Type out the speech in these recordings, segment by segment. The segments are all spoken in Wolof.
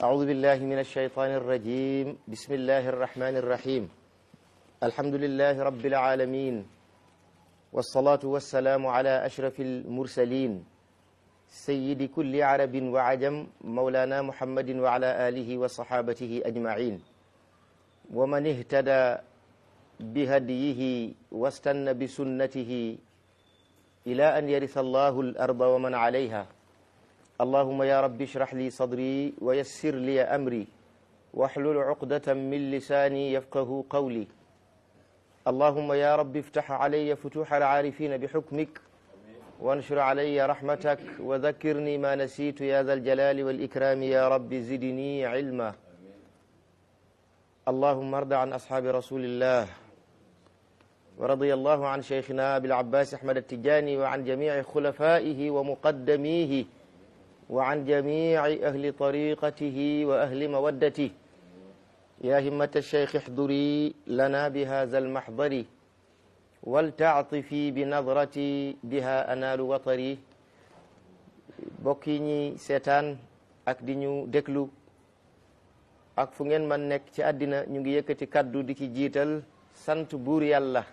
أعوذ بالله من الشيطان الرجيم بسم الله الرحمن الرحيم الحمد لله رب العالمين والصلاة والسلام على أشرف المرسلين سيد كل عرب وعجم مولانا محمد وعلى آله وصحابته أجمعين ومن اهتدى بهديه واستنى بسنته إلى أن يرث الله الأرض ومن عليها اللهم يا رب اشرح لي صدري ويسر لي أمري واحلل عقدة من لساني يفقه قولي اللهم يا رب افتح علي فتوح العارفين بحكمك وانشر علي رحمتك وذكرني ما نسيت يا ذا الجلال والإكرام يا رب زدني علما اللهم ارض عن أصحاب رسول الله ورضي الله عن شيخنا أبي العباس أحمد التجاني وعن جميع خلفائه ومقدميه وعن جميع أهل طريقته وأهل مودته يا همة الشيخ احضري لنا بهذا المحضر ولتعطفي بنظرتي بها أنال وطري bokki ñi seetaan ak di ñu déglu ak fu ngeen man nekk ci àddina ñu ngi yëkkati kaddu di ci jiital sant buur yàlla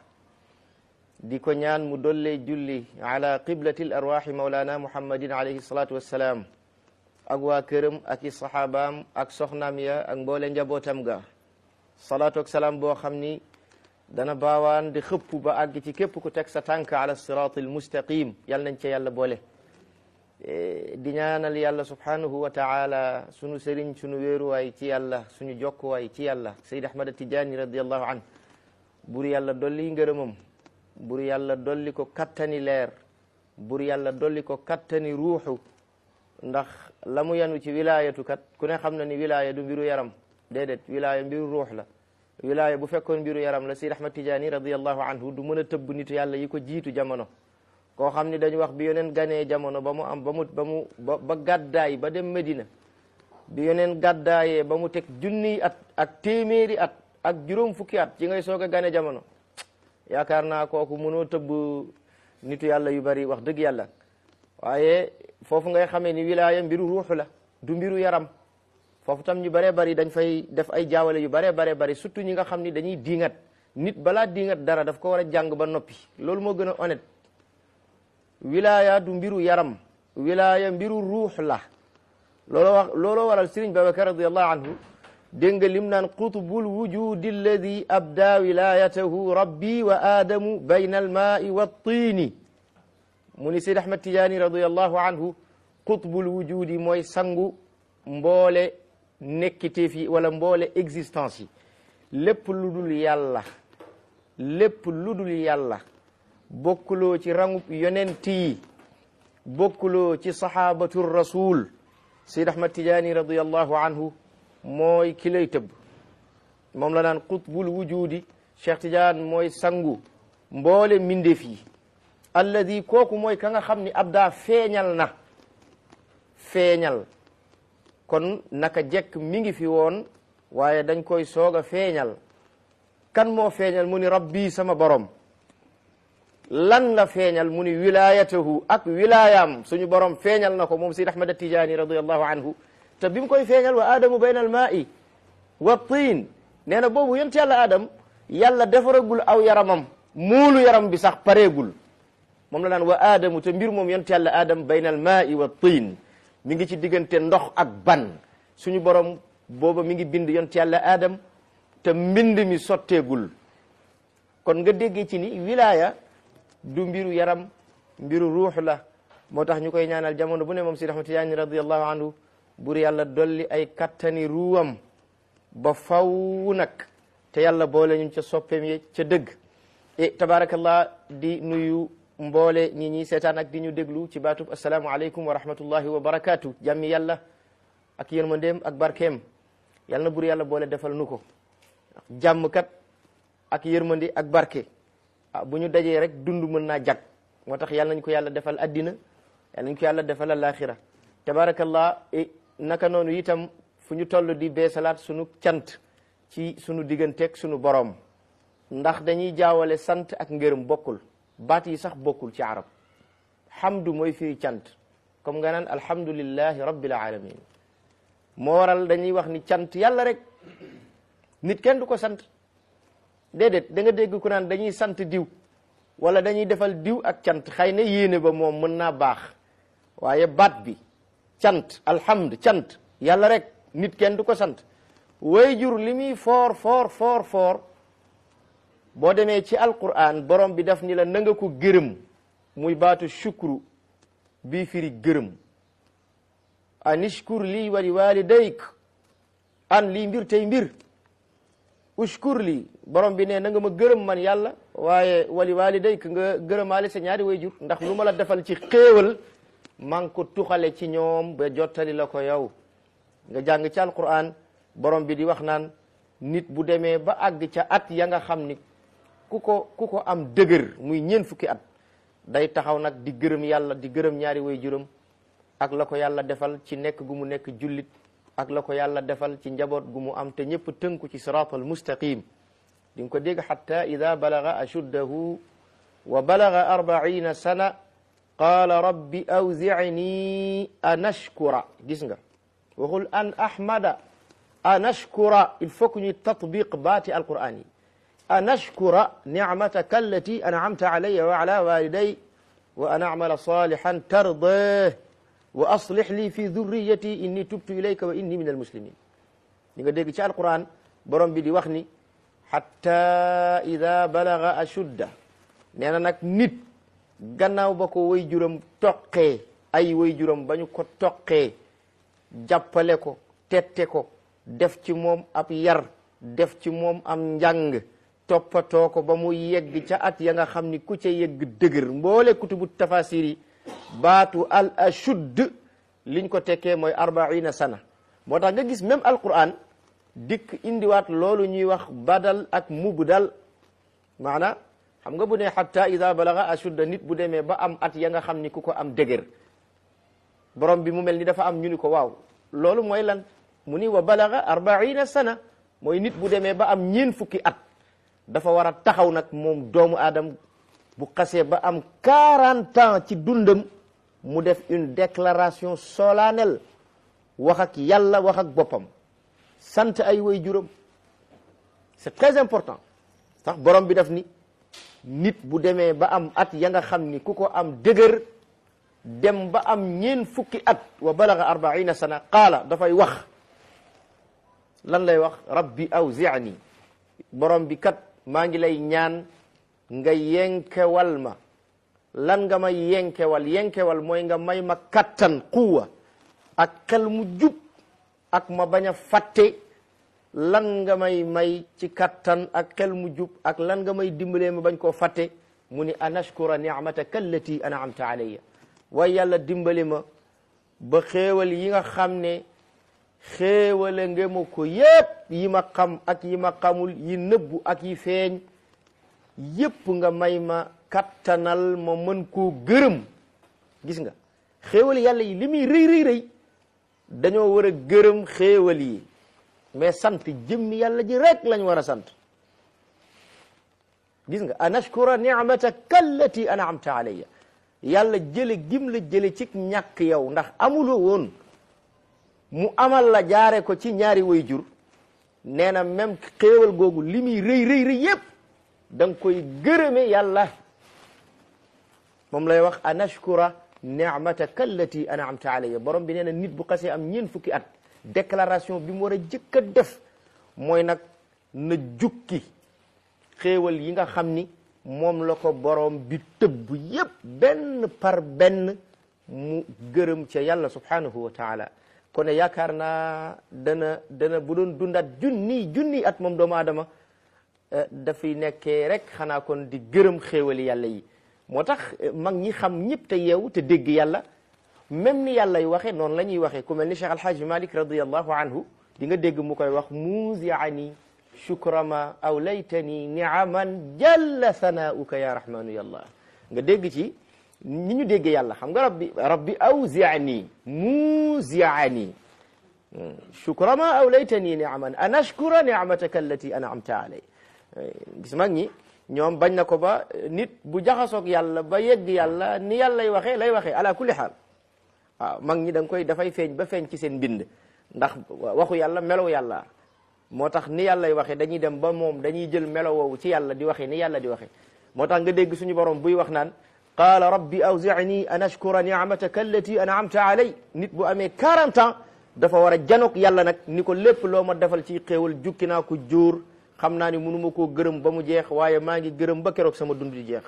di ko ñaan mu dollee julli ala qiblati l arwaxi maulana muhammadin alayhi salatu wassalaam ak waa këram ak i saxaabaam ak soxnaam ya ak mboole njabootam ga salaatu ak salaam boo xam ni dana baawaan di xëpp ba àgg ci képp ku teg sa tànk ala siraati almustaqim yal nañ ca yàlla boole di ñaanal yàlla subhanahu wa taala sunu sëriñ sunu wéeruwaay ci yàlla suñu jokkuwaay ci yàlla sayd ahmad tijaani radiallahu an bur yàlla dolli ngërëmam bur yàlla dolli ko kattani leer bur yàlla dolli ko kattani ruuxu ndax la mu yanu ci wilaayatu kat ku ne xam na ni wilaaya du mbiru yaram déedéet wilaaya mbiru ruux la wilaaya bu fekkoon mbiru yaram la Seydi Ahmad Tijaani radiallahu anhu du mën a tëbb nitu yàlla yi ko jiitu jamono koo xam ni dañu wax bi yoneen ganee jamono ba mu am ba mu ba mu ba ba gàddaay ba dem Medina bi yoneen gàddaayee ba mu teg junniy at ak téeméeri at ak juróom fukki at ci ngay soog a gane jamono yaakaar naa kooku mënoo tëbb nitu yàlla yu bari wax dëgg yàlla waaye foofu ngay xamee ni wilaaya mbiru ruuxu la du mbiru yaram foofu tam ñu baree bari dañ fay def ay jaawale yu baree baree bari surtout ñi nga xam ni dañuy diingat nit balaa diingat dara daf ko war a jàng ba noppi loolu moo gën a honnête wilaaya du mbiru yaram wilaaya mbiru ruux la looloo wax looloo waral Sëriñ Babacar radiallahu anhu dégg nga lim naan qutbul wujudi alladi abda wilayatahu rabbi wa aadamu bayna almaai wa tiini mu ni Seydi Ahmad Tijaani radiallahu anhu qutbul wujudi mooy sangu mboole nekkiteef yi wala mboole existence yi lépp lu dul yàlla lépp lu dul yàlla bokkuloo ci rangub yonent yi bokkuloo ci sahabatu rasul Seydi Ahmad Tijaani radiallahu anhu mooy ki lay tëbb moom la naan qutbul wujudi Cheikh Tidiane mooy sangu mboole mbindeef yi alladi kooku mooy ka nga xam ni ab daa feeñal na feeñal kon naka jekk mi ngi fi woon waaye dañ koy soog a feeñal kan moo feeñal mu ni rabbi sama borom lan la feeñal mu ni wilayatahu ak wilayaam suñu borom feeñal na ko moom Seydi Ahmad Tijaani radiallahu anhu te bi mu koy feeñal wa aadamu bayna al maa'i wa tiin nee na boobu yonent yàlla adam yàlla defaragul aw yaramam muulu yaram bi sax pareegul moom la naan wa aadamu te mbir moom yonent yàlla adam bayna al maa'i wa tiin mi ngi ci diggante ndox ak ban suñu borom booba mi ngi bind yonent yàlla adam te mbind mi sotteegul kon nga déggee ci ni wilaya du mbiru yaram mbiru ruux la moo tax ñu koy ñaanal jamono bu ne moom Seydi Ahmad Tijaani radiyallahu anhu bur yàlla dolli ay kattani ruwam ba faw nag te yàlla boole ñu ca soppeem ye ca dëgg e tabarakallah di nuyu mboole ñi ñi seetaan ak di ñu déglu ci baatub asalaamu aleykum wa rahmatullahi wa barakaatu jàmmi yàlla ak yërmandeem ak barkeem yàlla na bur yàlla boole defal nu ko jàmm kat ak yërmande ak barke ah bu ñu dajee rek dund mën naa jag moo tax yàlla nañ ko yàlla defal addina yàlla nañ ko yàlla defal alaxira tabarakallah naka noonu itam fu ñu toll di beesalaat sunu cant ci sunu digganteeg sunu borom ndax dañuy jaawale sant ak ngërëm bokkul baat yi sax bokkul ci arab hamdu mooy firi cant comme nga naan alhamdulillahi rabbil alamin moo waral dañuy wax ni cant yàlla rek nit kenn du ko sant déedéet da nga dégg ku naan dañuy sant diw wala dañuy defal diw ak cant xëy na yéene ba moom mën naa baax waaye baat bi cant alhamd cant yàlla rek nit kenn du ko sant way jur li muy foor foor foor foor boo demee ci alquran borom bi daf ni la na nga ko gërëm muy baatu shukru bii firi gërëm anishkur lii wali walidayk an lii mbir tey mbir ushkur lii borom bi ne na nga ma gërëm man yàlla waaye wali walidayk nga gërëmaale sa ñaari way jur ndax lu ma la defal ci xéewal maa ngi ko tuxale ci ñoom ba jottali la ko yow nga jàng ci alquran borom bi di wax naan nit bu demee ba àgg ca at ya nga xam ni ku ko ku ko am dëgër muy ñeent fukki at day taxaw nag di gërëm yàlla di gërëm ñaari way juram ak la ko yàlla defal ci nekk gu mu nekk jullit ak la ko yàlla defal ci njaboot gu mu am te ñëpp tënku ci siraatal mustaqim di nga ko dégg xatta ida balaga ashuddahu wa balaga arbaina sana qaala rabbi awzicni an ashkura gis nga waxul an ahmada an ashkura il faut que ñuy tatbiq baati alquran yi an ashkura nicmataka allati anamta alayya wa ala waliday wa an acmala salihan tardah wa aslih li fi dhurriyati inni tubtu ilayka wa inni min almuslimin li nga dégg ci alquran borom bi di wax ni hatta ida balaga ashudda nee na nag nit gannaaw ba ko way juram toqee ay way juram ba ñu ko toqee jàppale ko tette ko def ci moom ab yar def ci moom am njàng toppatoo ko ba mu yegg ca at ya nga xam ni ku ca yegg dëgër mboole kutubu tafasir yi baatu al ashudd liñ ko tekkee mooy arbaina sana moo tax nga gis même alquran dikk indiwaat loolu ñuy wax badal ak mubdal maana xam nga bu ne hatta ida balaga ashudda nit bu demee ba am at ya nga xam ni ku ko am dëgër borom bi mu mel ni dafa am ñu ni ko waaw loolu mooy lan mu ni wa balaga arbaina sana mooy nit bu demee ba am ñeen fukki at dafa war a taxaw nag moom doomu aadam bu xasee ba am 40 ans ci dundam mu def une déclaration solennelle wax ak yàlla wax ak boppam sant ay way juram c'est très important sax borom bi daf ni nit bu demee ba am at ya nga xam ni ku ko am dëgër dem ba am ñeen fukki at wa balaga arbaina sana qaala dafay wax lan lay wax rabbi awzi'ni borom bi kat maa ngi lay ñaan nga yenkewal ma lan nga may yenkewal yenkewal mooy nga may ma kattan quwa ak xel mu jub ak ma bañ a fàtte lan nga may may ci kattan ak xel mu jub ak lan nga may dimbalee ma bañ koo fàtte mu ni an ashkura ni'mataka allati an'amta alayya waaye yàlla dimbali ma ba xéewal yi nga xam ne xéewale nga ma ko yépp yi ma xam ak yi ma xamul yi nëbbu ak yi feeñ yépp nga may ma kattanal ma mën koo gërëm gis nga xéewal yàlla yi li muy rëy rëy rëy dañoo war a gërëm xéewal yi mais sant jëmmi yàlla ji rek lañ war a sant gis nga an ashkura ni'mataka allati an'amta alayya yàlla jële gim la jële ci ñàkk yow ndax amuloo woon mu amal la jaare ko ci ñaari way jur nee na même xéewal googu li muy rëy rëy rëy yépp da nga koy gërëme yàlla moom lay wax an ashkura ni'mataka allati an'amta alayya borom bi nee na nit bu xasee am ñeen fukki at déclaration bi mu war a jëkk a def mooy nag na jukki xéewal yi nga xam ni moom la ko borom bi tëbb yépp benn par benn mu gërëm ca yàlla subhanahu wa taala kon yaakaar naa dana dana bu doon dundaat junni junni at moom doomu aadama dafay nekkee rek xanaa kon di gërëm xéewali yàlla yi moo tax mag ñi xam ñëpp te yeewu te dégg yàlla même ni yàlla y waxe noonu la ñuy waxee ku mel ni Cheikh Alhaji Malik radiallahu anhu di nga dégg mu koy wax muuziani shukrama aw laytani niaman jalla sanauka ya rahmanu yallah nga dégg ci ni ñu dégg yàlla xam nga rabbi rabbi awziani muuziani shukrama aw laytani niaman an ashkura niamataka allati an'amta alay gis mag ñi ñoom bañ na ko ba nit bu jaxasoog yàlla ba yegg yàlla ni yàlla lay waxee lay waxee ala kulli xaal waaw mag ñi da nga koy dafay feeñ ba feeñ ci seen mbind ndax waxu yàlla melo yàlla moo tax ni yàllay waxee dañuy dem ba moom dañuy jël melo woowu ci yàlla di waxee ni yàlla di waxee moo tax nga dégg suñu borom buy wax naan qaala rabbi awzicni an ashkura nicmataka allati an'amta alay nit bu amee 40 ans dafa war a janoog yàlla nag ni ko lépp loo ma defal ci xéewal jukki naa ko jóor xam naa ni mënuma koo gërëm ba mu jeex waaye maa ngi gërëm ba keroog sama dund di jeex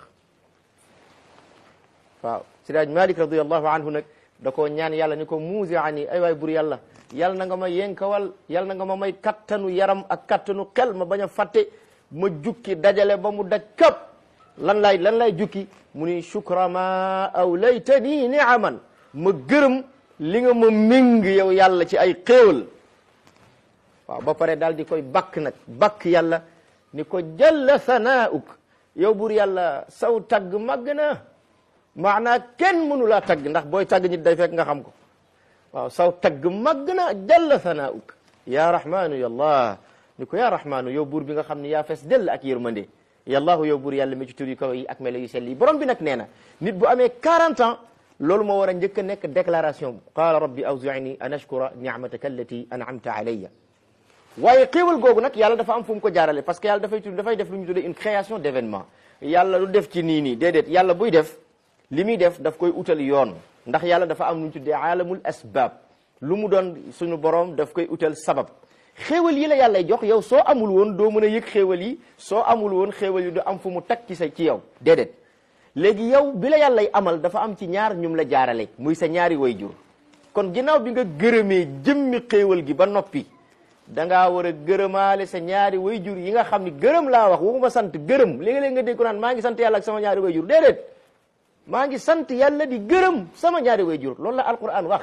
waaw sidaaj malik radiallahu anhu nag da koo ñaan yàlla ni ko muusi ani ay waay bur yàlla yàlla na nga ma yenkawal yàlla na nga ma may kattanu yaram ak kattanu xel ma bañ a fàtte ma jukki dajale ba mu daj kap lan lay lan lay jukki mu ni shukra ma awlaytani niaman ma gërëm li nga ma méng yow yàlla ci ay xéewal waaw ba pare daal di koy bakk nag bakk yàlla ni ko jalla sanauk yow bur yàlla saw tagg màgg na maanaa kenn mënu laa tagg ndax booy tagg nit day fekk nga xam ko waaw saw tagg màgg na jalla sanauk ya rahmanu yallah ni ko ya rahmanu yow buur bi nga xam ne yaa fees dell ak yërmande yallahu yow buur yàlla mi ci tur yu kaw yi ak melo yu sell yi borom bi nag nee na nit bu amee 40 ans loolu moo war a njëkk a nekk déclaration qaala rabbi awzicni an ashkura nicmataka allati an'amta alayya waaye xéewal googu nag yàlla dafa am fu mu ko jaarale parce que yàlla dafay tudd dafay def lu ñu tuddee une création d'événement yàlla lu def ci nii nii déedéet yàlla buy def li muy def daf koy utal yoon ndax yàlla dafa am lu ñu tuddee alamul asbab lu mu doon suñu borom daf koy utal sabab xéewal yi la yàllay jox yow soo amul woon doo mën a yëg xéewal yi soo amul woon xéewal yi du am fu mu tag ci sa ci yow déedéet léegi yow bi la yàllay amal dafa am ci ñaar ñum la jaarale muy sa ñaari wayjur kon ginnaaw bi nga gërëmee jëmmi xéewal gi ba noppi da ngaa war a gërëmaale sa ñaari wayjur yi nga xam ni gërëm laa wax waxuma sant gërëm léegi-léegi nga dégg ko naan maa ngi sant yàlla ak sama ñaari wayjur déedéet maa ngi sant yàlla di gërëm sama ñaari wayjur loolu la alquran wax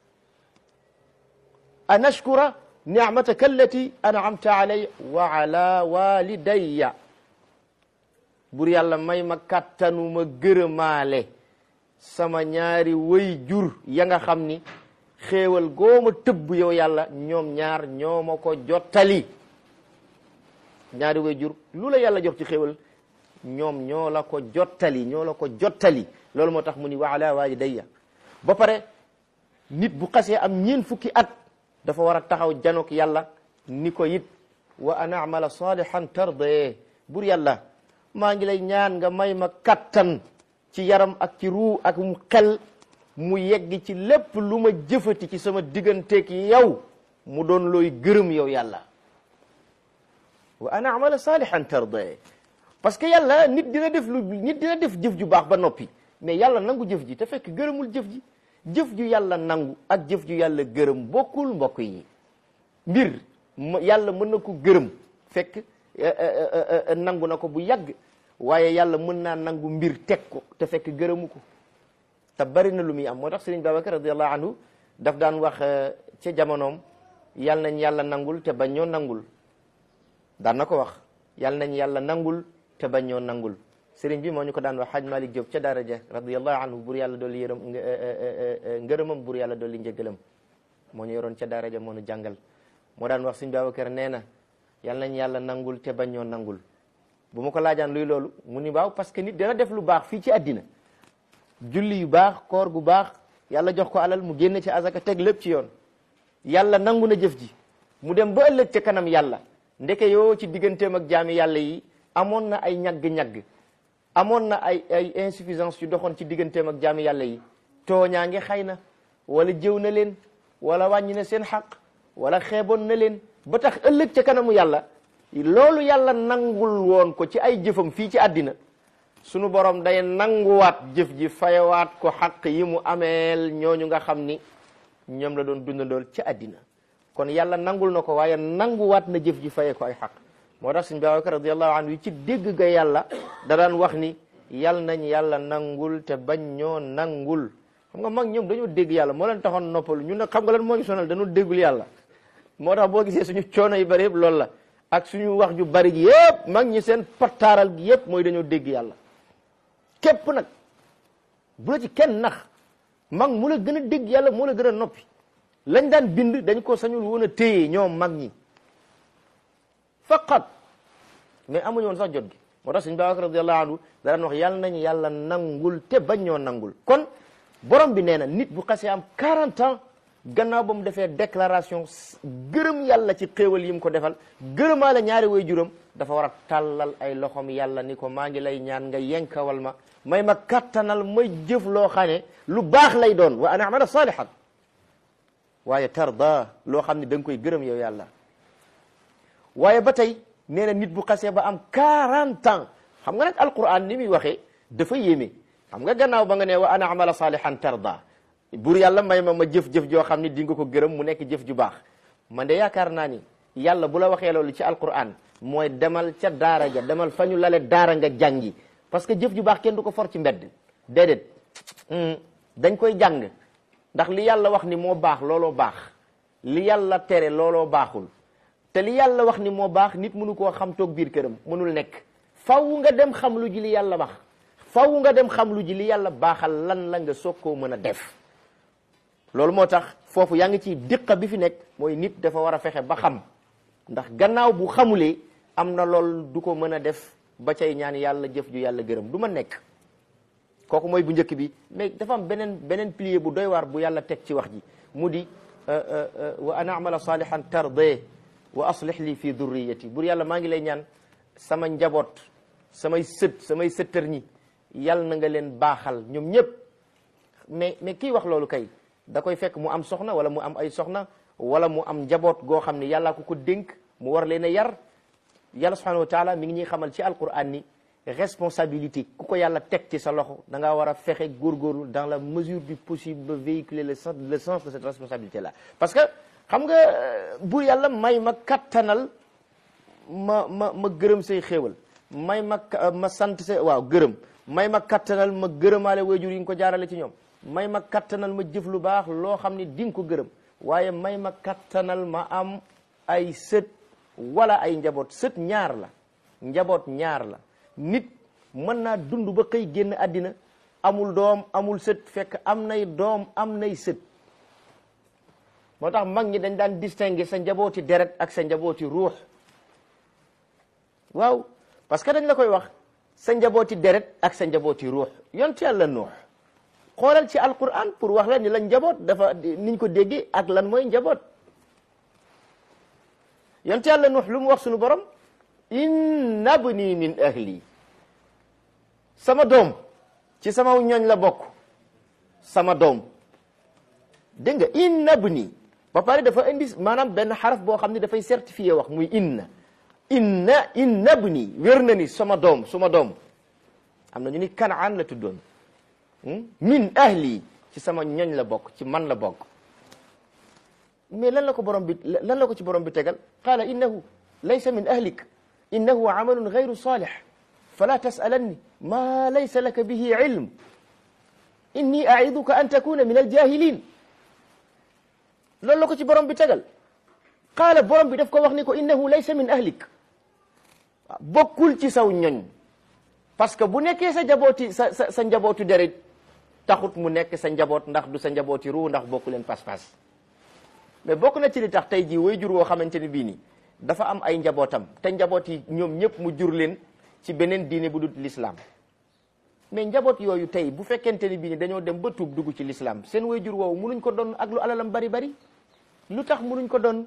an ashkura nicmataka allati an'amta alayya wa ala walidayya bur yàlla may ma kàttanu ma gërëmaale sama ñaari way jur ya nga xam ni xéewal gooma tëbb yow yàlla ñoom ñaar ñoo ma ko jottali ñaari way jur lu la yàlla jox ci xéewal ñoom ñoo la ko jottali ñoo la ko jottali loolu moo tax mu ni wa ala walidayya ba pare nit bu xasee am ñeen fukki at dafa war a taxaw janook yàlla ni ko it wa an amala salihan tardaye bur yàlla maa ngi lay ñaan nga may ma kattan ci yaram ak ci ruu ak mu xel mu yegg ci lépp lu ma jëfati ci sama digganteeg yow mu doon looy gërëm yow yàlla wa an amala salihan tardaye parce que yàlla nit dina def lu nit dina def jëf ju baax ba noppi mais yàlla nangu jëf ji te fekk gërëmul jëf ji jëf ju yàlla nangu ak jëf ju yàlla gërëm bokkul mbokk yi mbir yàlla mën na ko gërëm fekk nangu na ko bu yàgg waaye yàlla mën naa nangu mbir teg ko te fekk gërëmu ko te bari na lu muy am moo tax Sëriñ Babacar radiallahu anhu daf daan wax ca jamonoom yàlla nañ yàlla nangul te bañ ñoo nangul daan na ko wax yàlla nañ yàlla nangul te bañ ñoo nangul sëriñ bi moo ñu ko daan wax Haj Malik Diop ca daara ja radiallahu anhu bur yàlla dolli yërëm ngërëmam bur yàlla dolli njëgalam moo ñu yoroon ca daara ja moo ñu jàngal moo daan wax Sëriñ Babacar nee na yàlla nañ yàlla nangul te bañ ñoo nangul bu ma ko laajaan luy loolu mu ni waaw parce que nit dana def lu baax fii ci àddina julli yu baax koor gu baax yàlla jox ko alal mu génne ci azaka teg lépp ci yoon yàlla nangu na jëf ji mu dem ba ëllëg ca kanam yàlla ndeke yoo ci digganteem ak jaami yàlla yi amoon na ay ñagg-ñagg amoon na ay ay insuffisance yu doxoon ci digganteem ak jaami yàlla yi tooñaa ngi xëy na wala jëw na leen wala wàññi na seen xaq wala xeeboon na leen ba tax ëllëg ca kanamu yàlla loolu yàlla nangul woon ko ci ay jëfam fii ci àddina sunu borom day nanguwaat jëf ji fayawaat ko xaq yi mu ameel ñooñu nga xam ni ñoom la doon dundandool ci àddina kon yàlla nangul na ko waaye nanguwaat na jëf ji faye ko ay xaq moo tax suñ Babacar radiallahu anhu yi ci dégg ga yàlla da daan wax ni yal nañ yàlla nangul te bañ ñoo nangul xam nga mag ñoom dañoo dégg yàlla moo leen taxoon noppalu ñun nag xam nga lan moo ñu sonal dañoo déggul yàlla moo tax boo gisee suñu coono yu bari yëpp loolu la ak suñu wax ju bari gi yëpp mag ñi seen pattaaral gi yëpp mooy dañoo dégg yàlla képp nag bu la ci kenn nax mag mu la gën a dégg yàlla moo la gën a noppi lañ daan bind dañ ko sañul woon a téye ñoom mag ñi faqat mais amuñu woon sax jot gi moo tax suñu Babacar radiyallahu anhu da daan wax yàlla nañ yàlla nangul te bañ ñoo nangul kon borom bi nee na nit bu xasee am 40 ans gannaaw ba mu defee déclaration gërëm yàlla ci xéewal yi mu ko defal gërëmaale ñaari way juram dafa war a tàllal ay loxom yàlla ni ko maa ngi lay ñaan nga yenkawal ma may ma kattanal may jëf loo xam ne lu baax lay doon wa an amala salihan waaye tarda loo xam ne da nga koy gërëm yow yàlla waaye ba tey nee na nit bu xasee ba am 40 ans xam nga nag alquran ni muy waxee dafa yéeme xam nga gannaaw ba nga ne wa ana amala salihan tarda buur yàlla may ma ma jëf-jëf joo xam ne di nga ko gërëm mu nekk jëf ju baax man de yaakaar naa ni yàlla bu la waxee loolu ci alquran mooy demal ca daara ja demal fa ñu lale daara nga jàngi parce que jëf ju baax kenn du ko for ci mbedd déedéet dañ koy jàng ndax li yàlla wax ni moo baax looloo baax li yàlla tere looloo baaxul te li yàlla wax ni moo baax nit mënu koo xam toog biir këram mënul nekk faw nga dem xam lu ji li yàlla wax faw nga dem xam lu ji li yàlla baaxal lan la nga soog koo mën a def loolu moo tax foofu yaa ngi ci diqa bi fi nekk mooy nit dafa war a fexe ba xam ndax gannaaw bu xamulee am na lool du ko mën a def ba cay ñaan yàlla jëf ju yàlla gërëm du ma nekk kooku mooy bu njëkk bi mais dafa am beneen beneen pilier bu doy waar bu yàlla teg ci wax ji mu di wa an amala salihan tardee wa aslih li fi durriyati bur yàlla maa ngi lay ñaan sama njaboot samay sët samay sëttër ñi yàlla na nga leen baaxal ñoom ñëpp mais mais kii wax loolu kay da koy fekk mu am soxna wala mu am ay soxna wala mu am njaboot goo xam ne yàllaa ko ko dénk mu war leen a yar yàlla subhanahu wa taala mi ngi ñuy xamal ci alquran ni responsabilité ku ko yàlla teg ci sa loxo da ngaa war a fexe góorgóorlu dans la mesure du possible ba véhiculer le sens le sens de cette responsabilité là parce que xam nga buur yàlla may ma kattanal ma ma ma gërëm say xéewal may ma ma sant say waaw gërëm may ma kattanal ma gërëmaale waajur yi nga ko jaarale ci ñoom may ma kattanal ma jëf lu baax loo xam ne di nga ko gërëm waaye may ma kattanal ma am ay sët wala ay njaboot sët ñaar la njaboot ñaar la nit mën naa dund ba xëy génn àddina amul doom amul sët fekk am nay doom am nay sët moo tax mag ñi dañ daan distinguer sa njabooti deret ak sa njabooti ruux waaw parce que dañ la koy wax sa njabooti deret ak sa njabooti ruux yont yàlla nuux xoolal ci alquran pour wax la ni la njaboot dafa niñ ko déggee ak lan mooy njaboot yont yàlla nuux lu mu wax suñu borom inna bni min ahli sama doom ci sama ñooñ la bokk sama doom dégg nga inna bni ba pare dafa indi maanaam benn xaraf boo xam ne dafay certifié wax muy inna inna inna bni wér na ni sama doom suma doom am na ñu ni kanaan la tuddoon min ahli ci sama ñoñ la bokk ci man la bokk mais lan la ko borom bi lan la ko ci borom bi tegal qaala innahu laysa min ahlik innahu amalun gayru salih fala tasalanni ma laysa laka bihi ilm inni aiduka an takuna min aljahilin loolu la ko ci borom bi tegal qaala borom bi daf ko wax ni ko innahu laysa min ahlik bokkul ci saw ñoñ parce que bu nekkee sa njabooti sa sa sa njabootu deret taxut mu nekk sa njaboot ndax du sa njabooti ruu ndax bokku leen pas-pas mais bokk na ci li tax tey jii way jur woo xamante ni bii nii dafa am ay njabootam te njaboot yi ñoom ñëpp mu jur leen ci beneen diine bu dul l'islam mais njaboot yooyu tey bu fekkente ni bii ni dañoo dem ba tuub dugg ci l'islam seen way jur woowu munuñ ko doon ak lu alalam bari bari lu tax munuñ ko doon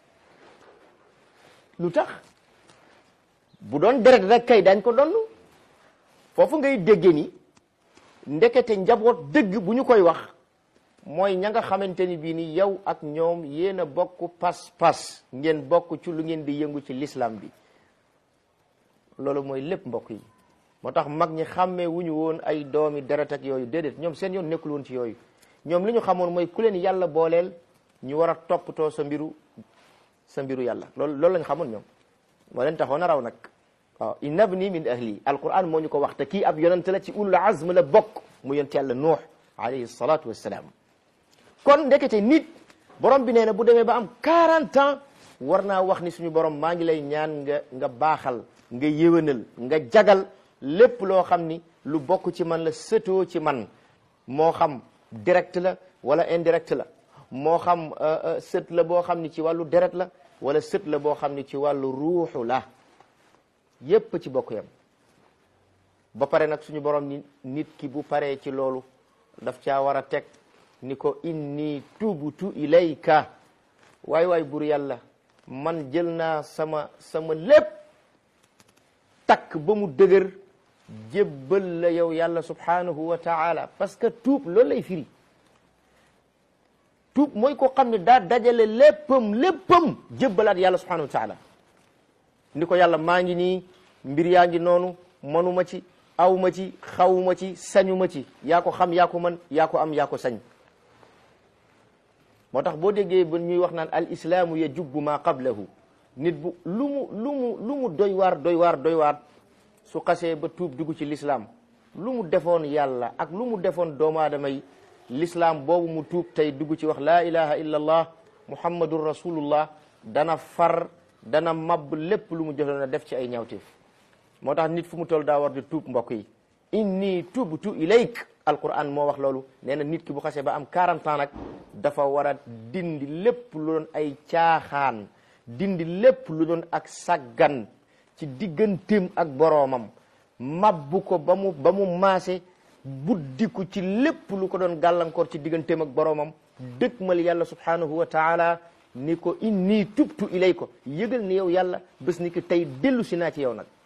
lu tax bu doon deret rek kay dañ ko doon foofu ngay dégge ni ndekete njaboot dëgg bu ñu koy wax mooy ña nga xamante ni bii ni yow ak ñoom yéen a bokk pas-pas ngeen bokk ci lu ngeen di yëngu ci l'islam bi loolu mooy lépp mbokk yi moo tax mag ñi xàmmee wu ñu woon ay doomi deret ak yooyu déedéet ñoom seen yoon nekkul woon ci yooyu ñoom li ñu xamoon mooy ku leen yàlla booleel ñu war a toppatoo sa mbiru sa mbiru yàlla loolu loolu lañ xamoon ñoom moo leen taxoon a raw nag waaw inna bni min ahli alquran moo ñu ko wax te kii ab yonent la ci ulul azm la bokk mu yonent yàlla nuux alayhi salatu wassalaam kon ndekete nit borom bi nee na bu demee ba am 40 ans war naa wax ni suñu borom maa ngi lay ñaan nga nga baaxal nga yéwénal nga jagal lépp loo xam ni lu bokk ci man la sëtoo ci man moo xam direct la wala indirect la moo xam sët la boo xam ni ci wàllu deret la wala sët la boo xam ni ci wàllu ruuxu la yépp ci bokk yam ba pare nag suñu borom ni nit ki bu paree ci loolu daf caa war a teg ni ko inni tubtu ilayka waay waay bur yàlla man jël naa sama sama lépp takk ba mu dëgër jébbal la yow yàlla subhanahu wa taala parce que tuub loolu lay firi tuub mooy ko xam ne daa dajale léppam léppam jébbalaat yàlla subhanahu wa taala ni ko yàlla maa ngi nii mbir yaa ngi noonu manuma ci awma ci xawma ci sañuma ci yaa ko xam yaa ko mën yaa ko am yaa ko sañ moo tax boo déggee ba ñuy wax naan al islaamu yajubbu ma qablahu nit bu lu mu lu mu lu mu doy waar doy waar doy waar su xasee ba tuub dugg ci lislaam lu mu defoon yàlla ak lu mu defoon doomu aadama yi lislaam boobu mu tuub tey dugg ci wax laa ilaha illa allah muhammadun rasulullah dana far dana mab lépp lu mu jëloon a def ci ay ñaawteef moo tax nit fu mu toll daa war di tuub mbokk yi inni tubtu ilayk alquran moo wax loolu nee na nit ki bu xasee ba am 40 ans nag dafa war a dindi lépp lu doon ay caaxaan dindi lépp lu doon ak saggan ci digganteem ak boroomam mabbu ko ba mu ba mu maase buddiku ci lépp lu ko doon gàllankoor ci digganteem ak boroomam dëkkmal yàlla subhanahu wa taala ni ko inni tubtu ilay ko yëgal ni yow yàlla bés ni ki tey dellu si naa ci yow nag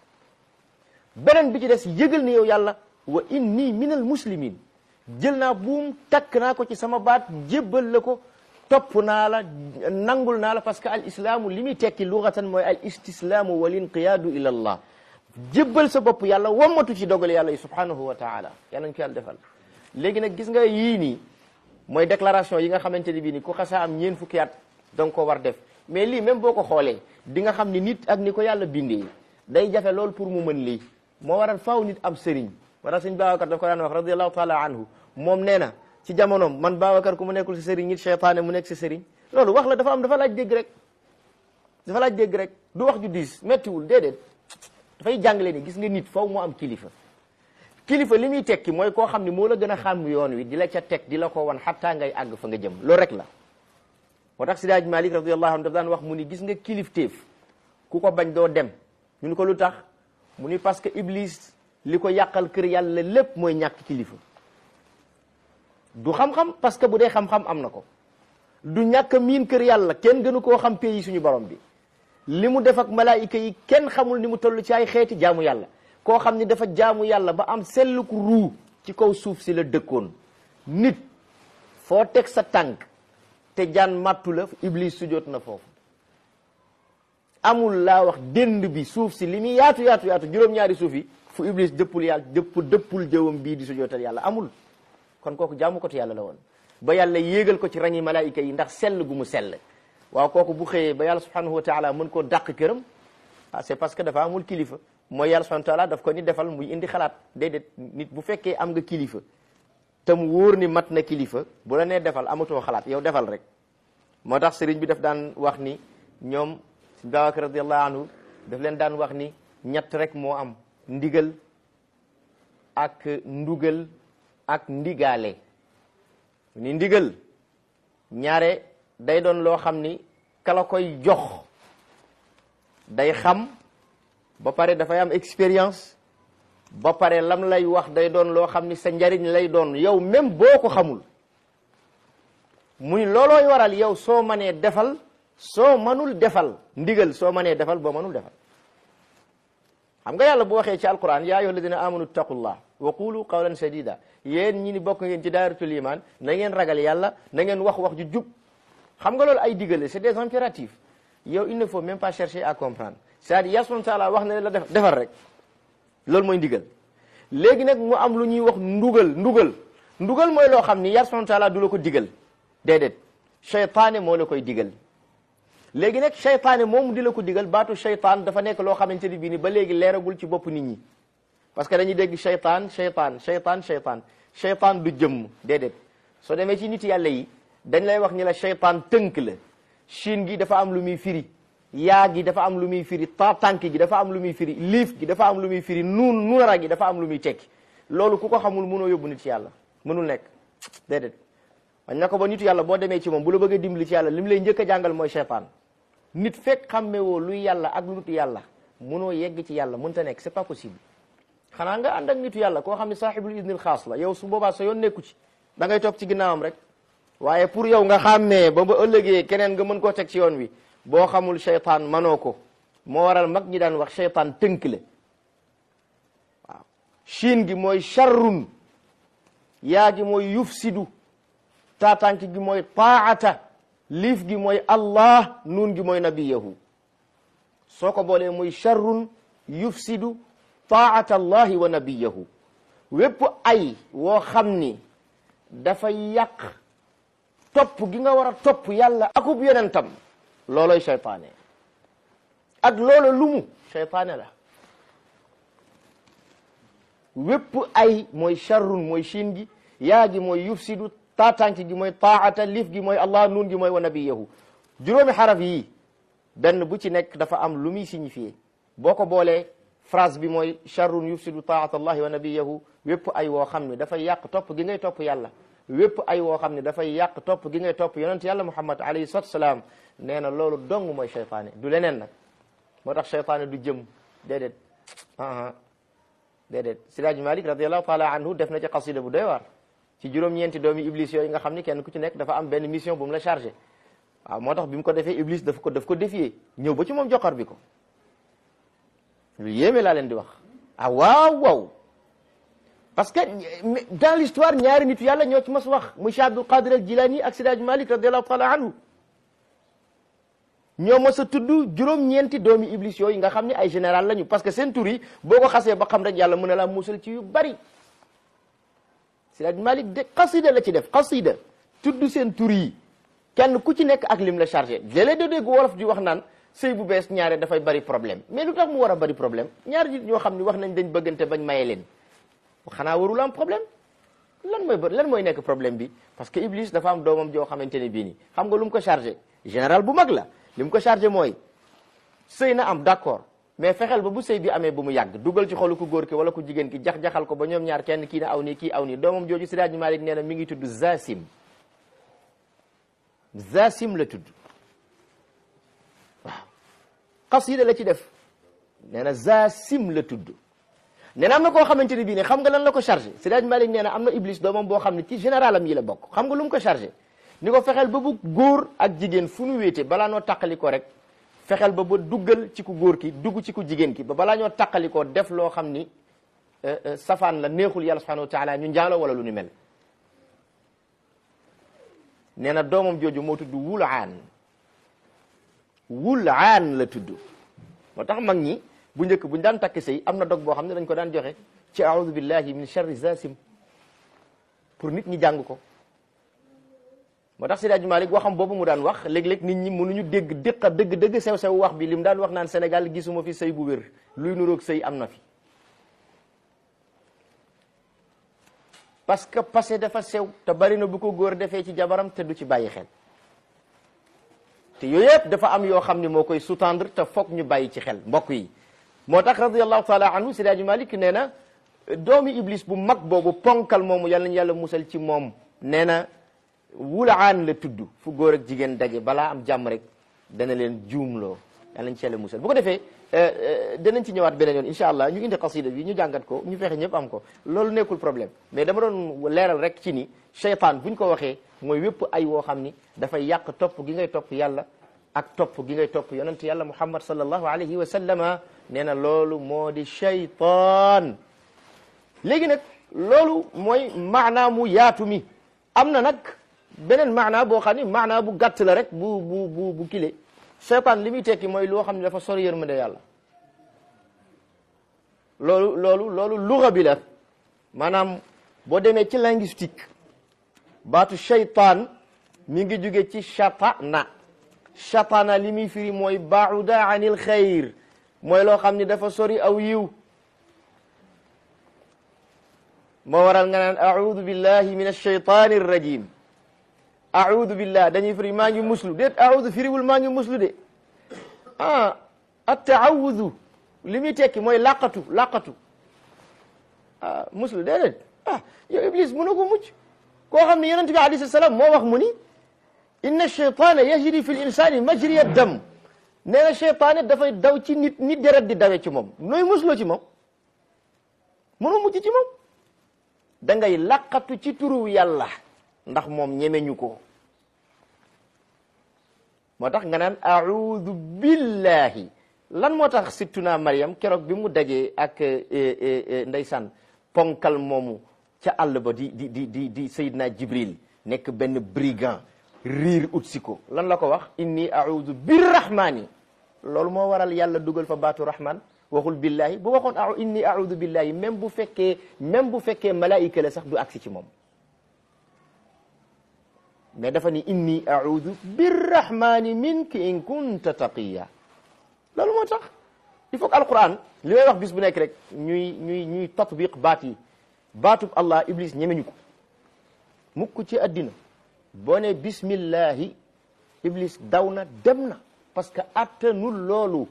beneen bi ci des yëgal ni yow yàlla wa inni minal muslimin jël naa buum takk naa ko ci sama baat jébbal la ko topp naa la nangul naa la parce que al islaamu li muy tekki lugatan mooy al istislaamu wal inqiyaadu ila allah jébbal sa bopp yàlla wammatu ci dogal yàlla yi subhanahu wa taala yàlla ñu ko yàlla defal léegi nag gis nga yii nii mooy déclaration yi nga xamante ni bii ni ku xasaa am ñeen fukki at da nga ko war def mais lii même boo ko xoolee di nga xam ni nit ak ni ko yàlla bindee day jafe lool pour mu mën lii moo waral faaw nit am sëriñ wala sëñ Babacar daf ko daan wax radiallahu taala anhu moom nee na ci jamonoom man Babacar ku mu nekkul si sëriñ nit cheytaane mu nekk si sëriñ loolu wax la dafa am dafa laaj dégg rek dafa laaj dégg rek du wax ju diis méttiwul déedéet dafay jàngale ni gis nga nit faw mu am kilifa kilifa li muy tekki mooy koo xam ne moo la gën a xam yoon wi di la ca teg di la ko wan xattaa ngay àgg fa nga jëm loolu rek la moo tax Sidaaj Malik radiallahu anhu daf daan wax mu ni gis nga kilifteef ku ko bañ doo dem ñu ni ko lu tax mu ni parce que Iblis li ko yàqal kër yàlla lépp mooy ñàkk kilifa du xam-xam parce que bu dee xam-xam am na ko du ñàkk miin kër yàlla kenn gënu koo xam pays suñu borom bi li mu def ak malaayika yi kenn xamul ni mu toll ci ay xeeti jaamu yàlla koo xam ni dafa jaamu yàlla ba am selluku ruu ci kaw suuf si la dëkkoon nit foo teg sa tànk te jaan màttu la iblis sujjoot na foofu amul laa wax dënd bi suuf si li muy yaatu yaatu yaatu juróom-ñaari suuf yi fu iblis dëppul yàlla dëpp dëppul jëwam bii di sujjootal yàlla amul kon kooku jaamu ko te yàlla la woon ba yàlla yéegal ko ci rangi malaayika yi ndax sell gu mu sell waaw kooku bu xëyee ba yàlla subhanahu wa taala mën koo dàq këram ah c'est parce que dafa amul kilifa mooy yàlla subhanahu wa taala daf ko ni defal muy indi xalaat déedéet nit bu fekkee am nga kilifa te mu wóor ni mat na kilifa bu la nee defal amatoo xalaat yow defal rek moo tax sëriñ bi daf daan wax ni ñoom si Babacar radiallahu anhu daf leen daan wax ni ñett rek moo am ndigal ak ndugal ak ndigaale ni ndigal ñaare day doon loo xam ni kala koy jox day xam ba pare dafay am expérience ba pare lam lay wax day doon loo xam ni sa njariñ lay doon yow même boo ko xamul muy loolooy waral yow soo mënee defal soo mënul defal ndigal soo mënee defal boo mënul defal xam nga yàlla bu waxee ci alquran yaa ayyuha alladina amanu taqullah wa qulu qawlan sadida yéen ñi ni bokk ngeen ci daaratul iman na ngeen ragal yàlla na ngeen wax wax ju jub xam nga loolu ay digale c'est des impératifs yow il ne faut même pas chercher à comprendre c'est-à-dire yàlla subhanahu wa taala wax na la def defal rek loolu mooy ndigal léegi nag mu am lu ñuy wax ndugal ndugal ndugal mooy loo xam ni yàlla subhanahu wa taala du la ko digal déedéet cheytaane moo la koy digal léegi nag cheytaane moomu di la ko digal baatu cheytaan dafa nekk loo xamante ni bii ni ba léegi leeragul ci bopp nit ñi parce que dañuy dégg cheytaan cheytaan cheytaan cheytaan cheytaan du jëmm déedéet soo demee ci nit yàlla yi dañ lay wax ni la cheytaan tënk la chine gi dafa am lu muy firi yaa gi dafa am lu muy firi ta tànk gi dafa am lu muy firi liif gi dafa am lu muy firi nuun nuunara gi dafa am lu muy tekki loolu ku ko xamul mënoo yóbbu nit ci yàlla mënul nekk déedéet wañ na ko ba nitu yàlla boo demee ci moom bu la bëggee dimbali ci yàlla li mu lay njëkk a jàngal mooy cheytaan nit fekk xàmmewoo luy yàlla ak lu dul yàlla mënoo yegg ci yàlla mënta nekk c'est pas possible xanaa nga ànd ak nitu yàlla koo xam ne saaxibul idnil xaas la yow su boobaa sa yoon nekku ci da ngay topp ci ginnaawam rek waaye pour yow nga xàmmee ba ba ëllëgee keneen nga mën koo teg ci yoon wi boo xamul cheytaan manoo ko moo waral mag ñi daan wax cheytaan tënk la waaw shin gi mooy charrun yaa gi mooy yufsidu taatank gi mooy taata liif gi mooy allah nuun gi mooy nabiyahu soo ko boolee muy charrun yufsidu taata allahi wa nabiyahu wépp ay woo xam ni dafay yàq topp gi nga war a topp yàlla akub yonentam looloy cheytaane ak loola lumu cheytaane la wépp ay mooy charrun mooy shin gi yaa gi mooy yufsidu taatank gi mooy taata liif gi mooy allah nuun gi mooy wa nabiyahu juróomi xaraf yii benn bu ci nekk dafa am lu muy signifié boo ko boolee phrase bi mooy charrun yufsidu taata allahi wa nabiyahu wépp ay woo xam ne dafay yàq topp gi ngay topp yàlla wépp ay woo xam ne dafay yàq topp gi ngay topp yonent yàlla muhammad alayhi salatu salaam nee na loolu dong mooy cheytaane du leneen nag moo tax cheytaane du jëm déedéet aa déedéet Siraj Malik radiallahu taala anhu def na ci qasida bu doy waar ci juróom-ñeenti doomi iblis yooyu nga xam ni kenn ku ci nekk dafa am benn mission bu mu la chargé waaw moo tax bi mu ko defee iblis daf ko daf ko défier ñëw ba ci moom joxar bi ko lu yéeme laa leen di wax ah waaw waaw parce que dans l'histoire ñaari nit yàlla ñoo ci mas wax muy Cheikh Abdul Qadir al Jilani ak Siraj Malik radiallahu taala anhu ñoo mos a tudd juróom-ñeenti doomi iblis yooyu nga xam ne ay général lañu parce que seen tur yi boo ko xasee ba xam rek yàlla mën na laa musal ci yu bari Siraj Malik de xasida la ci def xasida tudd seen tur yi kenn ku ci nekk ak lim la chargé léeg-léeg da dégg wolof di wax naan sëy bu bees ñaare dafay bari problème mais lu tax mu war a bari problème ñaari nit ñoo xam ne wax nañ dañ bëggante bañ maye leen xanaa warul am problème lan mooy lan mooy nekk problème bi parce que Iblis dafa am doomam joo xamante ne bii nii xam nga lu mu ko chargé général bu mag la li mu ko chargé mooy sëy na am d'accord mais fexeel ba bu sëy bi amee bu mu yàgg dugal ci xolu ku góor ki wala ku jigéen ki jax-jaxal ko ba ñoom ñaar kenn kii na aw nii kii aw nii doomam jooju Siraj Malik nee na mi ngi tudd Zasim Zasim la tudd waaw xasida la ci def nee na Zasim la tudd nee na am na koo xamante ne bii ne xam nga lan la ko chargé Siraj Malik nee na am na Iblis doomam boo xam ne ci général am yi la bokk xam nga lu mu ko chargé ni ko fexeel ba bu góor ak jigéen fu nu wéete balaa noo taqali ko rek fexeel ba ba duggal ci ku góor ki dugg ci ku jigéen ki ba balaa ñoo taqali ko def loo xam ni safaan la neexul yàlla subhanahu wa taala ñu njaaloo wala lu ni mel nee na doomam jooju moo tudd wulaan wulaan la tudd moo tax mag ñi bu njëkk buñ daan takk sëy am na dog boo xam ne dañ ko daan joxe ci aoudu billahi min sharri zasim pour nit ñi jàng ko moo tax Seydi Hadji Malick waxam boobu mu daan wax léeg-léeg nit ñi mënuñu dégg dëqa dëgg dëgg sew sew wax bi li mu daan wax naan Sénégal gisuma fi sëy bu wér luy nuroog sëy am na fi parce que passé dafa sew te bari na bu ko góor defee ci jabaram te du ci bàyyi xel te yooyu yëpp dafa am yoo xam ne moo koy sous-tendre te foog ñu bàyyi ci xel mbokk yi moo tax radiyallahu taala anhu Seydi Hadji Malick nee na doomi iblis bu mag boobu ponkal moomu yàlla nañu yàlla musal ci moom nee na wulaan la tudd fu góor ak jigéen daje balaa am jàmm rek dana leen juumloo yàlla nañ ci yàlla musal bu ko defee danañ ci ñëwaat beneen yoon incha allah ñu indi xasida bi ñu jàngat ko ñu fexe ñëpp am ko loolu nekkul problème mais dama doon leeral rek ci ni cheytaan buñ ko waxee mooy wépp ay woo xam ni dafay yàq topp gi ngay topp yàlla ak topp gi ngay topp yonent yàlla muhammad sallallahu alayhi wa sallama nee na loolu moo di cheytaan léegi nag loolu mooy maanaa mu yaatu mi am na nag beneen maanaa boo xam ni maanaa bu gàtt la rek bu bu bu bu kile seytaan li muy tekki mooy loo xam ne dafa sori yërmande yàlla loolu loolu loolu luga bi la maanaam boo demee ci linguistique baatu shaytaan mi ngi jóge ci shatana shatana li muy firi mooy bauda anil xayr mooy loo xam ne dafa sori aw yiw moo waral nga naan audu billahi min alshaytani arrajim audu billah dañuy firi maa ngi muslu déet audu firiwul maa ngi muslu de ah attaawudu li muy tekki mooy laqatu laqatu ah muslu déedéet ah yow iblis mënu ko mucc koo xam ne yonent bi alayhi salaam moo wax mu ni inna cheytaana yajri fi l insani majriya dam nee na cheytaane dafay daw ci nit nit deret di dawe ci moom nooy musloo ci moom mënu mucc ci moom da ngay laqatu ci turu yàlla ndax moom ñemeñu ko moo tax nga naan audu billahi lan moo tax sittuna Maryam keroog bi mu dajee ak ndeysaan ponkal moomu ca àll ba di di di di di Seydina Jibril nekk benn brigand riir ut si ko lan la ko wax inni audu birrahmani loolu moo waral yàlla dugal fa baatu rahman waxul billahi bu waxoon a inni audu billahi même bu fekkee même bu fekkee malaayika la sax du agsi ci moom mais dafa ni inni audu birrahmani minka in kunta taqiya loolu moo tax il faut que alquran li may wax bis bu nekk rek ñuy ñuy ñuy tatbiq baat yi baatub allah iblis ñemeñu ko mukk ci addina boo ne bismillahi iblis daw na dem na parce que attanul loolu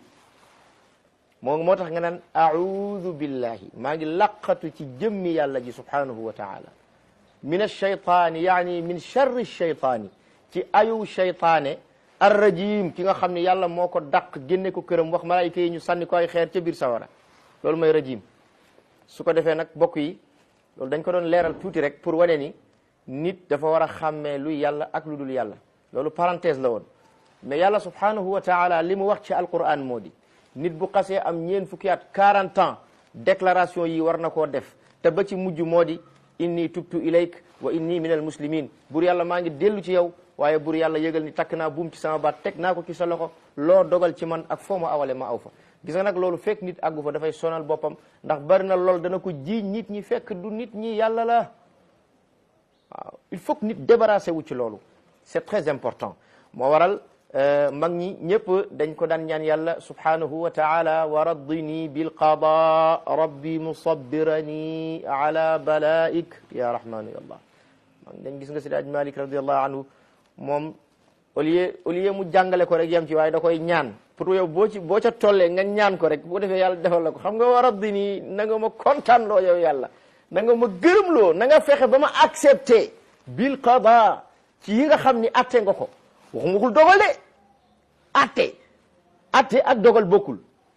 moo moo tax nga naan audu billahi maa ngi laqatu ci jëmmi yàlla ji subhanahu wa taala min alcheytaani yaani min charri cheytaani ci ayu cheytaane arrajim ki nga xam ne yàlla moo ko dàq génne ko këram wax malaayika yi ñu sànni ko ay xeer ca biir sawara loolu mooy rajim su ko defee nag bokk yi loolu dañ ko doon leeral tuuti rek pour wane ni nit dafa war a xàmmee luy yàlla ak lu dul yàlla loolu parenthèse la woon mais yàlla subhanahu wa taala li mu wax ci alquran moo di nit bu xasee am ñeen fukki at 40 ans déclaration yi war na koo def te ba ci mujj moo di inni tubtu ilayk wa inni min al muslimin bur yàlla maa ngi dellu ci yow waaye bur yàlla yëgal ni takk naa buum ci sama baat teg naa ko ci sa loxo loo dogal ci man ak foo ma awale ma aw fa gis nga nag loolu fekk nit àggu fa dafay sonal boppam ndax bari na lool dana ko jiiñ nit ñi fekk du nit ñi yàlla la waaw il faut que nit débarrassé wu ci loolu c'est très important moo waral mag ñi ñëpp dañ ko daan ñaan yàlla subhanahu wa taala wa raddini bilqada rabbi musabbirani ala balaik ya rahmanu ya allah mag dañ gis nga si daaj malik radiallahu anhu moom au lieu au lieu mu jàngale ko rek yem ci waaye da koy ñaan pour yow boo ci boo ca tollee nga ñaan ko rek bu ko defee yàlla defal la ko xam nga wa raddini na nga ma kontaan loo yow yàlla na nga ma gërëm loo na nga fexe ba ma accepté bil qada ci yi nga xam ni atte nga ko waxum waxul dogal de atte atte ak dogal bokkul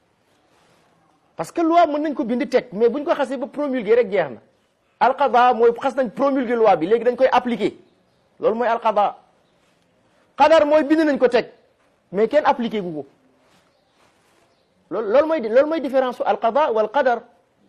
parce que loi mën nañ ko bind teg mais buñ ko xasee ba promulguer rek jeex na alqada mooy xas nañ promulguer loi bi léegi dañ koy appliquer loolu mooy alqada qadar mooy bind nañ ko teg mais kenn appliqué gu ko loolu loolu mooy loolu mooy différence su alqada wal qadar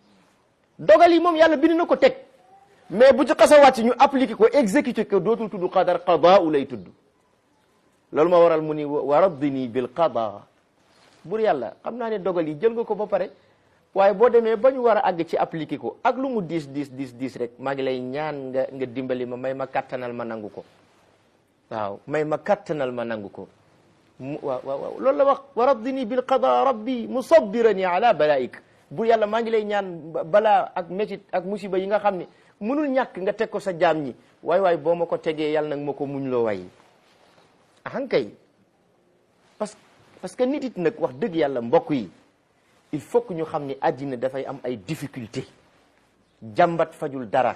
dogal yi moom yàlla bind na ko teg mais bu ci xasa wàcc ñu appliqué ko exécuté ko dootul tudd qadar qada u lay tudd loolu ma waral mu ni wa raddini bil qada bur yàlla xam naa ne dogal yi jël nga ko ba pare waaye boo demee ba ñu war a àgg ci appliqué ko ak lu mu diis diis diis diis rek maa ngi lay ñaan nga nga dimbali ma may ma kattanal ma nangu ko waaw may ma kattanal ma nangu ko mu waaw waaw loolu la wax wa raddini bil qada rabbi musabbirani ala balaik bur yàlla maa ngi lay ñaan balaa ak métit ak musiba yi nga xam ne mënul ñàkk nga teg ko sa jaam ñi waay waay boo ma ko tegee yàlla nag ma ko muñ loo way ahankay parce que parce que nit it nag wax dëgg yàlla mbokk yi il faut que ñu xam ni àddina dafay am ay difficulté jàmbat fajul dara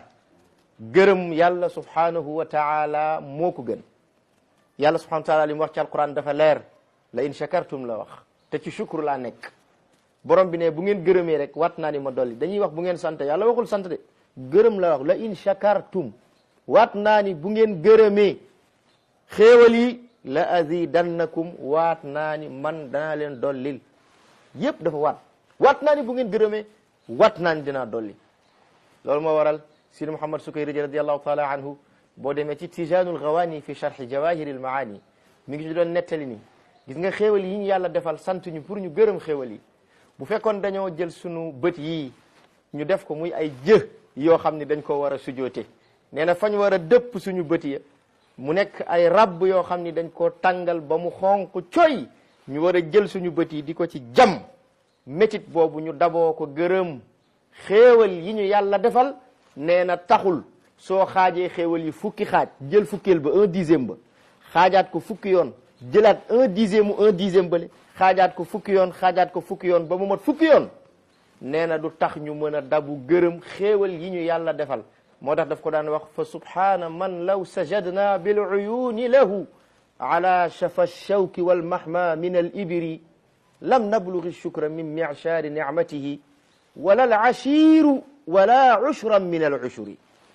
gërëm yàlla subhanahu wa taala moo ko gën yàlla subhanahu wa taala li mu wax ci alquran dafa leer la in shakartum la wax te ci shukru laa nekk borom bi ne bu ngeen gërëmee rek wat naa ni ma dolli dañuy wax bu ngeen sant yàlla waxul sant de gërëm la wax la in shakartum waat naa ni bu ngeen gërëmee xéewal yi la azidannakum waat naa ni man danaa leen dollil yépp dafa waat waat naa ni bu ngeen gërëmee waat naa ni dinaa dolli loolu moo waral sidi Muhammad Sukayri radiallahu taala anhu boo demee ci tijanul gawani fi charxi jawahiril maani mi ngi ci doon nettali ni gis nga xéewal yi ñu yàlla defal sant ñu pour ñu gërëm xéewal yi bu fekkoon dañoo jël sunu bët yii ñu def ko muy ay jë yoo xam ne dañ ko war a sujoote nee na fañ war a dëpp suñu bët ya mu nekk ay rabb yoo xam ni dañ koo tàngal ba mu xonq coy ñu war a jël suñu bët yi di ko ci jam métit boobu ñu daboo ko gërëm xéewal yi ñu yàlla defal nee na taxul soo xaajee xéewal yi fukki xaaj jël fukkeel ba un dixième ba xaajaat ko fukki yoon jëlaat un dixième mu un dixième bale xaajaat ko fukki yoon xaajaat ko fukki yoon ba mu mat fukki yoon nee na du tax ñu mën a dabu gërëm xéewal yi ñu yàlla defal moo tax daf ko daan wax fa subhaana man law sajadna bil uyuni lahu ala shafa shawki wal mahma min al ibri lam nablughi shukra min mi'shari ni'matihi wala al ashiru wala ushran min al ushuri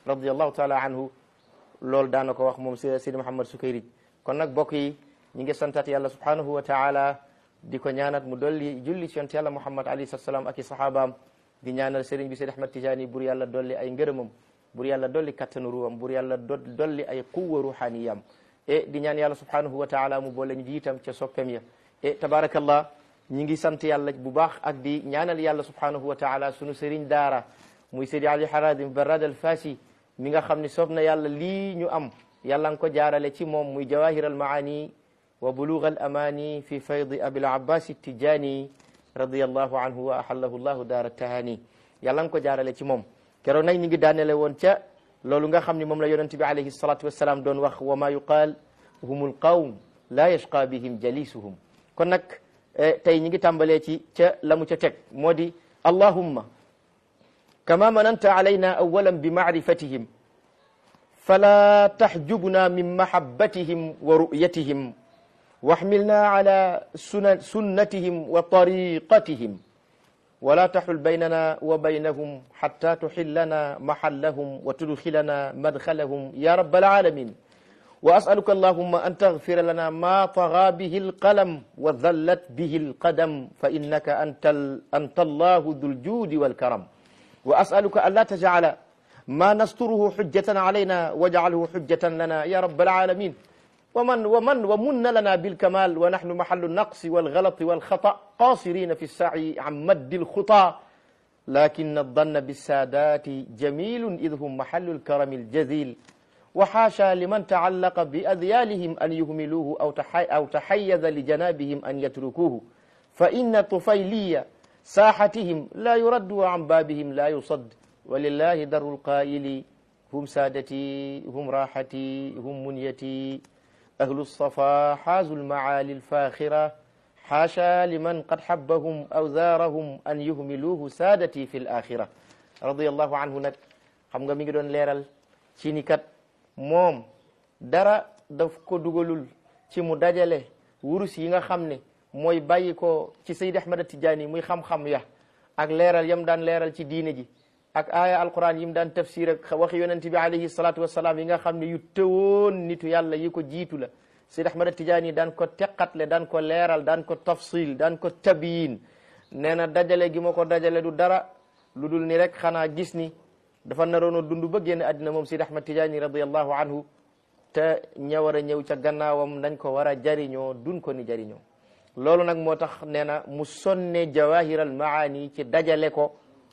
radiallahu taala anhu loolu daana ko wax moom Sidi Muhammad Sukayrij kon nag bokk yi ñi ngi santat yàlla subhanahu wa taala di ko ñaanat mu dolli julli ci yonent yàlla Muhammad alayhi salaam ak i sahabaam di ñaanal sëriñ bi Seydi Ahmad Tijaani bur yàlla dolli ay ngërëmam bur yàlla dolli kattanu ruwam bur yàlla dolli ay quwwa ruhaniyam e di ñaan yàlla subhanahu wa taala mu boole ñu jiitam ca soppem ya e tabarakallah ñi ngi sant yàlla bu baax ak di ñaanal yàlla subhanahu wa taala sunu sëriñ daara muy Seydi Ali Haradim Barrad al Fasi mi nga xam ne soob na yàlla lii ñu am yàlla nga ko jaarale ci moom muy jawahir al maani wa bulugh al amani fi faydi abil abbas tijani radiyallahu anhu wa ahallahu llahu daara tahani yàlla nga ko jaarale ci moom keroog nag ñi ngi daanele woon ca loolu nga xam ne moom la yonent bi alayhi salatu wassalam doon wax wa ma yuqaal humul qawm la yashqa bihim jalisuhum kon nag tey ñi ngi tàmbalee ci ca la mu ca teg moo di allahumma kama mananta alayna awalan bi maarifatihim fala taxjubna min mahabbatihim wa ru'yatihim واحملنا على سنن سنتهم وطريقتهم ولا تحل بيننا وبينهم حتى تحلنا محلهم وتدخلنا مدخلهم يا رب العالمين وأسألك اللهم أن تغفر لنا ما طغى به القلم وذلت به القدم فإنك أنت, ال... أنت الله ذو الجود والكرم وأسألك ألا تجعل ما نستره حجة علينا واجعله حجة لنا يا رب العالمين ومن ومن ومن لنا بالكمال ونحن محل النقص والغلط والخطأ قاصرين في السعي عن مد الخطى لكن الظن بالسادات جميل إذ هم محل الكرم الجزيل وحاشا لمن تعلق بأذيالهم أن يهملوه أو تحي أو تحيز لجنابهم أن يتركوه فإن طفيلية ساحتهم لا يرد عن بابهم لا يصد ولله در القائل هم سادتي هم راحتي هم منيتي أهل الصفا حازوا المعالي الفاخرة حاشا لمن قد حبهم أو زارهم أن يهملوه سادتي في الآخرة رضي الله عنه nag xam nga mi ngi doon leeral ci ni kat moom dara daf ko dugalul ci mu dajale wurus yi nga xam ne mooy bàyyi ko ci Seydi Ahmad Tijaani muy xam-xam ya ak leeral yam daan leeral ci diine ji ak aaya alquran yi mu daan tafsir ak waxi yonent bi alayhi salatu wasalaam yi nga xam ne yu tëwoon nitu yàlla yi ko jiitu la Seydi Ahmad Tijaani daan ko teqatle daan ko leeral daan ko tafsil daan ko tabiin nee na dajale gi ma ko dajale du dara lu dul ni rek xanaa gis ni dafa naroon a dund ba génn àddina moom Seydi Ahmad Tijaani radiyallahu anhu te ña war a ñëw ca gannaawam nañ ko war a jariñoo dun ko ni jariñoo loolu nag moo tax nee na mu sonne jawahiral maani ci dajale ko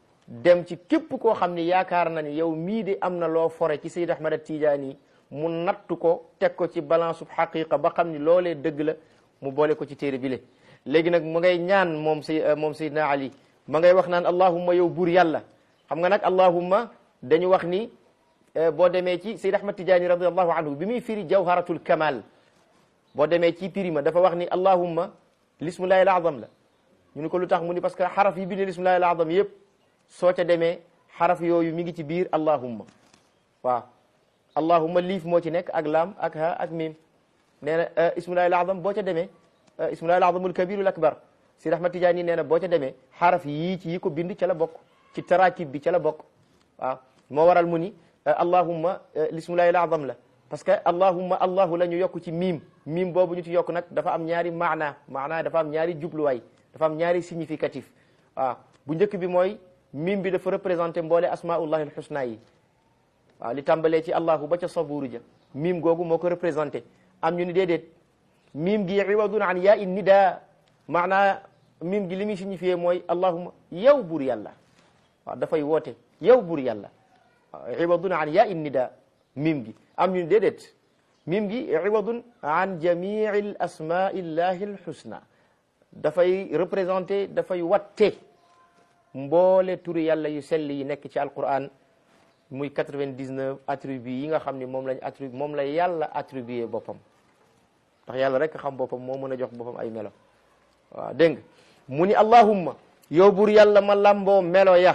dem ci képp koo xam ne yaakaar na ni yow mii de am na loo fore ci Seydi Ahmad Tijaani mu nattu ko teg ko ci balance su xaqiqa ba xam ni loolee dëgg la mu boole ko ci téere bi le léegi nag mu ngay ñaan moom say moom Seydina Ali ma ngay wax naan allahumma yow buur yàlla xam nga nag allahumma dañu wax ni boo demee ci Seydi Ahmad Tijaani radiallahu anhu bi muy firi jawharatul kamal boo demee ci pirima dafa wax ni allahumma lismullahi al azam la ñu ni ko lu tax mu ni parce que xaraf yi bi ne lismullahi al azam yëpp soo ca demee xaraf yooyu mi ngi ci biir allahumma waaw allahumma liif moo ci nekk ak laam ak ha ak mim nee na ismullahi al azam boo ca demee ismullahi al azamul kabirul akbar Seydi Ahmad Tijaani nee na boo ca demee xaraf yii ci yi ko bind ca la bokk ci tarakib bi ca la bokk waaw moo waral mu ni allahumma lismullahi al azam la parce que allahumma allahu la ñu yokk ci miim miim boobu ñu ci yokk nag dafa am ñaari maana maana dafa am ñaari jubluwaay dafa am ñaari significatif waaw bu njëkk bi mooy miim bi dafa représenté mboole asmaullahi alxusna yi waaw li tàmbalee ci allahu ba ca sabuuru ja miim googu moo ko représenté am ñu ni déedéet miim gi iwadun an yaa in nida maanaa miim gi li muy signifié mooy allahumma yow buur yàlla waaw dafay woote yow buur yàlla waaw iwadun an yaa in nida miim gi am ñu ni déedéet miim gi iwadun an jamii al asmai llahi alxusna dafay représenté dafay watte mboole turi yàlla yu sell yi nekk ci alquran muy 99 attributs yi nga xam ne moom lañ attribu moom la yàlla attribué boppam ndax yàlla rek xam boppam moo mën a jox boppam ay melo waaw dégg nga mu ni allahumma yow buur yàlla ma lamboo melo ya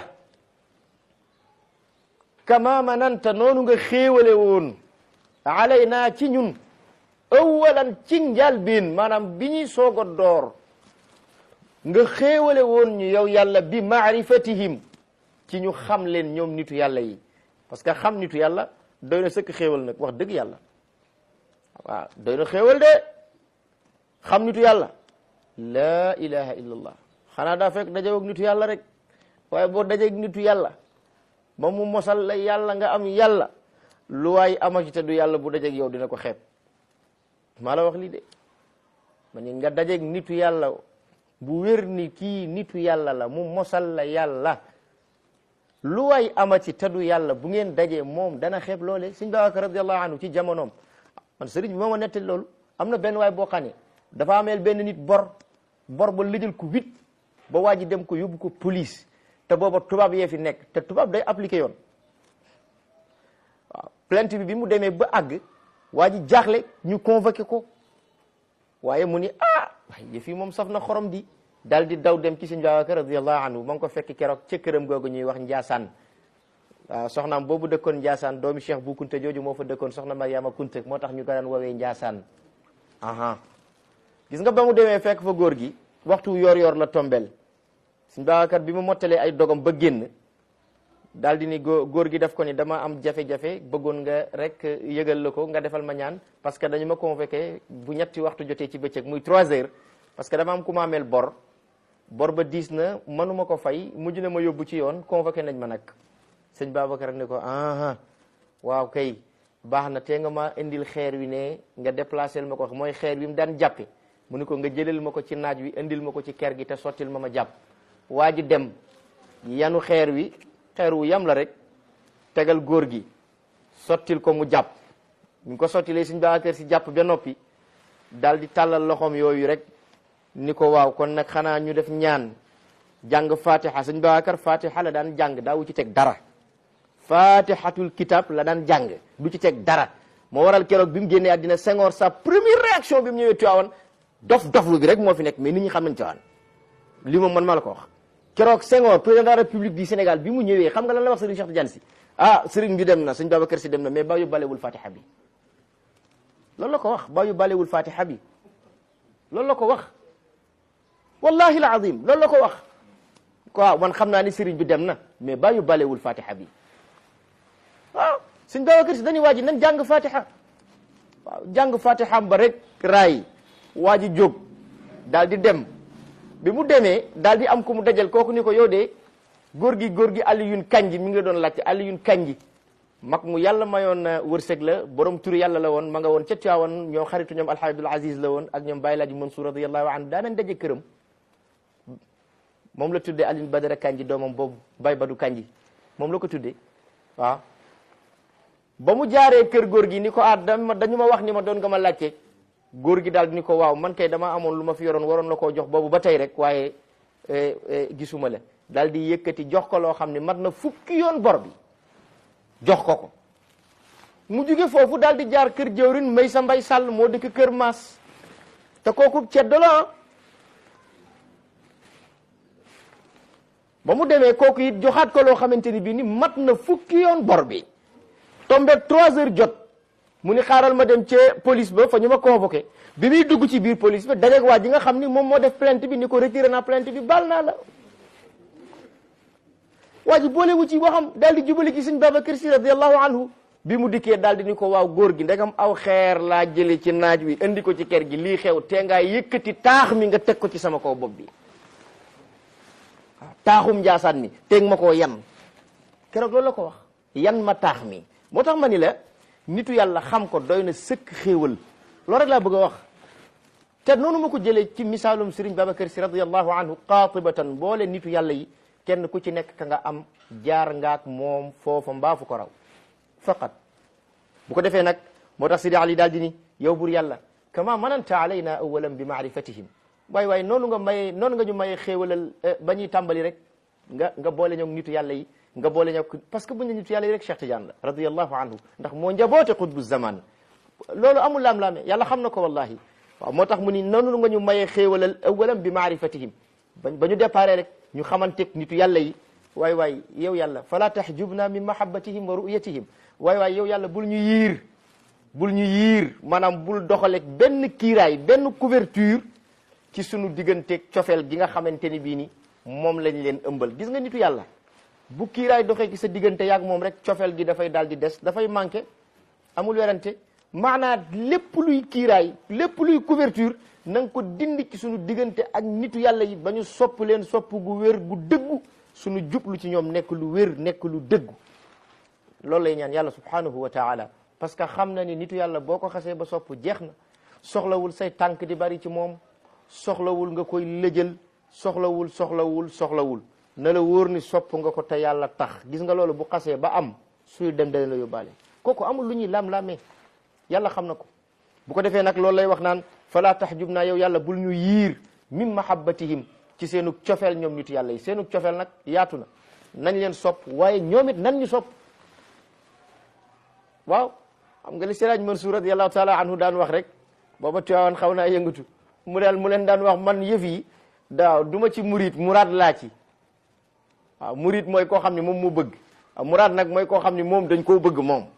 kama mananta noonu nga xéewale woon alayna ci ñun awalan ci njalbeen maanaam bi ñuy soog a door nga xéewale woon ñu yow yàlla bi maarifatihim ci ñu xam leen ñoom nitu yàlla yi parce que xam nitu yàlla doy na sëkk xéewal nag wax dëgg yàlla waaw doy na xéewal de xam nitu yàlla laa ilaha illallah xanaa daa fekk dajeeg nitu yàlla rek waaye boo dajeeg nitu yàlla ba mu mosal la yàlla nga am yàlla lu waay ama ci te du yàlla bu dajeeg yow dina ko xeeb maa la wax lii de ma ni nga dajeeg nitu yàlla bu wér ni kii nitu yàlla la mu mosal la yàlla lu waay ama ci te du yàlla bu ngeen dajee moom dana xeeb loole sëñ Babacar radiallahu anhu ci jamonoom man sëriñ bi moo ma nettali loolu am na benn waay boo xam ne dafa ameel benn nit bor bor ba lijal ko huit ba waa ji dem ko yóbbu ko police te booba tubaab yee fi nekk te tubaab day appliqué yoon waaw plainte bi bi mu demee ba àgg waa ji jaaxle ñu convoqué ko waaye mu ni ah waaye yëf yi moom saf na xorom di daal di daw dem ci sëñ Babacar radiallahu anhu ma ngi ko fekk keroog ca këram googu ñuy wax Njaasaan waaw soxnaam boobu dëkkoon Njaasaan doomi Cheikh bu Kunta jooju moo fa dëkkoon soxna Mariama Kunta moo tax ñu ko daan woowee Njaasaan aha gis nga ba mu demee fekk fa góor gi waxtu yor yor la tombel sëñ Babacar bi mu mottalee ay dogam ba génn daal di ni góor gi def ko ni dama am jafe-jafe bëggoon nga rek yëgal la ko nga defal ma ñaan parce que dañu ma convoqué bu ñetti waxtu jotee ci bëccëg muy trois heures parce que dama am ku ma ameel bor bor ba diis na mënuma ko fay mujj na ma yóbbu ci yoon convoqué nañ ma nag sëñ Babacar ne ko aha waaw kay baax na te nga ma indil xeer wi ne nga déplacé ma ko mooy xeer wi mu daan jàppe mu ni ko nga jëlal ma ko ci naaj wi indil ma ko ci ker gi te sottil ma ma jàpp waa ji dem yanu xeer wi xeer wu yam la rek tegal góor gi sottil ko mu jàpp ñu ko sottilee sëñ Babacar si jàpp ba noppi daal di tàllal loxoom yooyu rek ni ko waaw kon nag xanaa ñu def ñaan jàng fatiha sëñ Babacar fatiha la daan jàng daawu ci teg dara fatihatul kitab la daan jàng du ci teg dara moo waral keroog bi mu génnee àddina Senghor sa première réaction bi mu ñëwee Tiwaawan dof doflu bi rek moo fi nekk mais nit ñi xam nañ Tiwaawan li moom man maa la ko wax keroog Senghor président de la République du Sénégal bi mu ñëwee xam nga lan la wax Serigne Cheikh Tidiane si ah Serigne bi dem na sëñ Babacar si dem na mais ba yu balewul fatiha bi loolu la ko wax ba yu balewul fatiha bi loolu la ko wax wallahi alazim loolu la ko wax waaw man xam naa ni Serigne bi dem na mais ba yu balewul fatiha bi waaw sëñ Babacar si dañuy waa ji nan jàng fatiha waaw jàng fatiha ba rek raay waa ji jóg daal di dem bi mu demee daal di am ku mu dajal kooku ni ko yow de góor gi góor gi Aliyun Kanji mi ngi la doon laajte Aliyun Kanji mag mu yàlla mayoon wërsëg la borom turu yàlla la woon ma nga woon ca Tiwaawan ñoom xaritu ñoom Alxaaji Abdul Aziz la woon ak ñoom Baye Laaji Mansour radiyallahu anhu daanañ daje këram moom la tuddee Alioune Badara Kanji doomam boobu Baye Badu Kanji moom la ko tuddee waaw ba mu jaaree kër góor gi ni ko ah dama dañu ma wax ni ma doon nga ma laajte góor gi daal ni ko waaw man kay dama amoon lu ma fi yoroon waroon la koo jox boobu ba tey rek waaye gisuma la daal di yëkkati jox ko loo xam ne mat na fukki yoon bor bi jox ko ko mu jóge foofu daal di jaar kër jëwrin may sa mbay sàll moo dëkk kër maas te kooku ceddo la ba mu demee kooku it joxaat ko loo xamante ni bii ni mat na fukki yoon bor bi tombé trois heures jot mu ni xaaral ma dem ca police ba fa ñu ma convoqué bi muy dugg ci biir police ba dajeeg waa ji nga xam ni moom moo def plainte bi ni ko retiré naa plainte bi baal naa la waa ji boole wu ci waxam daal di jubali ci sëñ Babacar Si radiallahu anhu bi mu dikkee daal di ni ko waaw góor gi ndegam aw xeer laa jële ci naaj wi indi ko ci kër gi lii xew te ngaa yëkkati taax mi nga teg ko ci sama kaw bopp bi waaw taaxum njaasaan mi teg ma koo yan keroog loolu la ko wax yan ma taax mi moo tax ma ni la nitu yàlla xam ko doy na sëkk xéewal loolu rek laa bëgg a wax te noonu ma ko jëlee ci misaalum Sëriñ Babacar Si radiallahu anhu qaatibatan boole nitu yàlla yi kenn ku ci nekk ka nga am jaar ngaak moom foofa mbaa fu ko raw faqat bu ko defee nag moo tax Sidi Ali daal di ni yow bur yàlla kama mananta alayna awalan bi maarifatihim waay waay noonu nga maye noonu nga ñu maye xéewalal ba ñuy tàmbali rek nga nga boole ñoog nitu yàlla yi nga boole ñoog parce que buñ ne nitu yàlla yi rek Cheikh Tidiane la radiyallahu anhu ndax moo njaboote xutbu zaman loolu amul laam-laame yàlla xam na ko wallahi waaw moo tax mu ni noonu nga ñu maye xéewalal awalan bi maarifatihim ba ba ñu déparé rek ñu xamanteeg nitu yàlla yi waay waay yow yàlla fala tahjubna min mahabbatihim wa ru'yatihim waay waay yow yàlla bul ñu yiir bul ñu yiir maanaam bul doxaleeg benn kiiraay benn couverture ci sunu digganteeg cofeel gi nga xamante ni bii ni moom lañ leen ëmbal gis nga nitu yàlla bu kiiraay doxee ci sa diggante yaag moom rek cofeel gi dafay daal di des dafay manqué amul werante maanaa lépp luy kiiraay lépp luy couverture na nga ko dindi ci suñu diggante ak nitu yàlla yi ba ñu sopp leen sopp gu wér gu dëggu suñu jublu ci ñoom nekk lu wér nekk lu dëggu loolu lay ñaan yàlla subhanahu wa taala parce que xam na ni nitu yàlla boo ko xasee ba sopp jeex na soxlawul say tànk di bari ci moom soxlawul nga koy lëjal soxlawul soxlawul soxlawul na la wóor ni sopp nga ko te yàlla tax gis nga loolu bu xasee ba am suy dem dana la yóbbaale kooku amul lu ñuy lam-lamee yàlla xam na ko bu ko defee nag loolu lay wax naan fala tahjub naa yow yàlla bul ñu yiir min mahabbatihim ci seenu cofeel ñoom nitu yàlla yi seenu cofeel nag yaatu na nañ leen sopp waaye ñoom it nan ñu sopp waaw xam nga li Siraaj Mansuur radiyallahu taala anhu daan wax rek booba Tiwaawan xaw naa yëngatu mu daal mu leen daan wax man yëf yi daaw du ma ci murit muraad laa ci waaw murit mooy koo xam ne moom moo bëgg waaw muraad nag mooy koo xam ne moom dañ koo bëgg moom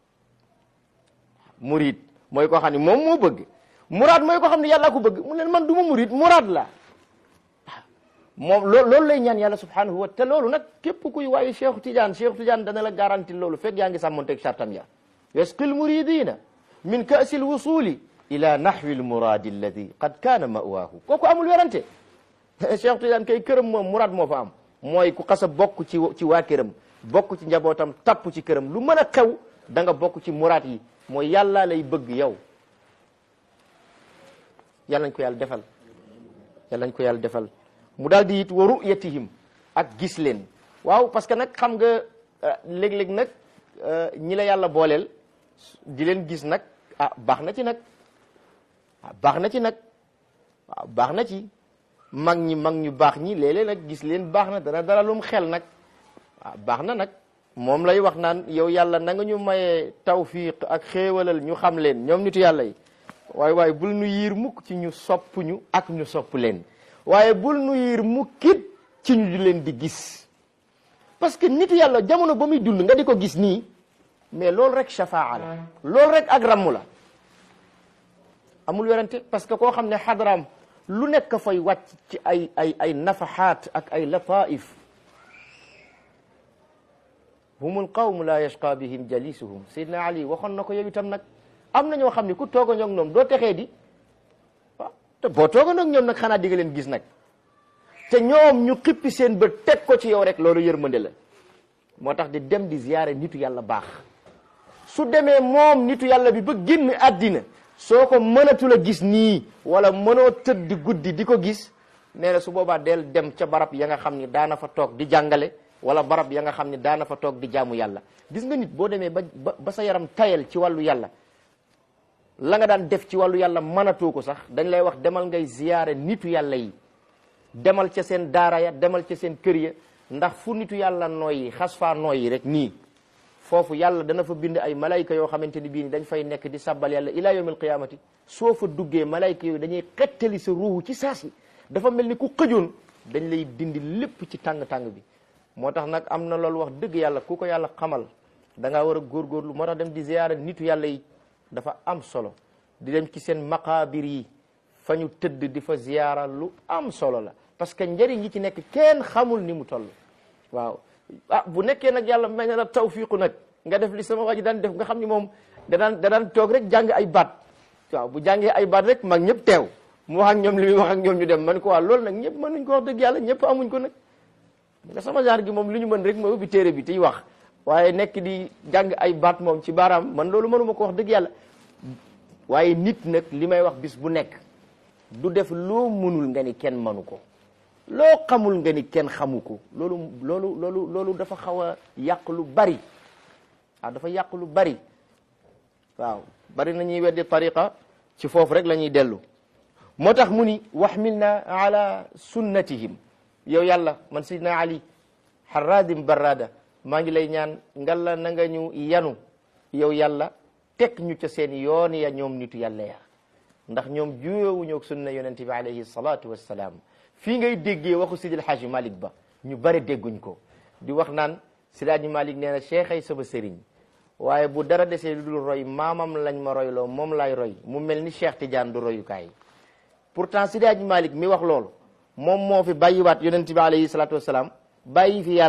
murit mooy koo xam ne moom moo bëgg muraad mooy koo xam ne yàlla ko bëgg mu leen man du ma murit muraad la moom loo loolu lay ñaan yàlla subhanahu wa te loolu nag képp kuy waaye Cheikh Tidiane Cheikh Tidiane dana la garanti loolu fekk yaa ngi sàmmonteeg sartam ya yasqi lmuridina min kaasi lwusuli ila nahwi lmuradi alladi qad kaana mawaahu kooku amul werante Cheikh Tidiane kay këram moom muraad moo fa am mooy ku xasa bokk ci ci waa këram bokk ci njabootam tapp ci këram lu mën a xew da nga bokk ci muraad yi mooy yàlla lay bëgg yow yàlla nañ ko yàlla defal yàlla nañ ko yàlla defal mu daal di it wa ru'yatihim ak gis leen waaw parce que nag xam nga léeg-léeg nag ñi la yàlla booleel di leen gis nag ah baax na ci nag ah baax na ci nag waaw baax na ci mag ñi mag ñu baax ñi léeg-léeg nag gis leen baax na dana dara lum xel nag waaw baax na nag moom lay wax naan yow yàlla na nga ñu mayee tawfiq ak xéewalal ñu xam leen ñoom nitu yàlla yi waaye waaye bul nu yiir mukk ci ñu sopp ñu ak ñu sopp leen waaye bul nu yiir mukkit ci ñu di leen di gis parce que nitu yàlla jamono ba muy dund nga di ko gis nii mais loolu rek shafaa la loolu rek ak ramm la amul werante parce que koo xam ne xadaraam lu nekk fay wàcc ci ay ay ay nafaxaat ak ay lataif humul qawmu la yashqa bihim jalisuhum Seydina Ali waxoon na ko yow itam nag am na ñoo xam ne ku toog a ñoom ñoom doo texee di waaw te boo toog a ñoom nag xanaa di nga leen gis nag te ñoom ñu xippi seen bët teg ko ci yow rek loolu yërmande la moo tax di dem di ziyaare nitu yàlla baax su demee moom nitu yàlla bi ba génn àddina soo ko mënatul a gis nii wala mënoo tëdd guddi di ko gis nee na su boobaa del dem ca barab ya nga xam ni daana fa toog di jàngale wala barab ya nga xam ni daana fa toog di jaamu yàlla gis nga nit boo demee ba ba sa yaram tayal ci wàllu yàlla la nga daan def ci wàllu yàlla mënatoo ko sax dañ lay wax demal ngay ziyaare nitu yàlla yi demal ca seen daara ya demal ca seen kër ya ndax fu nitu yàlla nooyi xas faa nooyi rek nii foofu yàlla dana fa bind ay malayka yoo xamante ni bii ni dañ fay nekk di sabbal yàlla ila yawmil qiyamati soo fa duggee malayka yooyu dañuy xettali sa ruuhu ci saasi dafa mel ni ku xëjoon dañ lay dindi lépp ci tàng-tàng bi moo tax nag am na loolu wax dëgg yàlla ku ko yàlla xamal da ngaa war a góorgóorlu moo tax dem di ziyaara nitu yàlla yi dafa am solo di dem ci seen maqaabir yi fa ñu tëdd di fa ziyaara lu am solo la parce que njëriñ yi ci nekk kenn xamul ni mu toll waaw ah bu nekkee nag yàlla may na la tawfiqu nag nga def li sama waa ji daan def nga xam ni moom da daan da daan toog rek jàng ay baat waaw bu jàngee ay baat rek mag ñëpp teew mu wax ak ñoom li muy wax ak ñoom ñu dem man ko waa loolu nag ñëpp mënuñ ko wax dëgg yàlla ñëpp amuñ ko nag nga sama genre gi moom li ñu mën rek mooy ubbi téere bi tiy wax waaye nekk di jàng ay baat moom ci baaraam man loolu mënuma ko wax dëgg yàlla waaye nit nag li may wax bis bu nekk du def loo mënul nga ni kenn mënu ko loo xamul nga ni kenn xamu ko loolu loolu loolu loolu dafa xaw a yàq lu bari waaw dafa yàq lu bari waaw bari na ñuy weddi tariqa ci foofu rek la ñuy dellu moo tax mu ni waxmilna ala sunnatihim yow yàlla man sidna ali harradim barrada maa ngi lay ñaan ngalla na nga ñu yanu yow yàlla teg ñu ca seen yoon ya ñoom nitu yàlla ya ndax ñoom juyoowuñu ak sunna yonente bi alayhi salatu wassalaam fii ngay déggee waxu sidil haaji malik ba ñu bari dégguñ ko di wax naan sidaaji malik nee na cheikh ay sama sëriñ waaye bu dara desee lu dul roy maamam lañ ma royloo moom lay roy mu mel ni cheikh tidiane du royukaay pourtant sidaaji malik mi wax loolu moom moo fi bàyyiwaat yonente bi alayhi salatu wassalaam bàyyi fi yàlla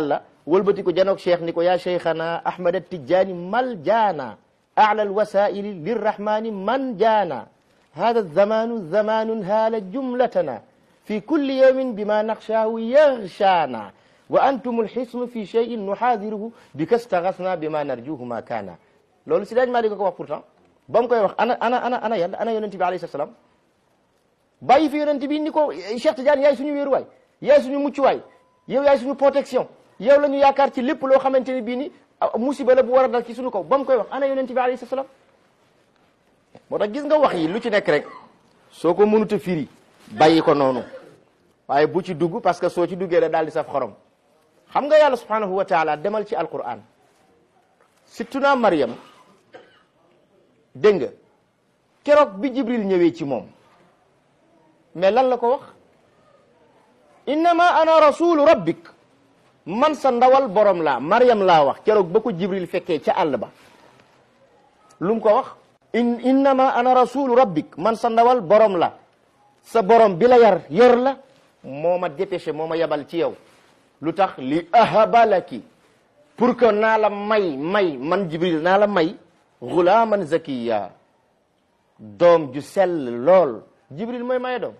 wëlbati ko janoog cheikh ni ko yaa cheikhana ahmad tijjaani mal jaana ala alwasaili lirrahmani man jaana hada zamanu zamanun haala jumlatana fi kulli yawmin bima naxshaahu yaxshaana wa antum alxisnu fi cheyin nuxaadiruhu bika stagasna bima narjuhu ma kaana loolu si daaj maa di ko wax pourtant ba mu koy wax ana ana ana ana yàlla ana yonente bi alayhi salaam bàyyi fi yonente bi ni ko Cheikh Tidiane yaay suñu wéeruwaay yaay suñu muccuwaay yow yaay suñu protection yow la ñu yaakaar ci lépp loo xamante ne bii ni musiba la bu war a dal ci suñu kaw ba mu koy wax ana yonente bi alayhi salaam moo tax gis nga wax yi lu ci nekk rek soo ko mënut a firi bàyyi ko noonu waaye bu ci dugg parce que soo ci duggee la daal di saf xorom xam nga yàlla subhanahu wa taala demal ci alquran sittuna Maryam dégg nga keroog bi Jibril ñëwee ci moom mais lan la ko wax innama ana rasulu rabbik man sa ndawal borom laa Maryam laa wax keroog ba ko Jibril fekkee ca àll ba lu mu ko wax in innama ana rasulu rabbik man sa ndawal borom la sa borom bi la yar yor la moo ma dépêché moo ma yebal ci yow lu tax li ahabalaki pour que naa la may may man Jibril naa la may gulaaman zakiya doom ju sell lool Jibril mooy maye doom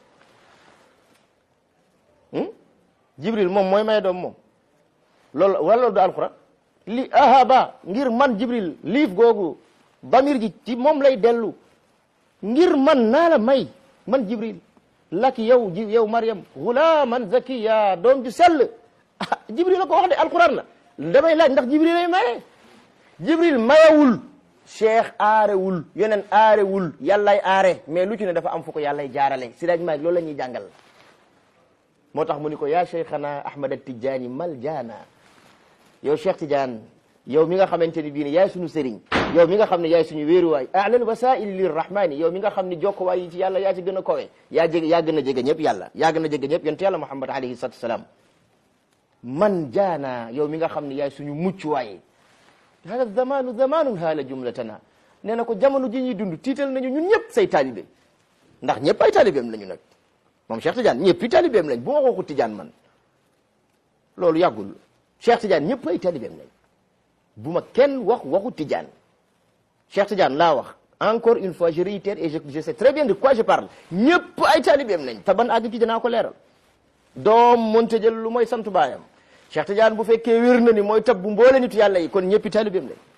Jibril moom mooy maye doom moom loolu wala loolu du alquran li ahaba ngir man Jibril liif googu damir ji ci moom lay dellu ngir man naa la may man Jibril laki yow ji yow Maryam gulaaman zakiya doom ju sell ah Jibril la ko wax de alquran la damay laaj ndax Jibril lay maye Jibril mayewul cheikh aarewul yeneen aarewul yàllay aare mais lu ci ne dafa am fu ko yàllay jaarale si daaj maag loolu la ñuy jàngal moo tax mu ni ko yaa cheikhana ahmad tijaani mal jaana yow cheikh tidiane yow mi nga xamante ni bii ne yaay suñu sëriñ yow mi nga xam ne yaay suñu wéeruwaay alal wasaili lirrahmani yow mi nga xam ne jokkowaay yi ci yàlla yaa ci gën a kowe yaa jege yaa gën a jege ñëpp yàlla yaa gën a jege ñëpp yonent yàlla muhammad alayhi salatu wasalaam man jaana yow mi nga xam ne yaay suñu muccuwaay hada zamanu zamanun haala jumlatana nee na ko jamono ji ñuy dund tiital nañu ñun ñëpp say taalibe ndax ñëpp ay taalibeem lañu nag moom Cheikh Tidiane ñëpp i taalibeem lañ bu ma waxu Tidiane man loolu yàggul Cheikh Tidiane ñëpp ay taalibeem lañ bu ma kenn wax waxu Tidiane Cheikh Tidiane laa wax encore une fois je réitère et je je sais très bien de quoi je parle ñëpp ay taalibeem lañ te ban àgg ci dinaa ko leeral doom mënta jël lu mooy sant baayam Cheikh Tidiane bu fekkee wér na ni mooy tab bu mboole nitu yàlla yi kon ñëppi taalibeem lañ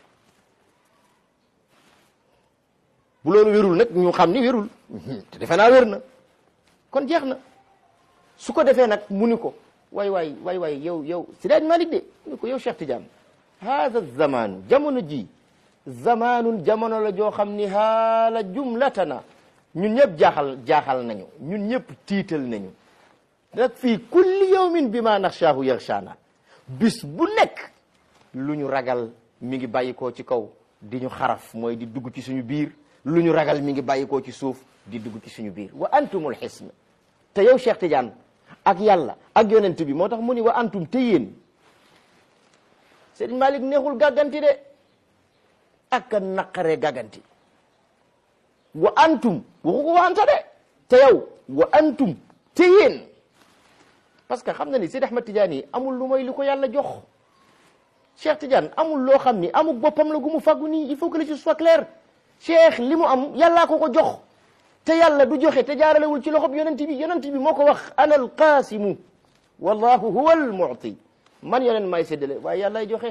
bu loolu wérul nag ñu xam ni wérul te defe naa wér na kon jeex na su ko defee nag mu ni ko waay waay waay waay yow yow Sidaaj Malik de mu ni ko yow Cheikh Tidiane haada zamanu jamono ji zamanun jamono la joo xam ni haala jumlatana ñun ñëpp jaaxal jaaxal nañu ñun ñëpp tiital nañu nag fii kulli yawmin bi ma naxshaahu yaxshaana bis bu nekk lu ñu ragal mi ngi bàyyikoo ci kaw di ñu xaraf mooy di dugg ci suñu biir lu ñu ragal mi ngi bàyyikoo ci suuf di dugg ci suñu biir wa antumul xisn te yow Cheikh Tidiane ak yàlla ak yonent bi moo tax mu ni wa antum te yéen Serigne Malick neexul gàgganti de ak a naqaree gàgganti wa antum waxu ko wanta de te yow wa antum te yéen parce que xam na ni Seydi Ahmad Tidiane yi amul lu mooy li ko yàlla jox Cheikh Tidiane amul loo xam ni amul boppam la gu mu fàggu nii il faut que les choses soient claires Cheikh li mu am yàllaa ko ko jox te yàlla du joxe te jaaralewul ci loxob yonent bi yonent bi moo ko wax ana alqaasimu wallahu huwa almu'ti man yonent may séddale waaye yàllaay joxe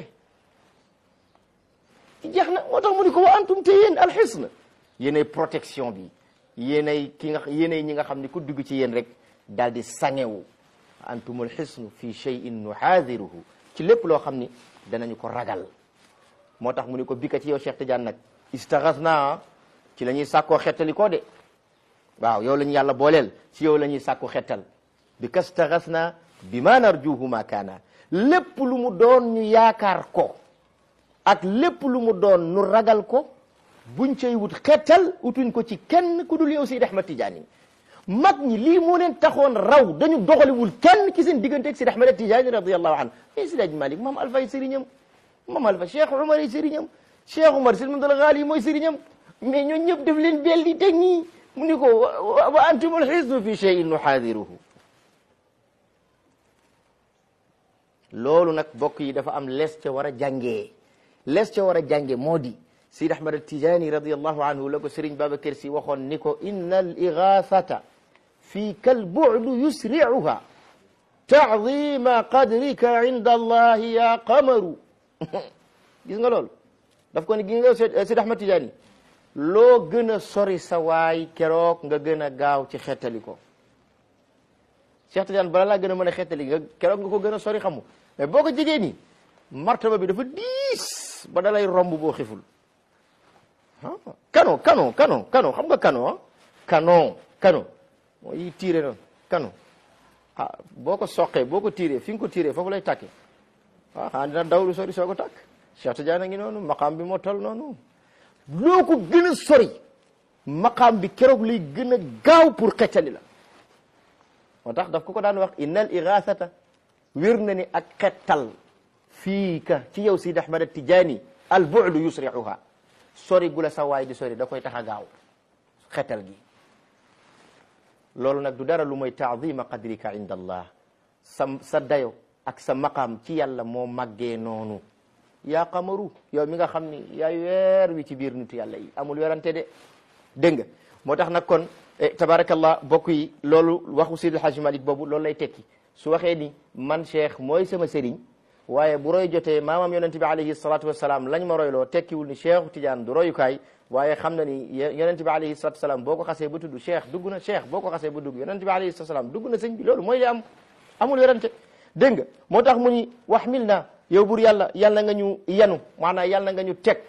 jeex na moo tax mu ni ko wa antum te yéen alxisn yéenay protection bi yéenay ki nga yéenay ñi nga xam ni ku dugg ci yéen rek daal di sangewu antum alxisnu fi cheyin nuhaadiruhu ci lépp loo xam ni danañu ko ragal moo tax mu ni ko bika ci yow Cheikh Tidiane nag istaxas naa ci la ñuy sàkkoo xettali koo de waaw yow la ñu yàlla booleel ci yow la ñuy sàkku xettal bi ka staxas naa bi ma narjuhu ma kaana lépp lu mu doon ñu yaakaar ko ak lépp lu mu doon nu ragal ko buñ cay wut xettal utuñ ko ci kenn ku dul yow Seydi Ahmad Tidiane mag ñi lii moo leen taxoon raw dañu doxaliwul kenn ci seen digganteeg Seydi Ahmad Tidiane radiyallahu anhu mais Seydi Malik maam Alfay sëriñam maam Alfa Cheikh Umar yi sëriñam Cheikh Umar Sil Mamdul Ghali mooy sëriñam mais ñoo ñëpp def leen bel di teg ñii mu ni ko wa antumul xisnu fi cheyin nuxaadiruhu loolu nag bokk yi dafa am les ca war a jàngee les ca war a jànge moo di Sidi Ahmad Atijani radiallahu anhu la ko Sëriñ Babacar Si waxoon ni ko inna al igaasata fii kal bu'du yusri'uha taadima qadrika inda allahi ya qamaru gis nga loolu daf ko ni gis nga Sidi Ahmad Tijani loo gën a sori sa waay keroog nga gën a gaaw ci xettali ko Cheikh Tidiane bala laa gën a mën a xettali nga keroog nga ko gën a sori xamu mais boo ko jegee nii martaba bi dafa diis ba dalay romb boo xiful ah canon canon canon canon xam nga canon ah canon canon mooy tiire noonu canon ah boo ko soqee boo ko tiiree fi nga ko tiiree foofu lay tàkkee ah xanaa dina dawlu sori soo ko tàkk Cheikh Tidiane a ngi noonu maqaam bi moo toll noonu loo ko gën a sori maqaam bi keroog lay gën a gaaw pour xettali la moo tax daf ko ko daan wax innal igaasata wér na ni ak xettal fii ka ci yow Sidi Ahmad Tijaani al bu'du yusri'uha sori gu la sa waay di sori da koy tax a gaaw xettal gi loolu nag du dara lu mooy taadima qadrika inda allah sa sa dayo ak sa maqaam ci yàlla moo màggee noonu yaa qamaru yow mi nga xam ni yaay weer wi ci biir nitu yàlla yi amul werante de dégg nga moo tax nag kon tabarakallah bokk yi loolu waxu Seydi El Hadji Malick boobu loolu lay tekki su waxee ni man cheikh mooy sama sëriñ waaye bu roy jotee maamam yonente bi alayhi salatu wasalaam lañ ma royloo tekkiwul ni cheikhu Tidiane du royukaay waaye xam na ni yonente bi alayhi salatu wasalaam boo ko xasee ba tudd cheikh dugg na cheikh boo ko xasee ba dugg yonente bi alayhi salatu wasalaam dugg na sëñ bi loolu mooy li am amul werante dégg nga moo tax mu ni waxmil na yow bur yàlla yàlla nga ñu yanu maanaam yàlla nga ñu teg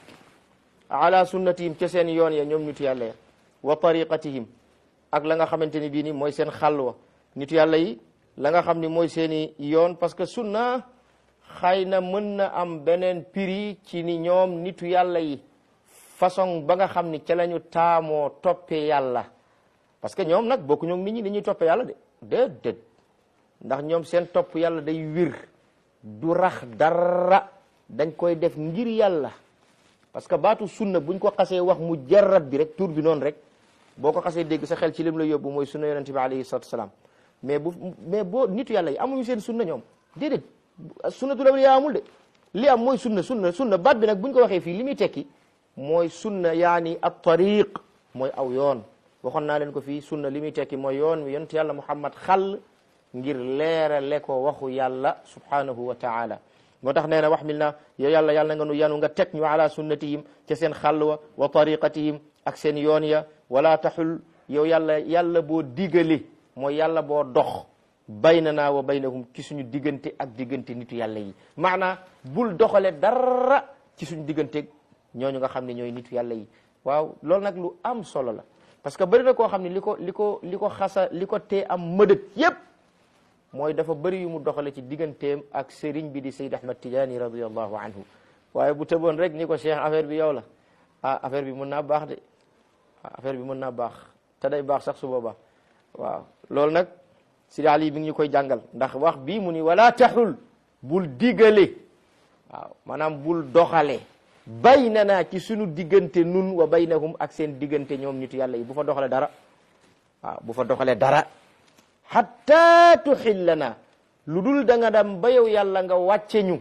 ala sunnatihim ca seen yoon ya ñoom nitu yàlla ya wa tariqatihim ak la nga xamante ni bii ni mooy seen xàll wa nitu yàlla yi la nga xam ni mooy seeni yoon parce que sunna xëy na mën na am beneen prix ci ni ñoom nitu yàlla yi façon ba nga xam ni ca la ñu taamoo toppee yàlla parce que ñoom nag bokku ñoom nit ñi ni ñuy toppee yàlla de déedéet ndax ñoom seen topp yàlla day wir du rax dara dañ koy def ngir yàlla parce que baatu sunna buñ ko xasee wax mu jarrat bi rek tur bi noonu rek boo ko xasee dégg sa xel ci lim la yóbbu mooy sunna yonente bi alayhi salatu wasalaam mais bu mais boo nitu yàlla yi amuñu seen sunna ñoom déedéet sunnatul awliya amul de li am mooy sunna sunna sunna baat bi nag buñ ko waxee fii li muy tekki mooy sunna yaani at tariq mooy aw yoon waxoon naa leen ko fii sunna li muy tekki mooy yoon wi yonent yàlla muhammad xàll ngir leerale ko waxu yàlla subhanahu wa taala moo tax nee na wax mil na yow yàlla yàlla nga nu yanu nga teg ñu ala sunnatihim ca seen xàll wa wa tariqatihim ak seen yoon ya wala taxul yow yàlla yàlla boo digale mooy yàlla boo dox baynana wa baynahum ci suñu diggante ak diggante nitu yàlla yi maanaa bul doxale dara ci suñu diggante ñooñu nga xam ne ñooy nitu yàlla yi waaw loolu nag lu am solo la parce que bëri na koo xam ne li ko li ko li ko xasa li ko tee am mëdët yépp mooy dafa bëri yu mu doxale ci digganteem ak sëriñ bi di Sayyid Ahmad Tidiane radiallahu anhu waaye bu tëboon rek ni ko cheikh affaire bi yow la ah affaire bi mën naa baax de affaire bi mën naa baax te day baax sax su boobaa waaw loolu nag Sidi Ali bi ngi ñu koy jàngal ndax wax bii mu ni wala taxul bul digale waaw maanaam bul doxale baynana ci sunu diggante nun wa baynahum ak seen diggante ñoom nitu yàlla yi bu fa doxale dara waaw bu fa doxale dara hatta tuxillana lu dul da nga dem ba yow yàlla nga wàcce ñu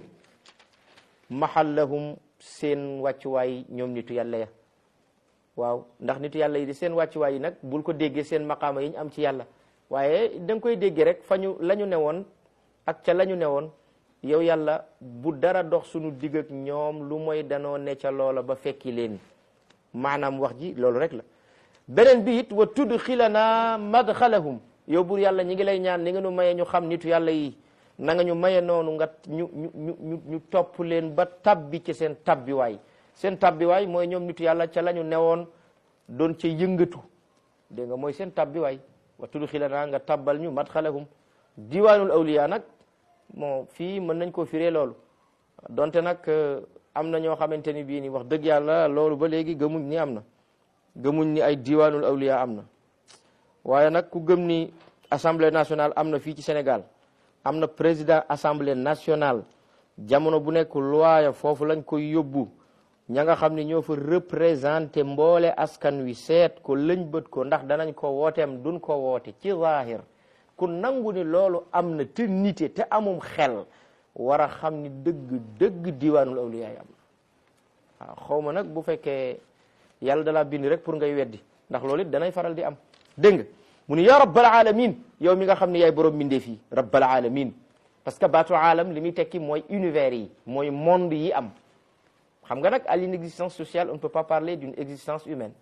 mahallahum seen wàccuwaay ñoom nitu yàlla ya waaw ndax nitu yàlla yi di seen wàccuwaay yi nag bul ko déggee seen maqaama yi ñu am ci yàlla waaye da nga koy déggee rek fa ñu la ñu newoon ak ca la ñu newoon yow yàlla bu dara dox sunu digg ak ñoom lu mooy danoo ne ca loola ba fekki leen maanaam wax ji loolu rek la beneen bi it wa tudxilana madxalahum yow bur yàlla ñi ngi lay ñaan ni nga nu maye ñu xam nitu yàlla yi na nga ñu maye noonu nga ñu ñu ñu ñu ñu topp leen ba tabbi ci seen tabbiwaay seen tabbiwaay mooy ñoom nitu yàlla ca la ñu newoon doon ca yëngatu dégg nga mooy seen tabbiwaay wa tudxilana nga tabbal ñu madxalahum diwaanul awliya nag bon fii mën nañ koo firee loolu donte nag am na ñoo xamante ni bii ni wax dëgg yàlla loolu ba léegi gëmuñ ni am na gëmuñ ni ay diwaanul awliya am na waaye nag ku gëm ni assemblée nationale am na fii ci Sénégal am na président assemblée nationale jamono bu nekk loi ya foofu lañ koy yóbbu ña nga xam ne ñoo fa représenté mboole askan wi seet ko lëñ bët ko ndax danañ ko wooteem duñ ko woote ci zahir ku nangu ni loolu am na te nite te amum xel war a xam ni dëgg dëgg diwaanul awliya yi am waaw xaw ma nag bu fekkee yàlla dalaa bind rek pour ngay weddi ndax loolu it danay faral di am dégg nga mu ni ya rabbal alamin yow mi nga xam ne yaay borom mbindeef yi rabbal alamin parce que baatu aalam li muy tekki mooy univers yi mooy monde yi am xam nga nag à l'inexistence sociale on ne peut pas parler d'une existence humaine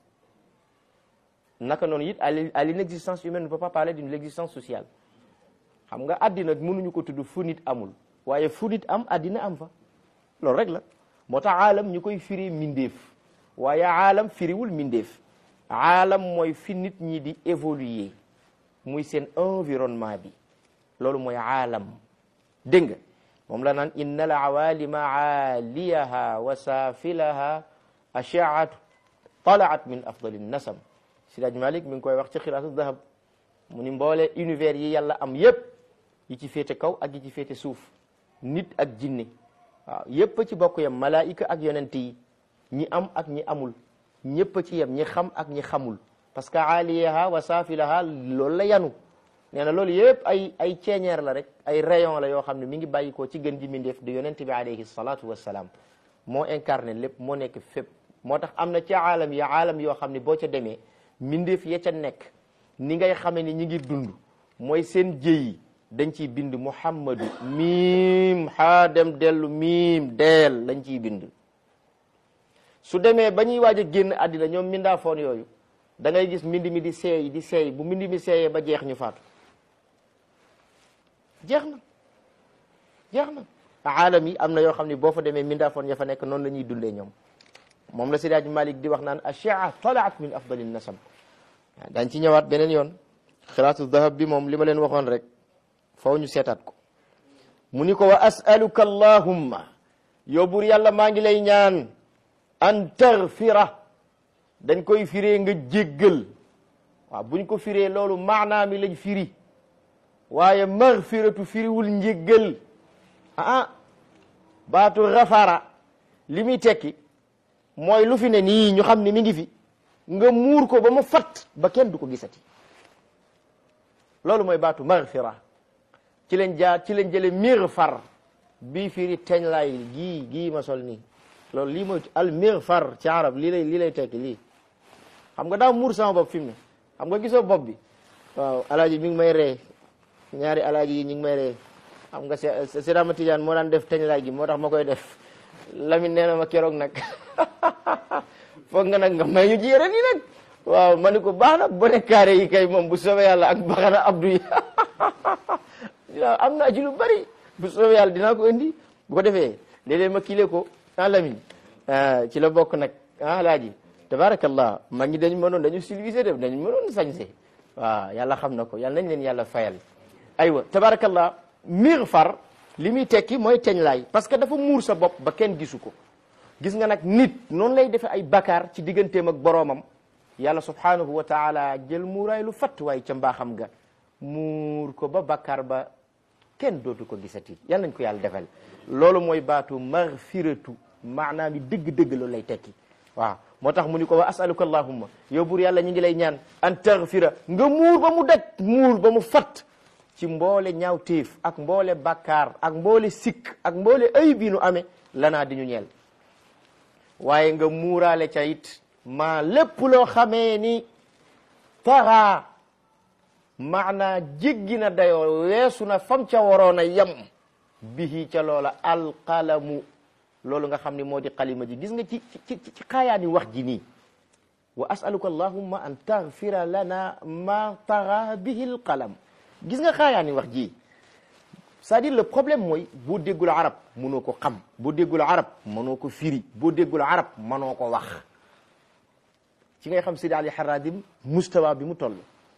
naka noonu it à l'inexistence humaine on ne peut pas parler d'une existence sociale xam nga addina mënuñu ko tudd fu nit amul waaye fu nit am addina am fa loolu rek la moo tax aalam ñu koy firi mindeef waaye aalam firiwul mindeef aalam mooy fi nit ñi di évoluer muy seen environnement bi loolu mooy aalam dégg nga moom la naan inna al awalima aaliyaha wa saafilaha ashaatu talaat min afdali nasam Siraj Malik mi ngi koy wax ci xiraatu dahab mu ni mboole univers yi yàlla am yépp yi ci féete kaw ak yi ci féete suuf nit ak jinne waaw yépp ci bokk yam malaayika ak yonent yi ñi am ak ñi amul ñépp ci yem ñi xam ak ñi xamul parce que aaliyaha wa saafilaha loolu la yanu nee na loolu yëpp ay ay ceeñeer la rek ay rayon la yoo xam ne mi ngi bàyyikoo ci gën ji mindeef di yonent bi alayhi salatu wassalaam moo incarné lépp moo nekk fépp moo tax am na ci aalam yi aalam yoo xam ne boo ca demee mindeef ya ca nekk ni ngay xamee ni ñi ngi dund mooy seen jëyi dañ ciy bind muhammadu miim xaa dem dellu miim deel lañ ciy bind su demee ba ñuy waaj a génn àddina ñoom mindaafoon yooyu da ngay gis mbind mi di seey di seey bu mbind mi seeyee ba jeex ñu faatu jeex na jeex na aalam yi am na yoo xam ne boo fa demee mindaafoon ya fa nekk noonu la ñuy dundee ñoom moom la Seydi Malik di wax naan ashia talaat min afdali nasam dañ ci ñëwaat beneen yoon xiraatu dahab bi moom li ma leen waxoon rek faw ñu seetaat ko mu ni ko wa asaluka allahumma yow buur yàlla maa ngi lay ñaan an taghfira dañ koy firee nga jéggal waaw buñ ko firee loolu maanaa mi lañ firi waaye maghfiratu firiwul njéggal ah baatu rafara li muy tekki mooy lu fi ne nii ñu xam ne mi ngi fi nga muur ko ba mu fat ba kenn du ko gisati loolu mooy baatu maghfira ci leen jaar ci leen jële mighfar bii firi teñ laay gii gii ma sol nii loolu lii mooy al mighfar ci arab lii lay lii lay tekki lii xam nga daa muur sama bopp fi mu ne xam nga gisoo bopp bi waaw alaaji mi ngi may ree ñaari alaaji yi ñu ngi may ree xam nga Seydama Tidiane moo daan def teñ laay gi moo tax ma koy def Lamine nee na ma keroog nag foog nga nag nga may ñu ci yére nii nag waaw ma ni ko baax na bone carré yi kay moom bu soobee yàlla ak baxana abdou yi am naa ci lu bari bu soobee yàlla dinaa ko indi bu ko defee léeg-léeg ma kiile ko ah Lamine ci la bokk nag ah alaaji tabarakallah mag ñi dañu mënoon dañu civilisé def dañu mënoon sañse waaw yàlla xam na ko yàlla nañ leen yàlla fayal aywa tabarakallah mighfar li muy tekki mooy teñ laay parce que dafa muur sa bopp ba kenn gisu ko gis nga nag nit noonu lay defee ay bakkaar ci digganteem ak boroomam yàlla subhanahu wa taala jël muuraay lu fatt waaye ca mbaaxam ga muur ko ba bakkaar ba kenn dootu ko gisati yal nañ ko yàlla defal loolu mooy baatu maghfiratu maanaam yi dëgg-dëgg loolu lay tekki waaw moo tax mu ni ko wa asaluka allahumma yow buur yàlla ñu ngi lay ñaan an taghfira nga muur ba mu daj muur ba mu fatt ci mboole ñaaw téef ak mboole bakkaar ak mboole sikk ak mboole ay bi nu amee lanaa di ñu ñeel waaye nga muuraale ca it maa lépp loo xamee ni taxaa maanaa jéggi na dayoo weesu na fam ca waroon a yem bihi ca loola alqalamu loolu nga xam ne moo di xalima ji gis nga ci ci ci xaayaani wax ji nii wa asaluka allahumma an taghfira lana ma taxa bihi alqalam gis nga xaayaani wax ji c'est-à-dire le problème mooy boo déggul arab mënoo ko xam boo déggul arab mënoo ko firi boo déggul arab mënoo ko wax ci ngay xam Sidi Ali Haradim mustawa bi mu toll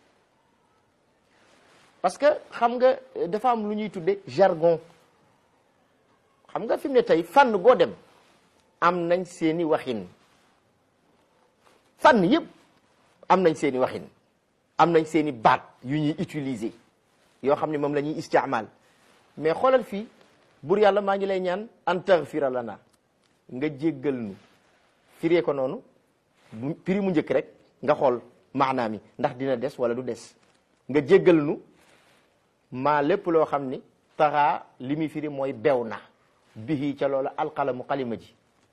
parce que xam nga dafa am lu ñuy tudde jargon xam nga fi mu ne tey fànn goo dem am nañ seeni waxin fànn yëpp am nañ seeni waxin am nañ seeni baat yu ñuy utiliser yoo xam ne moom la ñuy istimal mais xoolal fii bur yàlla maa ngi lay ñaan an taghfira lana nga jéggal nu firee ko noonu piri mu njëkk rek nga xool maanaam mi ndax dina des wala du des nga jéggal nu maa lépp loo xam ni taxaa li muy firi mooy bew na bihi ca loola alqalamu xalima ji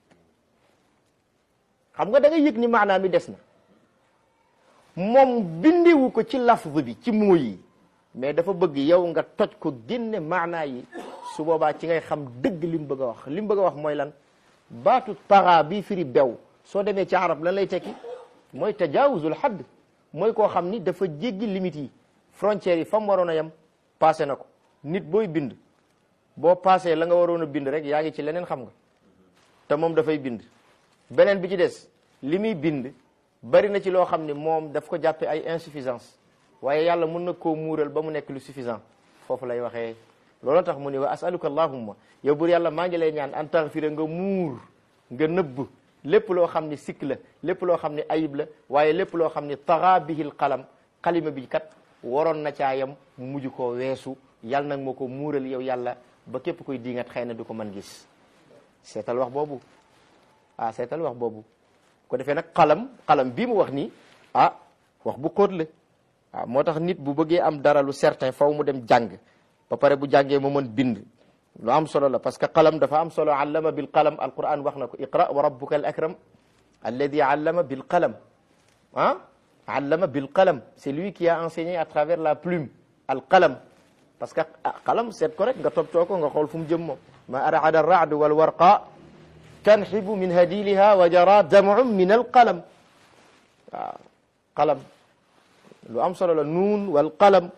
xam nga da nga yëg ni maanaam mi des na moom bindiwu ko ci lafz bi ci mooy yi mais dafa bëgg yow nga toj ko génne maanaa yi su boobaa ci ngay xam dëgg li mu bëgg a wax li mu bëgg a wax mooy lan baatu taxaa bii firi bew soo demee ci arab lan lay tekki mooy tajaawuzul xadd mooy koo xam ni dafa jéggi limites yi frontières yi fa mu waroon a yem passé na ko nit booy bind boo passé la nga waroon a bind rek yaa ngi ci leneen xam nga te moom dafay bind beneen bi ci des li muy bind bari na ci loo xam ne moom daf ko jàppe ay insuffisance waaye yàlla mun na koo muural ba mu nekk lu suffisant foofu lay waxee loolu tax mu ni wa asaluka allahumma yow bur yàlla maa ngi lay ñaan an taxfira nga muur nga nëbb lépp loo xam ni sikk la lépp loo xam ni ayib la waaye lépp loo xam ni taxa bihil qalam xalima bi kat waroon na caa yam mu mujj koo weesu yàlla nag moo ko muural yow yàlla ba képp koy diingat xëy na du ko mën gis seetal wax boobu ah seetal wax boobu ko defee nag xalam xalam bii mu wax nii ah wax bu xóot la waaw moo tax nit bu bëggee am dara lu certain faw mu dem jàng ba pare bu jàngee mu mën bind lu am solo la parce que qalam dafa am solo allama bil qalam alquran wax na ko iqra wa rabbuka al akram alladi allama bil qalam ah allama bil qalam c'est lui qui a enseigné à travers la plume al qalam parce que qalam seet ko rek nga toppatoo ko nga xool fu mu jëm moom ma arada ar-ra'd wal warqa tanxibu min hadiliha wa jara dam'un min al qalam waaw qalam lu am solo la nuun wal qalam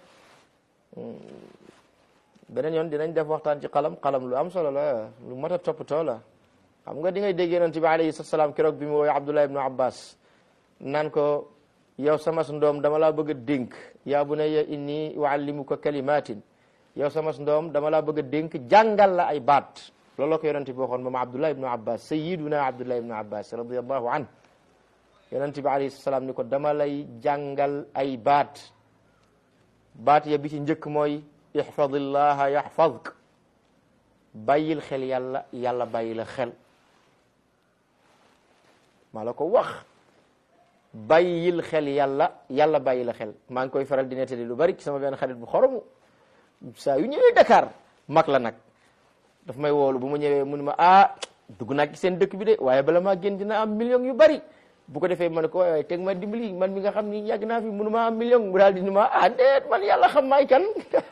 beneen yoon dinañ def waxtaan ci qalam qalam lu am solo la lu mat a toppatoo la xam nga di ngay dégg yonent bi alayhi salaam keroog bi mu woowee Abdullah ibnu Abbas naan ko yow sama ndoom dama laa bëgg a dénk yaa bunayya inni uallimuka kalimatin yow sama ndoom dama laa bëgg a dénk jàngal la ay baat loolu la ko yonent bi waxoon moom Abdullah ibnu Abbas sayyiduna Abdullah ibnu Abbas radiyallahu an yonent bi alayhi salaam ni ko dama lay jàngal ay baat baat ya bi ci njëkk mooy ihfadillaha yaxfadk bàyyil xel yàlla yàlla bàyyi la xel maa la ko wax bàyyil xel yàlla yàlla bàyyi la xel maa ngi koy faral di nettali lu bari ci sama benn xarit bu xoromu saa yu ñëwee Dakar mag la nag daf may woolu bu ma ñëwee mu ne ma ah dugg naa ci seen dëkk bi de waaye bala maa génn dina am million yu bari bu ko defee ma ne ko waaye teg ma dimbali man mi nga xam ni yàgg naa fi mënu ma am million mu daal di ni ma ah déet man yàlla xam maay kan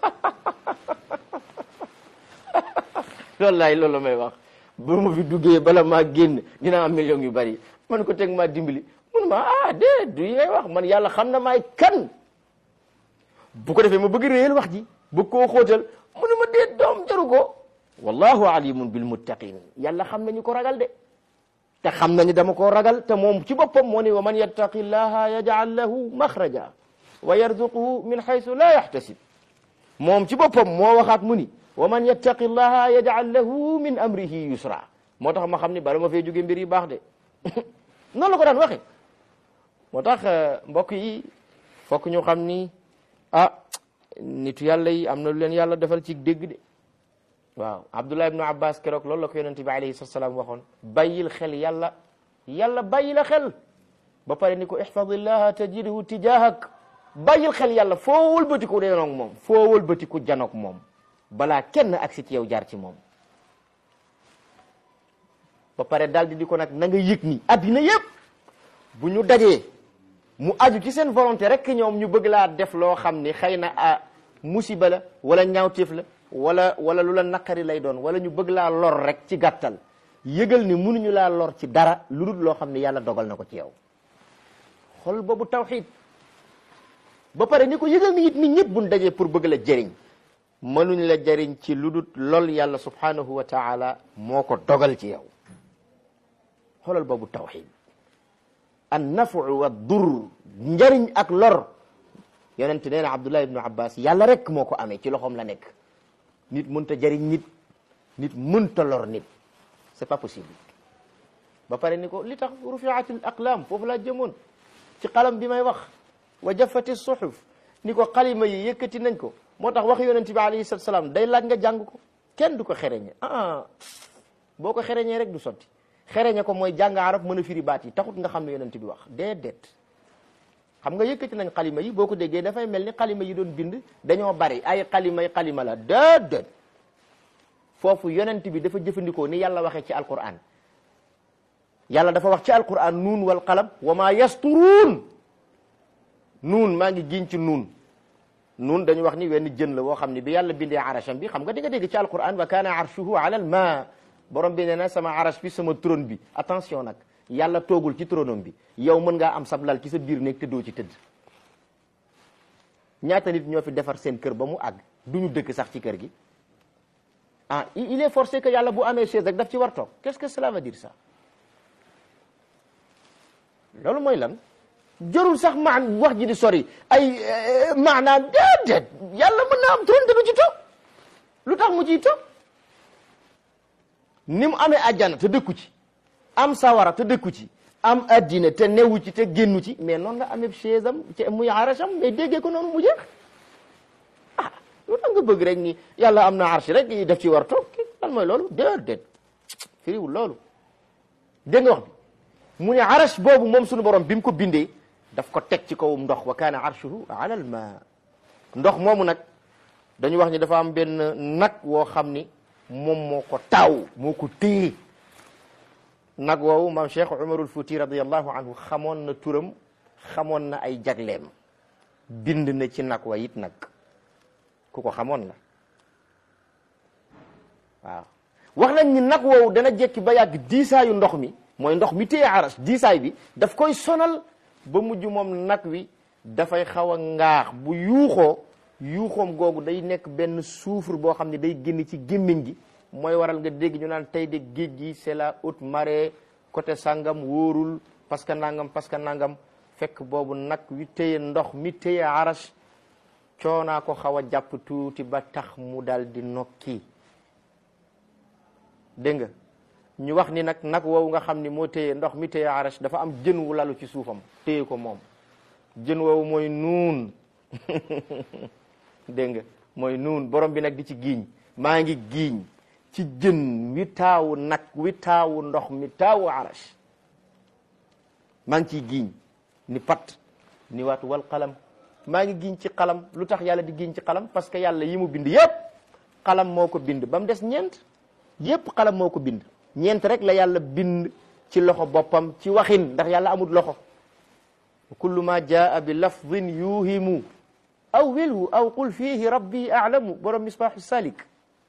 loolu laay loolu la may wax bu ma fi duggee bala maa génn dina am million yu bari man ko teg ma dimbali mënu ma ah déet du yi ngay wax man yàlla xam na maay kan bu ko defee ma bëgg réyal wax ji bëgg koo xóotal mu ne ma déet doom jaru ko wallahu alimun bil muttaqin yàlla xam nañu ko ragal de te xam nañu dama koo ragal te moom ci boppam moo ne wa man yattaqi llaha yaj'al lahu maxraja wa yarzuquhu min haythu la yahtasib moom ci boppam moo waxaat mu ni wa man yattaqi llaha yaj'al lahu min amrihi yusra moo tax ma xam ni bala ma fee jóge mbir yi baax de noonu la ko daan waxe moo tax mbokk yi fokk ñu xam ni ah nitu yàlla yi am na lu leen yàlla defal ci dégg de waaw abdullah ibnu abbas keroog loolu la ko yonente bi alayhi salatu salaam waxoon bàyyil xel yàlla yàlla bàyyi la xel ba pare ni ko ihfadillaha tajidhu tijahak bàyyil xel yàlla foo wëlbatiku denoog moom foo wëlbatiku janoog moom balaa kenn agsi ci yow jaar ci moom ba pare daal di di ko nag na nga yëg ni addina yëpp bu ñu dajee mu aju ci seen volonté rek ñoom ñu bëgg laa def loo xam ni xëy na a musiba la wala ñaawteef la wala wala lu la naqari lay doon wala ñu bëgg laa lor rek ci gàttal yëgal ni mënuñu laa lor ci dara lu dul loo xam ne yàlla dogal na ko ci yow xol boobu tawxiid ba pare ni ko yëgal ni it nit ñëpp buñ dajee pour bëgg la jëriñ mënuñ la jëriñ ci lu dul lool yàlla subhanahu wa taala moo ko dogal ci yow xoolal boobu tawxiid an nafu wa dur njëriñ ak lor yonent nee na Abdullah ibnu Abbas yàlla rek moo ko amee ci loxoom la nekk nit mënta jëriñ nit nit mënta lor nit c'est pas possible ba pare ni ko li tax rufiatil aqlam foofu laa jëmoon ci xalam bi may wax wa jafati suhuf ni ko xalima yi yëkkati nañ ko moo tax wax yonent bi alayhi salatu salaam day laaj nga jàng ko kenn du ko xereñe ah boo ko xereñee rek du sotti xereñe ko mooy jàng arab mën a firi baat yi taxut nga xam ne yonent bi wax déedéet xam nga yëkkati nañ xalima yi boo ko déggee dafay mel ni xalima yi doon bind dañoo bari ay xalima yi xalima la déedéet foofu yonent bi dafa jëfandikoo ni yàlla waxee ci alquran yàlla dafa wax ci alquran nuun wal qalam wa ma yasturuun nuun maa ngi giñ ci nuun nuun dañu wax ni wenn jën la woo xam ne bi yàlla bindee arasham bi xam nga di nga dégg ci alquran wa kaana arshuhu ala al ma borom bi nee na sama arash bi sama trône bi attention nag yàlla toogul ci trônom bi yow mën ngaa am sablal ci sa biir néeg te doo ci tëdd ñaata nit ñoo fi defar seen kër ba mu àgg du ñu dëkk sax ci kër gi ah il est forcé que yàlla bu amee chaise rek daf ci war toog qu'est-ce que cela veut dire ça loolu mooy lan jarul sax maan wax ji di sori ay maanaa déedéet yàlla mën naa am trône te du ci toog lu tax mu ciy toog ni mu amee àjjana te dëkku ci am sawara te dëkku ci am addina te newu ci te génnu ci mais noonu la amee chaise am ci muy arasham mais déggee ko noonu mu jeex ah lu tax nga bëgg rek ni yàlla am na arsh rek daf ci war toog lan mooy loolu déedéet firiwul loolu dégg nga wax bi mu ne arash boobu moom suñu borom bi mu ko bindee daf ko teg ci kawum ndox wa kaana arshuhu ala al ma ndox moomu nag dañu wax ni dafa am benn nag woo xam ni moom moo ko taaw moo ko téye nag woowu maam Cheikh Umarul Fuuti radiyallahu anhu xamoon na turam xamoon na ay jagleem bind na ci nag wa it nag ku ko xamoon la waaw wax nañ ni nag woowu dana jekki ba yàgg diisaayu ndox mi mooy ndox mi téye aras diisaay bi daf koy sonal ba mujj moom nag wi dafay xaw a ngaax bu yuuxoo yuuxoom googu day nekk benn soufre boo xam ne day génn ci gémmiñ gi mooy waral nga dégg ñu naan tey de géej gi c'est la haute marée côté sangam wóorul parce que nangam parce que nangam fekk boobu nag wi téye ndox mi téye aras coonaa ko xaw a jàpp tuuti ba tax mu dal di nokki dégg nga ñu wax ni nag nag woowu nga xam ni moo téye ndox mi téye arash dafa am jën wu lalu ci suufam téye ko moom jën woowu mooy nuun dégg nga mooy nuun borom bi nag di ci giiñ maa ngi giiñ ci jën wi taawu nag wi taawu ndox mi taawu arash maa ngi ciy giiñ ni pat ni waat wal qalam maa ngi giiñ ci qalam lu tax yàlla di giiñ ci qalam parce que yàlla yi mu bind yépp qalam moo ko bind ba mu des ñeent yépp qalam moo ko bind ñeent rek la yàlla bind ci loxo boppam ci waxin ndax yàlla amul loxo kullu ma jaa bi lafdin yuhimu aw wilhu aw qul fihi rabbi a'lamu borom misbaahu salik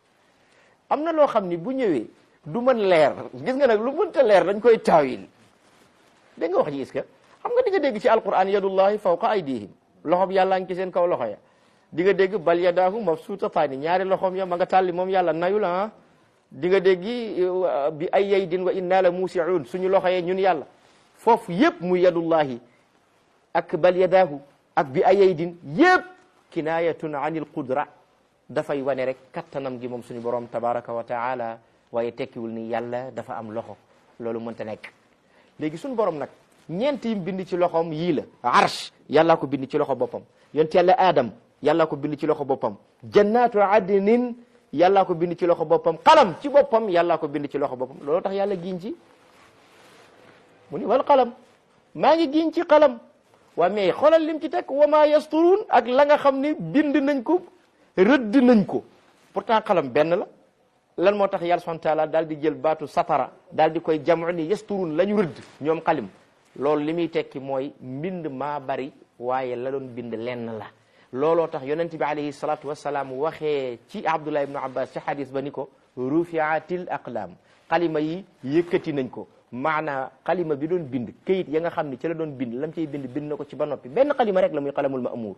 am na loo xam ni bu ñëwee du mën leer gis nga nag lu mënta leer dañ koy taawil dégg nga wax ji est-ce que xam nga di nga dégg ci alquran yadullahi fawqa aydihim loxob yàlla ngi ci seen kaw loxo ya di nga dégg bal yadaahu mabsuutataani ñaari loxoom ya ma nga tàlli moom yàlla nayu la ah di nga dégg bi ay yaydin wa inna la muusiun suñu loxo yee ñun yàlla foofu yépp muy yadullahi ak bal yadaahu ak bi ay yaydin yépp kinayatun anil qudra dafay wane rek kattanam gi moom suñu borom tabaraka wa taala waaye tekkiwul ni yàlla dafa am loxo loolu mënta nekk léegi suñu borom nag ñeent yim bind ci loxoom yii la arsh yàllaa ko bind ci loxo boppam yonent yàlla adam yàllaa ko bind ci loxo boppam jannatu adnin yàllaa ko bind ci loxo boppam qalam ci boppam yàllaa ko bind ci loxo boppam loolu tax yàlla giñ ci mu ni wal qalam maa ngi giñ ci qalam waa mais xoolal lim ci teg wa ma yasturuun ak la nga xam ni bind nañ ko rëdd nañ ko pourtant qalam benn la lan moo tax yàlla subhanahu wa taala daal di jël baatu satara daal di koy jamu ni yasturuun la ñu rëdd ñoom xalim loolu li muy tekki mooy mbind maa bari waaye la doon bind lenn la looloo tax yonent bi alayhi salatu wasalaam waxee ci abdullah ibnu abbas ci hadis ba ni ko rufiatil aqlam xalima yi yëkkati nañ ko maanaa xalima bi doon bind këyit ya nga xam ni ci la doon bind lam ciy bind bind na ko ci ba noppi benn xalima rek la muy qalamul ma'mur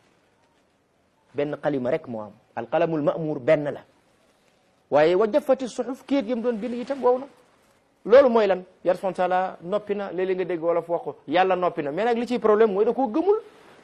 benn xalima rek moo am al qalamul ma'mur benn la waaye wa jafati suxuf këyit yam doon bind itam wow na loolu mooy lan yar subhanahu wa taala noppi na léeg-léeg nga dégg wala fu wax ko yàlla noppi na mais nag li ciy problème mooy da koo gëmul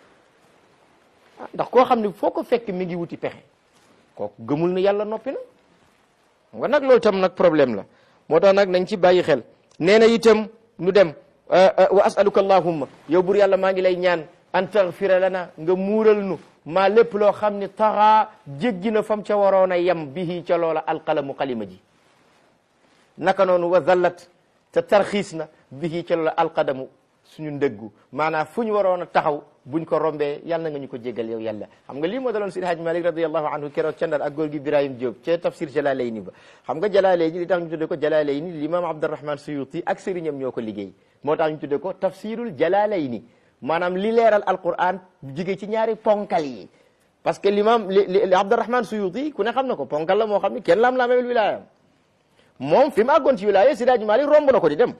ndax koo xam ne foo ko fekk mi ngi wuti pexe kooku gëmul ni yàlla noppi na nga nag loolu tam nag problème la moo tax nag nañ ci bàyyi xel nee na itam nu dem wa asaluka allahumma yow bur yàlla maa ngi lay ñaan an taghfira lana nga muural nu maa lépp loo xam ne taxaa jéggi na fam ca waroon a yem bihi ca loola alqalamu xalima ji naka noonu wa zallat te tarxiis na bihi ca loola alqadamu suñu ndëggu maanaam fu ñu waroon a taxaw buñ ko rombee yàlla na nga ñu ko jégal yow yàlla xam nga lii moo daloon Seydi Hadj Malick radiyallahu anhu keroog ca Ndar ak góor gi Ibrahim Diop ca tafsir Jalaalayni ba xam nga Jalaalayni li tax ñu tuddee ko Jalaalayni l'imam Abdurrahman Suyuti ak sëriñam ñoo ko liggéey moo tax ñu tuddee ko tafsirul Jalaalayni maanaam li leeral Alquran jigee ci ñaari ponkal yi parce que l'imam li Abdurrahman Suyuti ku ne xam na ko ponkal la moo xam ni kenn lam-laamewul wilaayam moom fi mu àggoon ci wilaaya Seydi Hadj Malick romb na ko di dem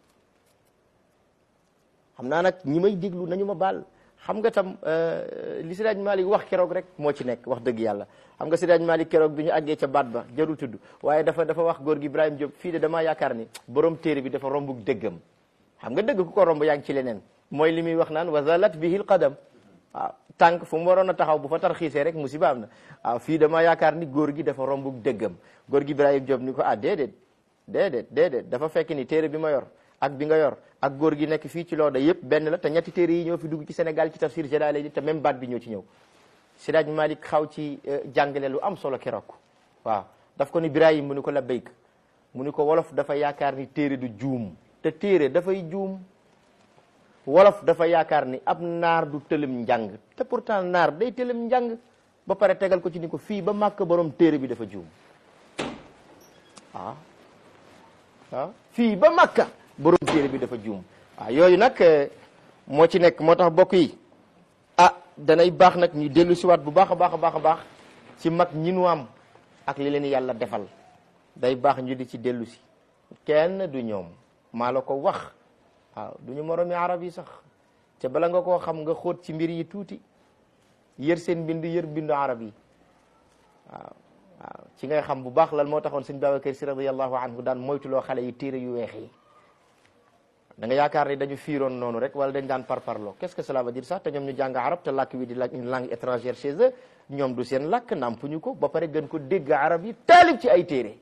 xam naa nag ñi may déglu nañu ma baal xam nga tam li Seydi Hadj Malick wax keroog rek moo ci nekk wax dëgg yàlla xam nga Seydi Hadj Malick keroog bi ñu àggee ca baat ba jarul tudd waaye dafa dafa wax góor gi Ibrahima Diop fii de damaa yaakaar ni borom téere bi dafa rombu dëggam xam nga dëgg ku ko romb yaa ngi ci leneen mooy li muy wax naan wa zalat bihi lqadam waaw tànk fu mu waroon a taxaw bu fa tarxiisee rek musiba am na waaw fii damaa yaakaar ni góor gi dafa rombu dëggam góor gi Ibrahima Diop ni ko ah déedéet déedéet déedéet dafa fekk ni téere bi ma yor ak bi nga yor ak góor gi nekk fii ci looda yëpp benn la te ñetti téere yi ñoo fi dugg ci Sénégal ci tafsir Jalaalayni te même baat bi ñoo ci ñëw Seydi Hadj Malick xaw ci jàngale lu am solo keroog waaw daf ko ni Ibrahima mu ni ko labbayk mu ni ko wolof dafa yaakaar ni téere du juum te téere dafay juum wolof dafa yaakaar ni ab naar du tëlëm njàng te pourtant naar day tëlëm njàng ba pare tegal ko ci ni ko fii ba màkk borom téere bi dafa juum waaw waaw fii ba màkka borom téere bi dafa juum waaw yooyu nag moo ci nekk moo tax bokk yi ah danay baax nag ñu dellu siwaat bu baax a baax a baax a baax ci mag ñi nu am ak li leen yàlla defal day baax ñu di ci dellu si kenn du ñoom maa la ko wax waaw du ñu moromi arab yi sax te bala nga koo xam nga xóot ci mbir yi tuuti yër seen mbind yër mbindu arab yi waaw waaw ci ngay xam bu baax lan moo taxoon sëñ Babacar Si radiyallahu anhu daan moytuloo xale yi téere yu weex yi da nga yaakaar ni dañu fiiroon noonu rek wala dañ daan parparloo qu'est-ce que cela veut dire sax te ñoom ñu jàng arab te làkk wi di la une langue étrangère chez eux ñoom du seen làkk nampuñu ko ba pare gën ko dégg arab yi taalib ci ay téere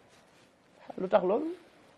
lu tax loolu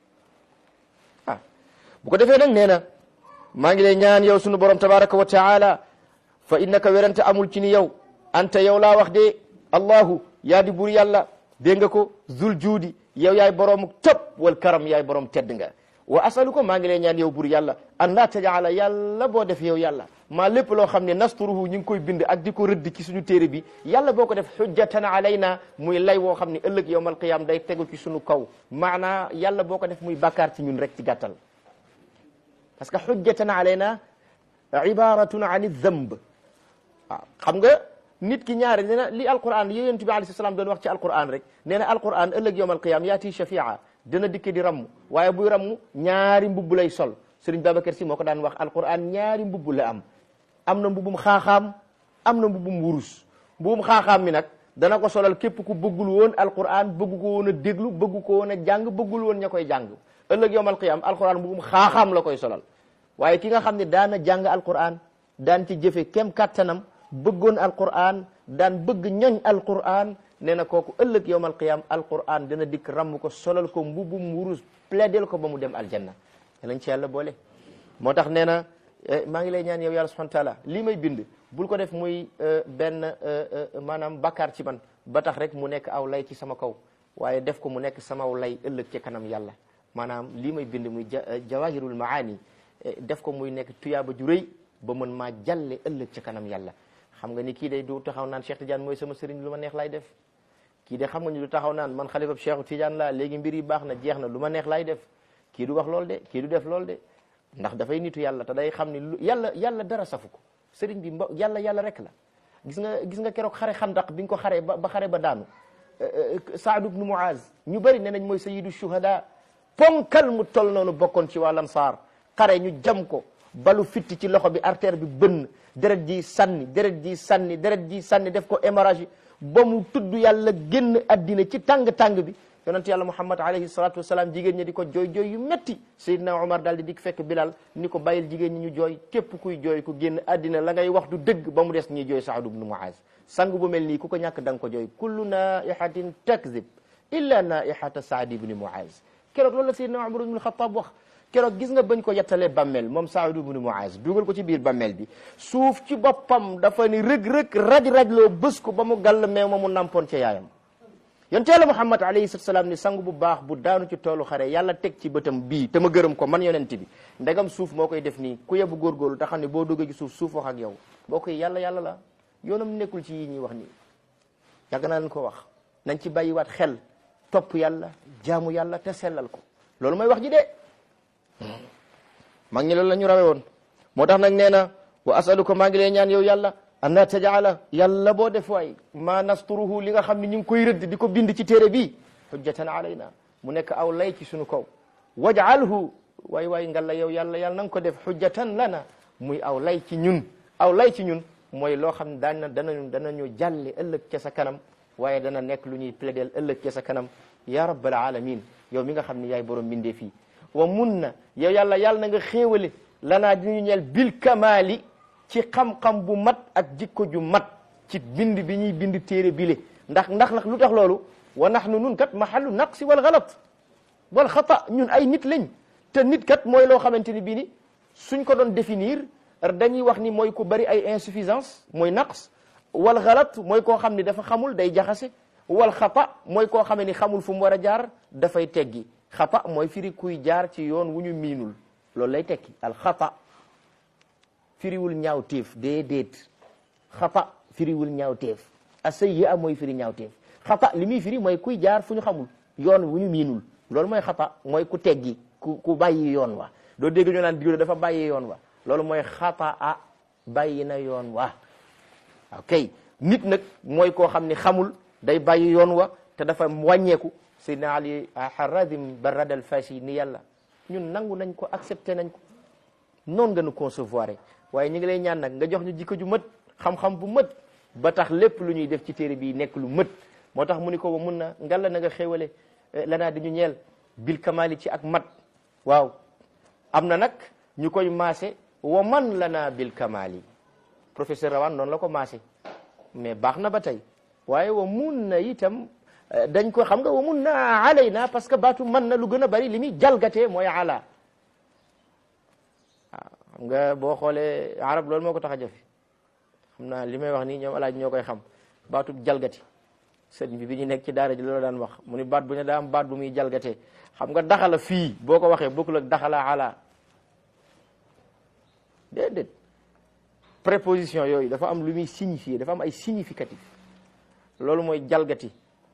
ah bu ko defee nag nee na maa ngi lay ñaan yow sunu borom tabaraka wa taala fa innaka werante amul ci ni yow anta yow laa wax de allahu yaa di bur yàlla dégg nga ko zul juudi yow yaay boroomu topp wal karam yaay borom tedd nga wa asalu ko maa ngi lay ñaan yow bur yàlla an laa tajaala yàlla boo def yow yàlla maa lépp loo xam ne nasturuhu ñu ngi koy bind ak di ko rëdd ci suñu téere bi yàlla boo ko def xujjatan alayna muy lay woo xam ne ëllëg yowmal qiyam day tegu ci suñu kaw maanaa yàlla boo ko def muy bàkkaar ci ñun rek ci gàttal parce que xujjatan alayna ibaratun an zamb waaw xam nga nit ki ñaare nee na li alquran yi yonent bi alayhi salaam doon wax ci alquran rek nee na alquran ëllëg yowmal qiyam yaati shafia dana dikk di ramm waaye buy ramm ñaari mbubb lay sol Sëriñ Babacar Si moo ko daan wax alquran ñaari mbubb la am am na mbubbum xaaxaam am na mbubbum wurus mbubbum xaaxaam mi nag dana ko solal képp ku bëggul woon alquran bëggu ko woon a déglu bëggu ko woon a jàng bëggul woon ña koy jàng ëllëg yowmal qiyam alquran mbubbum xaaxaam la koy solal waaye ki nga xam ne daana jàng alquran daan ci jëfe kem kattanam bëggoon alquran daan bëgg ñoñ alquran nee na kooku ëllëg yowmal qiyam alquran dana dikk ramm ko solal ko mbubbum wurus plaidel ko ba mu dem aljanna lañ ci yàlla boole moo tax nee na maa ngi lay ñaan yow yàlla subhanahu wa taala lii may bind bul ko def muy benn maanaam bakkaar ci man ba tax rek mu nekk aw lay ci sama kaw waaye def ko mu nekk samaw lay ëllëg ci kanam yàlla maanaam lii may bind muy jawahirul maani def ko muy nekk tuyaaba ju rëy ba mën maa jàlle ëllëg ci kanam yàlla xam nga ni kii day du taxaw naan Cheikh Tidiane mooy sama sëriñ lu ma neex lay def kii de xam nga ni du taxaw naan man xalifab Cheikh Tidiane laa léegi mbir yi baax na jeex na lu ma neex lay def kii du wax loolu de kii du def loolu de ndax dafay nitu yàlla te day xam ni lu yàlla yàlla dara safu ko sëriñ bi mbo yàlla yàlla rek la gis nga gis nga keroog xare xandaq bi nga ko xare ba ba xare ba daanu Saad ibnu Muaz ñu bëri ne nañ mooy sayyidu shuhada ponkal mu tol noonu bokkoon ci waa Ansaar xare ñu jam ko balu fitti ci loxo bi artère bi bënn deret ji sànni deret ji sànni deret ji sànni def ko hémorragie ba mu tudd yàlla génn addina ci tàng-tàng bi yonent yàlla muhammad alayhi salatu wasalaam jigéen ñi di ko jooy jooy yu metti Seydina Omar daal di dik fekk Bilal ni ko bàyyil jigéen ñi ñu jooy képp kuy jooy ku génn addina la ngay wax du dëgg ba mu des ñuy jooy Saad ibnu Muaz sang bu mel nii ku ko ñàkk da nga ko jooy kullu naihatin takzib illa naihata Saad ibni Muaz keroog loolu la Seydina Omar ibnu Xataab wax keroog gis nga bañ ko yettalee bammel moom Saad ibnu Muaz dugal ko ci biir bammel bi suuf ci boppam dafa ni rëg-rëg raj-raj loo bës ko ba mu gàll meew ma mu nampoon ca yaayam yonte yàlla muhammad alayhi salatu salaam ni sang bu baax bu daanu ci toolu xare yàlla teg ci bëtam bii te ma gërëm ko man yonent bi ndegam suuf moo koy def nii ku yebu góorgóorlu te xam ne boo duggee ci suuf suuf wax ak yow boo koy yàlla yàlla la yoonam nekkul ci yi ñuy wax nii yàgg naa leen ko wax nañ ci bàyyiwaat xel topp yàlla jaamu yàlla te sellal ko loolu mooy wax ji de mag ñi loolu la ñu rawe woon moo tax nag nee na wa asaluka maa ngi lay ñaan yow yàlla an na tajaala yàlla boo def waay ma nasturuhu li nga xam ne ñu ngi koy rëdd di ko bind ci téere bii hujjatan alayna mu nekk aw lay ci suñu kaw waj'alhu waay waay ngalla yow yàlla yàlla na nga ko def hujjatan lana muy aw lay ci ñun aw lay ci ñun mooy loo xam ne daan na danañu danañu jàlle ëllëg ca sa kanam waaye dana nekk lu ñuy plaidel ëllëg ca sa kanam ya rabbal alamin yow mi nga xam ne yaay borom bindee fii wa mun na yow yàlla yàlla na nga xéewale lanaa diñu ñeel bil kamali ci xam-xam bu mat ak jikko ju mat ci bind bi ñuy bind téere bile ndax ndax nag lu tax loolu wa nahnu nun kat mahallu naqsi wal galat wal xata ñun ay nit lañ te nit kat mooy loo xamante ni bii ni suñ ko doon définir dañuy wax ni mooy ku bari ay insuffisance mooy naqs wal galat mooy koo xam ni dafa xamul day jaxase wal xata mooy koo xam ni xamul fu mu war a jaar dafay teggi xata mooy firi kuy jaar ci yoon wu ñu miinul loolu lay tekki al xata firiwul ñaaw téef déedéet xata firiwul ñaaw téef asayyi'a mooy firi ñaaw téef xata li muy firi mooy kuy jaar fu ñu xamul yoon wu ñu miinul loolu mooy xata mooy ku teggi ku ku bàyyi yoon wa doo dégg ñu naan diw dafa bàyyi yoon wa loolu mooy xata a bàyyi na yoon wa ok nit nag mooy koo xam ni xamul day bàyyi yoon wa te dafa wàññeeku Seydina Ali Haradim Barrad al Fashi ni yàlla ñun nangu nañ ko accepté nañ ko noonu nga nu concevoir waaye ñu ngi lay ñaan nag nga jox ñu jikko ju mët xam-xam bu mët ba tax lépp lu ñuy def ci téere bi nekk lu mët moo tax mu ni ko wa mun na ngalla na nga xéewale lanaa di ñu ñeel bil kamali ci ak mat waaw am na nag ñu koy maase wa man lanaa bil kamali professeur Rawane noonu la ko maase mais baax na ba tey waaye wa mun na itam dañ ko xam nga wa mun na alayna parce que baatu man na lu gën a bari li muy jalgatee mooy ala waaw xam nga boo xoolee arab loolu moo ko tax a jafe xam naa li may wax nii ñoom alaaj ñoo koy xam baatu jalgati sëriñ bi bi ñu nekk ci daara ji loolu daan wax mu ni baat bu ne daa am baat bu muy jalgatee xam nga daxala fii boo ko waxee bokkul ak daxala ala déedéet préposition yooyu dafa am lu muy signifier dafa am ay significatif loolu mooy jalgati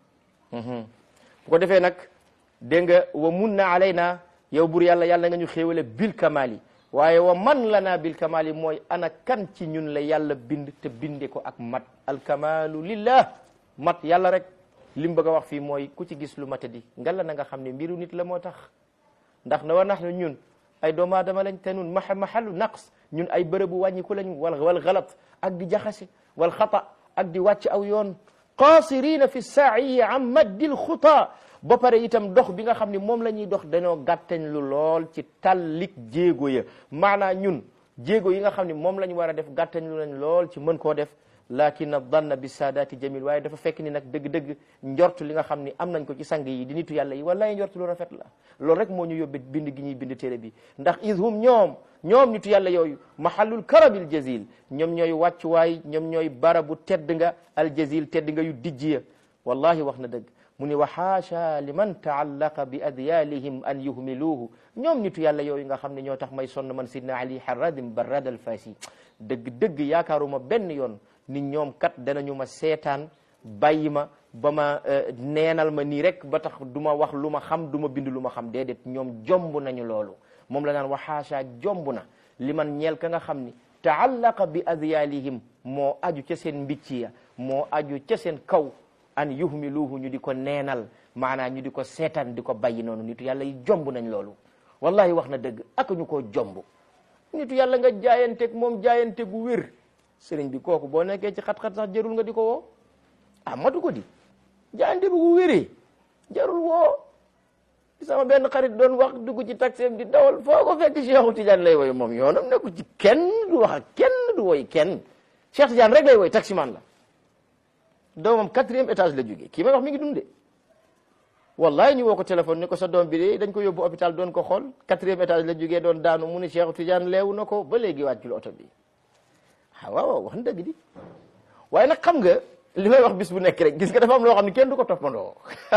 bu ko defee nag dégg nga wa mun na alayna yow bur yàlla yàlla nga ñu xéewale bil kamali waaye wa man lana bil kamali mooy ana kan ci ñun la yàlla bind te binde ko ak mat alkamalu lillah mat yàlla rek li mu bëgg a wax fii mooy ku ci gis lu matadi ngalla na nga xam ne mbiru nit la moo tax ndax na wa nahnu ñun ay doomu aadama lañ te nun maxa maxalu naqs ñun ay bërëbu wàññiku lañ wal wal galat ak di jaxase wal xata ak di wàcc aw yoon qasirina fi saayi an maddil xuta ba pare itam dox bi nga xam ne moom la ñuy dox dañoo gàttañ lu lool ci tallik jéego ya maanaa ñun jéego yi nga xam ne moom la ñu war a def gàttañ lu lañ lool ci mën koo def lakin danna bi saadaati jamil waaye dafa fekk ni nag dëgg-dëgg njort li nga xam ni am nañ ko ci sang yi di nitu yàlla yi wallaay njort lu rafet la loolu rek moo ñu yóbbe bind gi ñuy bind téere bi ndax idhum ñoom ñoom nitu yàlla yooyu mahallul karabil jazil ñoom ñooy wàccuwaay ñoom ñooy barabu tedd nga al jazil tedd nga yu dijj ya wallahi wax na dëgg mu ni wa haasha liman taallaqa bi adyalihim an yuhmiluuhu ñoom nitu yàlla yooyu nga xam ne ñoo tax may sonn man sidna ali haradim barrad al fasi dëgg dëgg yaakaaruma benn yoon ni ñoom kat danañu ma seetaan bàyyi ma ba ma neenal ma nii rek ba tax du ma wax lu ma xam du ma bind lu ma xam déedéet ñoom jomb nañu loolu moom la naan wa haasha jomb na li man ñeel ka nga xam ni taallaqa bi adyalihim moo aju ca seen mbicc ya moo aju ca seen kaw an yuhmiluhu ñu di ko neenal maanaam ñu di ko seetaan di ko bàyyi noonu nitu yàlla yi jomb nañ loolu wallahi wax na dëgg ak ñu koo jomb nitu yàlla nga jaayanteeg moom jaayante gu wér sëriñ bi kooku boo nekkee ci xat-xat sax jarul nga di ko woo ah matu ko di jaayante bu gu wéree jarul woo sama benn xarit doon wax dugg ci taxeem di dawal foo ko fekk Cheikhu Tidiane lay woy moom yoonam nekku ci kenn du wax ak kenn du woy kenn Cheikh Tidiane rek lay woy taximan la doomam quatrième étage la jógee kii may wax mi ngi dundee wallahi ñu woo ko téléphone ni ko sa doom bi de dañ ko yóbbu hôpital doon ko xool quatrième étage la jógee doon daanu mu ni Cheikh Tidiane leewu na ko ba léegi wàccul oto bi ah waaw waaw wax na dëgg di waaye nag xam nga li may wax bis bu nekk rek gis nga dafa am loo xam ne kenn du ko toppandoo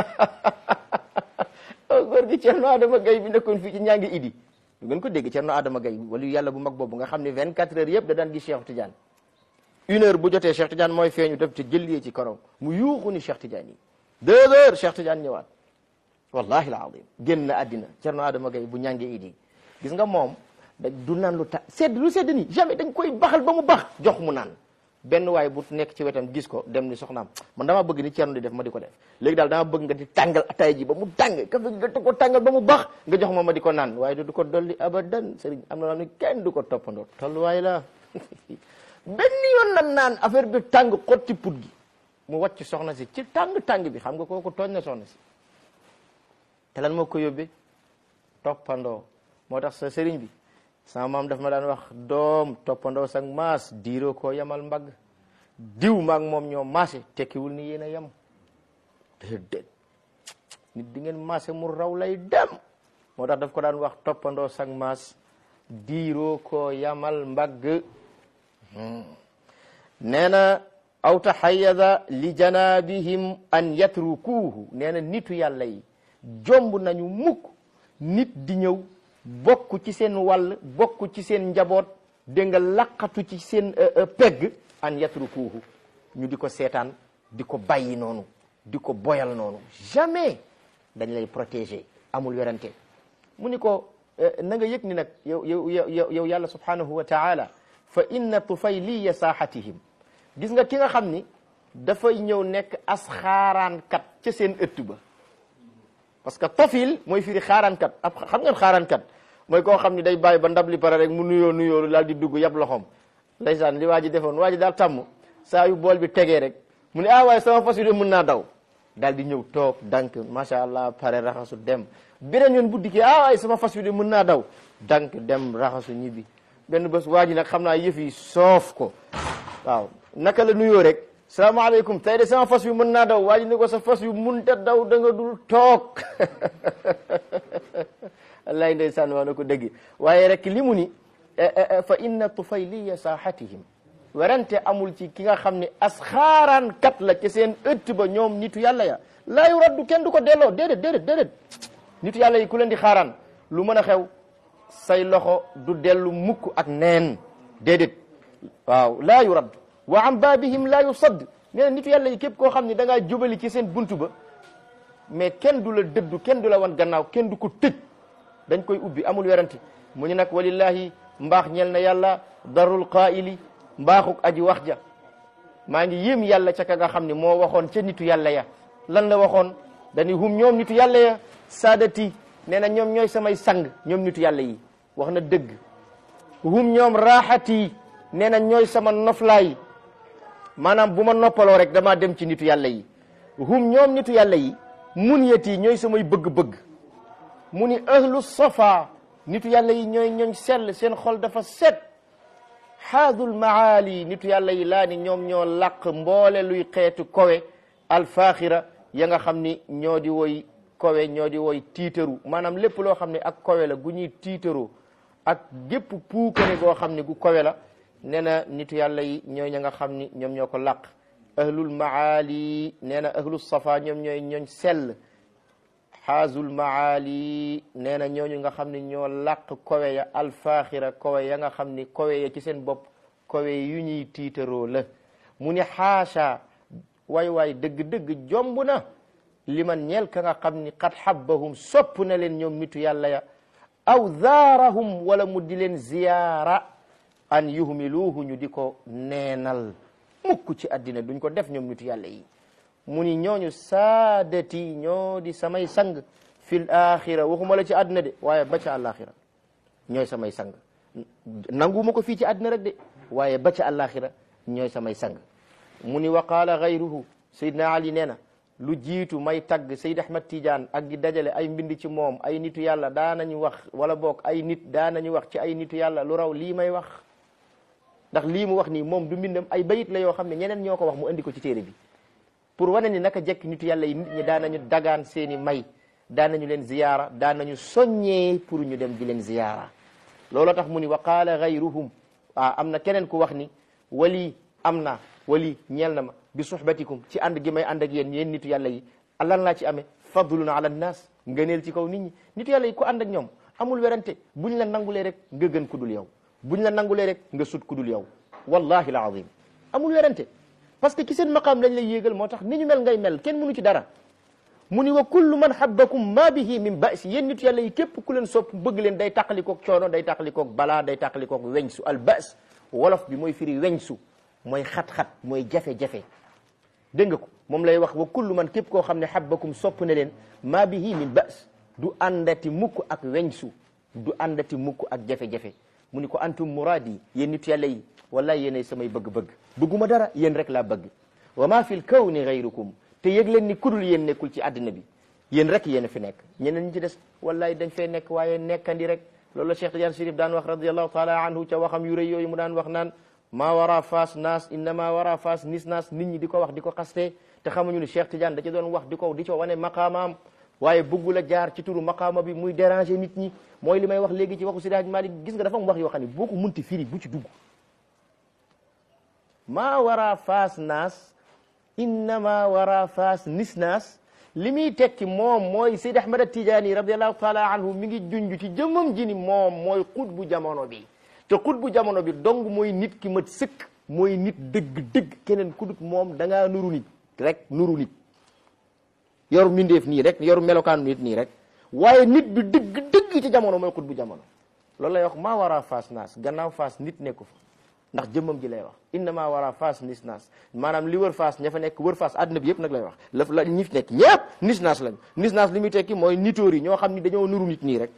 góor gi Cerno Adama Gaye bi nekkoon fii ci ñaa ngi idi du ngeen ko dégg Cerno Adama Gaye wala yàlla bu mag boobu nga xam ne 24 heures yëpp da daan gis Cheikh Tidiane une heure bu jotee Cheikh Tidiane mooy feeñu def te jëllee ci korom mu yuuxu ni Cheikh Tidiane yi deux heures Cheikh Tidiane ñëwaat wallahi alazim génn na àddina Cerno Adama Gaye bu ñàngee idi gis nga moom da du naan lu ta sedd lu sedd ni jamais dañ koy baxal ba mu bax jox mu naan benn waaye bu nekk ci wetam gis ko dem ni soxnaam man dama bëgg ni Cerno di def ma di ko def léegi daal dama bëgg nga di tàngal ataay ji ba mu tàng kafe nga ko tàngal ba mu bax nga jox ma ma di ko naan waaye du ko dolli abadan sëriñ am na loo xam ne kenn du ko toppandoo tolluwaay la benn yoon la naan affaire bi tàng xotti put gi mu wàcc soxna si ci tàng-tàng bi xam nga kooku tooñ na soxna si te lan moo ko yóbbee toppandoo moo tax sa sëriñ bi sama maam daf ma daan wax doom toppandoo sag maas diiroo koo yamal mbagg diw maag moom ñoo maase tekkiwul ni yéen a yem déedéet nit di ngeen maase mu raw lay dem moo tax daf ko daan wax toppandoo sag maas diiroo koo yamal mbagg nee na aw taxayada li janabihim an yatrukuuhu nee na nitu yàlla yi jomb nañu mukk nit di ñëw bokk ci seen wàll bokk ci seen njaboot dégg nga laqatu ci seen pegg an yatrukuuhu ñu di ko seetaan di ko bàyyi noonu di ko boyal noonu jamais dañ lay protéger amul werante mu ni ko na nga yëg ni nag yow yow yow yow yàlla subhanahu wa taala fa inna tufayliya saaxatihim gis nga ki nga xam ni dafay ñëw nekk as xaaraankat ca seen ëtt ba parce que tofil mooy firi xaaraankat ab xam ngeen xaaraankat mooy koo xam ni day bàyyi ba ndab li pare rek mu nuyoo nuyoo daal di dugg yab loxoom ndeysaan li waa ji defoon waa ji daal tàmm saa yu bool bi tegee rek mu ne ah waaye sama fas yu de mën naa daw daal di ñëw toog dank macha allah pare raxasu dem beneen yoon bu dikkee ah waaye sama fas yu de mën naa daw dank dem raxasu ñibbi benn bés waa ji nag xam naa yëf yi soof ko waaw naka la nuyoo rek salaamaaleykum tey de sama fas yu mën naa daw waa ji ni ko sa fas yu mënta daw da nga dul toog wallaay ndeysaan waa na ko dëgg waaye rek li mu ni fa inna tufayliya saaxatihim werante amul ci ki nga xam ne asxaaraan kat la ci seen ëtt ba ñoom nitu yàlla ya laa yu raddu kenn du ko delloo déedéet déedéet déedéet nitu yàlla yi ku leen di xaaraan lu mën a xew say loxo du dellu mukk ak neen déedéet waaw laa yu radd wa an baabihim laa yu sadd nee na nitu yàlla yi képp koo xam ne da ngaa jubali ci seen buntu ba mais kenn du la dëddu kenn du la wan gannaaw kenn du ko tëj dañ koy ubbi amul werante mu ñu nag walillahi mbaax ñel na yàlla darul qaa'ili mbaaxuk aji wax ja maa ngi yéem yàlla ca ka nga xam ne moo waxoon ca nitu yàlla ya lan la waxoon dañuy hum ñoom nitu yàlla ya saadati nee na ñoom ñooy samay sang ñoom nitu yàlla yi wax na dëgg hum ñoom raaxati nee na ñooy sama noflaay maanaam bu ma noppaloo rek damaa dem ci nitu yàlla yi hum ñoom nitu yàlla yi mun yeti ñooy samay bëgg-bëgg mu ni ahlu safa nitu yàlla yi ñooy ñooñ sell seen xol dafa set xaadul maali nitu yàlla yi laa ni ñoom ñoo làq mboole luy xeetu kowe alfaaxira ya nga xam ni ñoo di woy kowe ñoo di woy tiitaru maanaam lépp loo xam ne ak kowe la gu ñuy tiitaroo ak gépp puukare goo xam ne gu kowe la nee na nitu yàlla yi ñooy ña nga xam ni ñoom ñoo ko làq ahlul maali nee na ahlul safa ñoom ñooy ñooñ sell xaazul maali nee na ñooñu nga xam ne ñoo làq kowe ya alfaaxira kowe ya nga xam ni kowe ya ci seen bopp kowe yu ñuy tiitaroo la mu ni xaasha waay waay dëgg-dëgg jomb na li man ñeel ka nga xam ni qad habbahum sopp na leen ñoom nitu yàlla ya aw zaarahum wala mu di leen ziyaara an yuhmiluuhu ñu di ko neenal mukk ci àddina duñ ko def ñoom nitu yàlla yi mu ni ñooñu saadati ñoo di samay sang fil axira waxuma la ci àddina de waaye ba ca àllaaxira ñooy samay sang nanguma ko fii ci àddina rek de waaye ba ca àllaaxira ñooy samay sang mu ni wa qaala gayruhu sayidna ali nee na lu jiitu may tagg Seyd Ahmad Tidiane ak di dajale ay mbind ci moom ay nitu yàlla daanañu wax wala boog ay nit daanañu wax ci ay nitu yàlla lu raw lii may wax ndax lii mu wax nii moom du mbindam ay bayit la yoo xam ne ñeneen ñoo ko wax mu andi ko ci téere bi pour wane ni naka jekk nitu yàlla yi nit ñi daanañu dagaan seeni may daanañu leen ziyaara daanañu soññee pour ñu dem di leen ziyaara looloo tax mu ni wa qaala gayruhum ah am na keneen ku wax ni wali am na wali ñeel na ma bi suhbatikum ci ànd gi may ànd ak yéen yéen nitu yàlla yi lan laa ci amee fadlun ala nnaas ngëneel ci kaw nit ñi nitu yàlla yi ku ànd ak ñoom amul werante buñ la nangulee rek nga gën ku dul yow buñ la nangulee rek nga sut ku dul yow wallahi alazim amul werante parce que ci seen maqaam lañ lay yéegal moo tax ni ñu mel ngay mel kenn mënu ci dara mu ni wa kullu man habbakum ma bihi min ba'si yéen nitu yàlla yi képp ku leen sopp bëgg leen day tàqalikoog coono day tàqalikoog balaa day tàqalikoog weñsu al ba's wolof bi mooy firi weñsu mooy xat-xat mooy jafe-jafe dégg nga ko moom lay wax wa kullu man képp koo xam ne habbakum sopp ne leen ma bihi min ba's du àndati mukk ak weñsu du àndati mukk ak jafe-jafe mu ni ko antum muraadi yéen nitu yàlla yi wallahi yéenay samay bëgg-bëgg bëgguma dara yéen rek laa bëgg wa ma fi l kawni gayrukum te yëg leen ni kudul yéen nekkul ci àddina bi yéen rek yéen a fi nekk ñeneen ñi ci des wallahi dañ fee nekk waaye nekkandi rek loolu la Cheikh Tidiane Chérif daan wax radiallahu taala anhu ca waxam yu rëy yooyu mu daan wax naan maa wara faas naas innama wara faas nis naas nit ñi di ko wax di ko xastee te xamuñu ni Cheikh Tidiane da ci doon wax di ko di co wane maqaamaam waaye bëggul a jaar ci turu maqaama bi muy déranger nit ñi mooy li may wax léegi ci waxu Seydi Hadji Malick gis nga dafa am wax yoo xam ne boo ko munti firi bu ci dugg maa wara faas naas innama wara faas nis naas li muy tekki moom mooy Seydi Ahmad Tijaani radiallahu taala anhu mi ngi junj ci jëmmam ji ni moom mooy xut bu jamono bi te xut bu jamono bi dong mooy nit ki mat sëkk mooy nit dëgg-dëgg keneen ku dut moom da ngaa nuru nit rek nuru nit yoru mindeef nii rek yoru melokaanu nit nii rek waaye nit bi dëgg-dëgg ci jamono mooy xut bu jamono loolu lay wax maa wara faas naas gannaaw faas nit nekku fa ndax jëmmam ji lay wax innama wara faas nis naas maanaam li wër faas ña fa nekk wër faas àdduna bi yëpp nag lay wax la la ñi fi nekk ñëpp nis naas lañ nis naas li muy tekki mooy nitóor yi ñoo xam ni dañoo nuru nit nii rek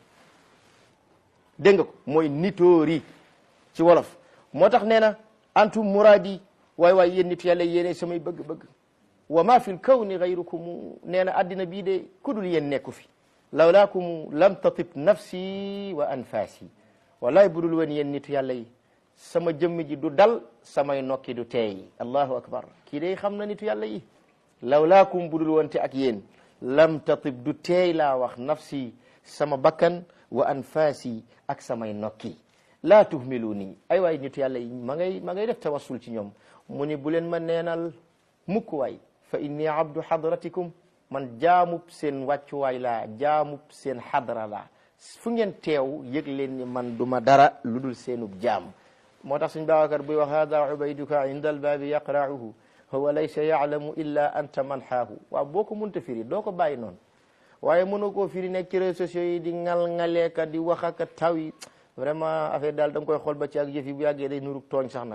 dégg nga ko mooy nitóor yi ci wolof moo tax nee na antum muraadi waay waay yéen nit yàlla yéene samay bëgg-bëgg wa ma fi l kawni gayrukum nee na addina bii de kudul yéen nekku fi lawlaakum lam tatib nafsi wa anfaasi wallaay budul woon yéen nitu yàlla yi sama jëmm ji du dal samay nokki du teey allahu akbar kii day xam na nitu yàlla yi lawlaakum budul wonte ak yéen lam tatib du teey laa wax nafsi sama bakkan wa anfaasi ak samay nokki laa tuhmilu nii ay waay nitu yàlla yi ma ngay ma ngay def tawassul ci ñoom mu ni bu leen ma neenal mukk waay fa inni abdu hadratikum man jaamub seen wàccuwaay laa jaamub seen xadra laa fu ngeen teew yëg leen ni man duma dara lu dul seenub jaam moo tax suñ Babacar buy wax hada ubayduka inda albaabi yaqra'uhu huwa laysa ya'lamu illa anta man xaahu waaw boo ko munta firi doo ko bàyyi noonu waaye mënoo koo firi nekk ci réseaux sociaux yi di ngal-ngaleeka di wax ak taw yi vraiment affaire daal da nga koy xool ba ci ak yëf yi bu yàggee day nurug tooñ sax nag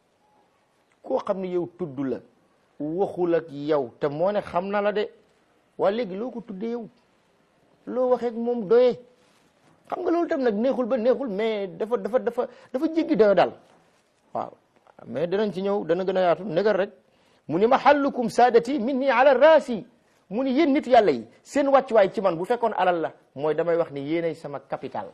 koo xam ne yow tudd la waxul ak yow te moo ne xam na la de waa léegi loo ko tuddee yow loo waxee ak moom doyee xam nga loolu tam nag neexul ba neexul mais dafa dafa dafa dafa jéggi dayo daal waaw mais danañ ci ñëw dana gën a yaatu negal rek mu ni mahallukum saadati minni ala raasi mu ni yéen nit yàlla yi seen wàccuwaay ci man bu fekkoon alal la mooy damay wax ni yéenay sama capital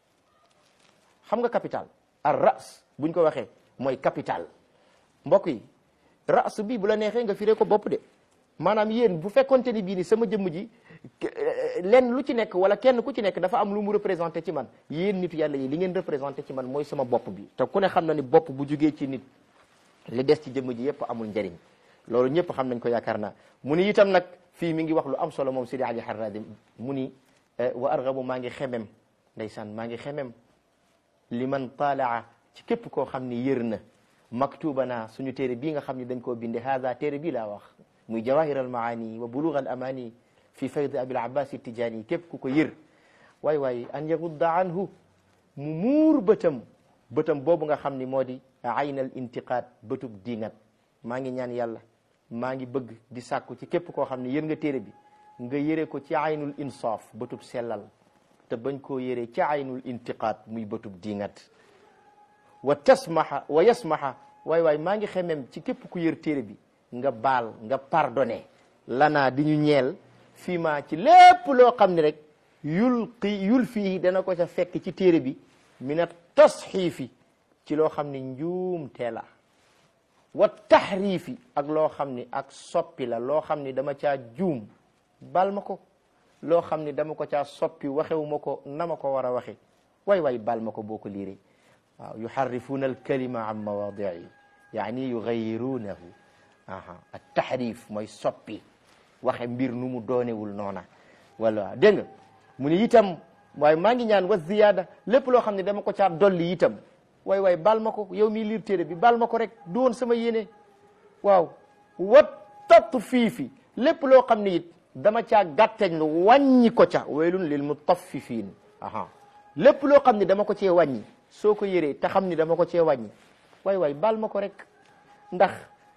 xam nga capital ar ras buñ ko waxee mooy capital mbokk yi ras bi bu la neexee nga firee ko bopp de maanaam yéen bu fekkonte ni bii ni sama jëmm ji lenn lu ci nekk wala kenn ku ci nekk dafa am lu mu représenté ci man yéen nitu yàlla yi li ngeen représenté ci man mooy sama bopp bi te ku ne xam na ni bopp bu jugee ci nit li des ci jëmm ji yépp amul njëriñ loolu ñëpp xam nañ ko yaakaar naa mu ni itam nag fii mi ngi wax lu am solo moom Sidi Ali Harradi mu ni wa argabu maa ngi xemem ndeysaan maa ngi xemem li man taalaa ci képp koo xam ni yër na maktubana suñu téere bii nga xam ni dañ koo binde haada téere bii laa wax muy jawahir al maani wa bulugh al amani fi fayd abil abbas tijaani képp ku ko yër waay waay an yagudda anhu mu muur bëtam bëtam boobu nga xam ni moo di aynal intiqaad bëtub diingat maa ngi ñaan yàlla maa ngi bëgg di sàkku ci képp koo xam ne yër nga téere bi nga yëre ko ci aynul insaaf bëtub sellal te bañ koo yëre ci aynul intiqaad muy bëtub diingat wa tasmaha wa yasmaha waay waay maa ngi xemem ci képp ku yër téere bi nga baal nga pardonné lanaa di ñu ñeel fii ma ci lépp loo xam ne rek yul qi yul fii dana ko ca fekk ci téere bi mina tasxiifi ci loo xam ne njuum teela wa taxriifi ak loo xam ni ak soppi la loo xam ni dama caa juum bal ma ko loo xam ni dama ko caa soppi waxewu ma ko na ma ko war a waxe waay waay bal ma ko boo ko liiree waaw yuxarrifuuna alkalima an mawaadii yaani yugayiruunahu aha at tahrif mooy soppi waxe mbir nu mu doonewul noona wala dégg nga mu ni itam waaye maa ngi ñaan wa ziyaada lépp loo xam ne dama ko caa dolli itam waay waay baal ma ko yow mii liir téere bi baal ma ko rek du woon sama yéene waaw wa tatfiifi lépp loo xam ne it dama caa gàtteñ lu wàññi ko ca waylun lil mutaffifiin aha lépp loo xam ne dama ko cee wàññi soo ko yëree te xam ni dama ko cee wàññi waay waay baal ma ko rek ndax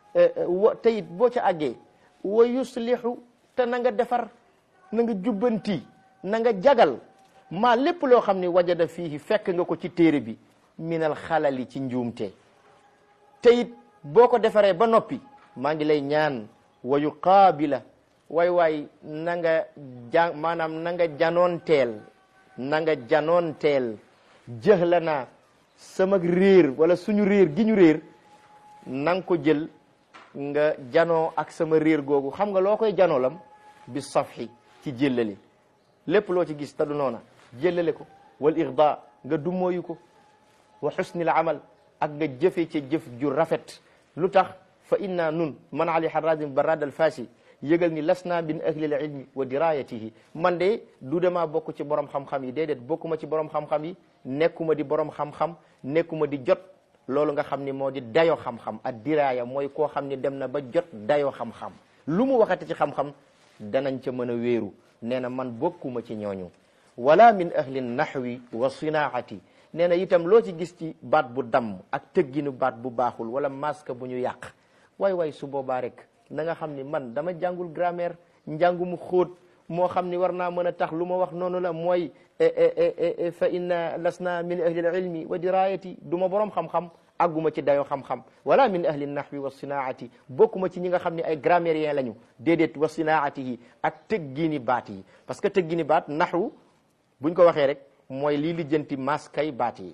wa te it boo ca àggee wa yuslihu te na nga defar na nga jubbanti na nga jagal maa lépp loo xam ne wajada fiihi fekk nga ko ci téere bi minal xalali ci njuumte te it boo ko defaree ba noppi maa ngi lay ñaan wa yuqaabila waay waay na nga ja maanaam na nga janoonteel na nga janoonteel jëxla naa sama réer wala suñu réer gi ñu réer na nga ko jël nga janoo ak sama réer googu xam nga loo koy janoolam bi safhi ci jëllale lépp loo ci gis te du noona jëllale ko wal irda nga dummóoyu ko wa xusnil amal ak nga jëfe ca jëf ju rafet lu tax fa inna nun man ali harazim barad al fasi yëgal ni lasna min ahlil ilmi wa dirayatihi man de du dema bokk ci borom xam-xam yi déedéet bokkuma ci borom xam-xam yi nekkuma di borom xam-xam nekkuma di jot loolu nga xam ni moo di dayo xam-xam ak diraya mooy koo xam ni dem na ba jot dayo xam-xam lu mu waxate ci xam-xam danañ ca mën a wéeru nee na man bokkuma ci ñooñu wala min ahli nahwi wa sinaati nee na itam loo ci gis ci baat bu damm ak tëgginu baat bu baaxul wala masque bu ñu yàq waay waay su boobaa rek na nga xam ni man dama jàngul grammaire njàngu mu xóot moo xam ni war naa mën a tax lu ma wax noonu la mooy fa inna lasna min ahli ilmi wa dirayati du ma borom xam-xam àgguma ci dayo xam-xam wala min ahli nahwi wa sinaati bokkuma ci ñi nga xam ne ay grammairien lañu déedéet wa sinaati yi ak tëggini baat yi parce que tëggini baat naxwu buñ ko waxee rek mooy lii lijjanti maskay baat yi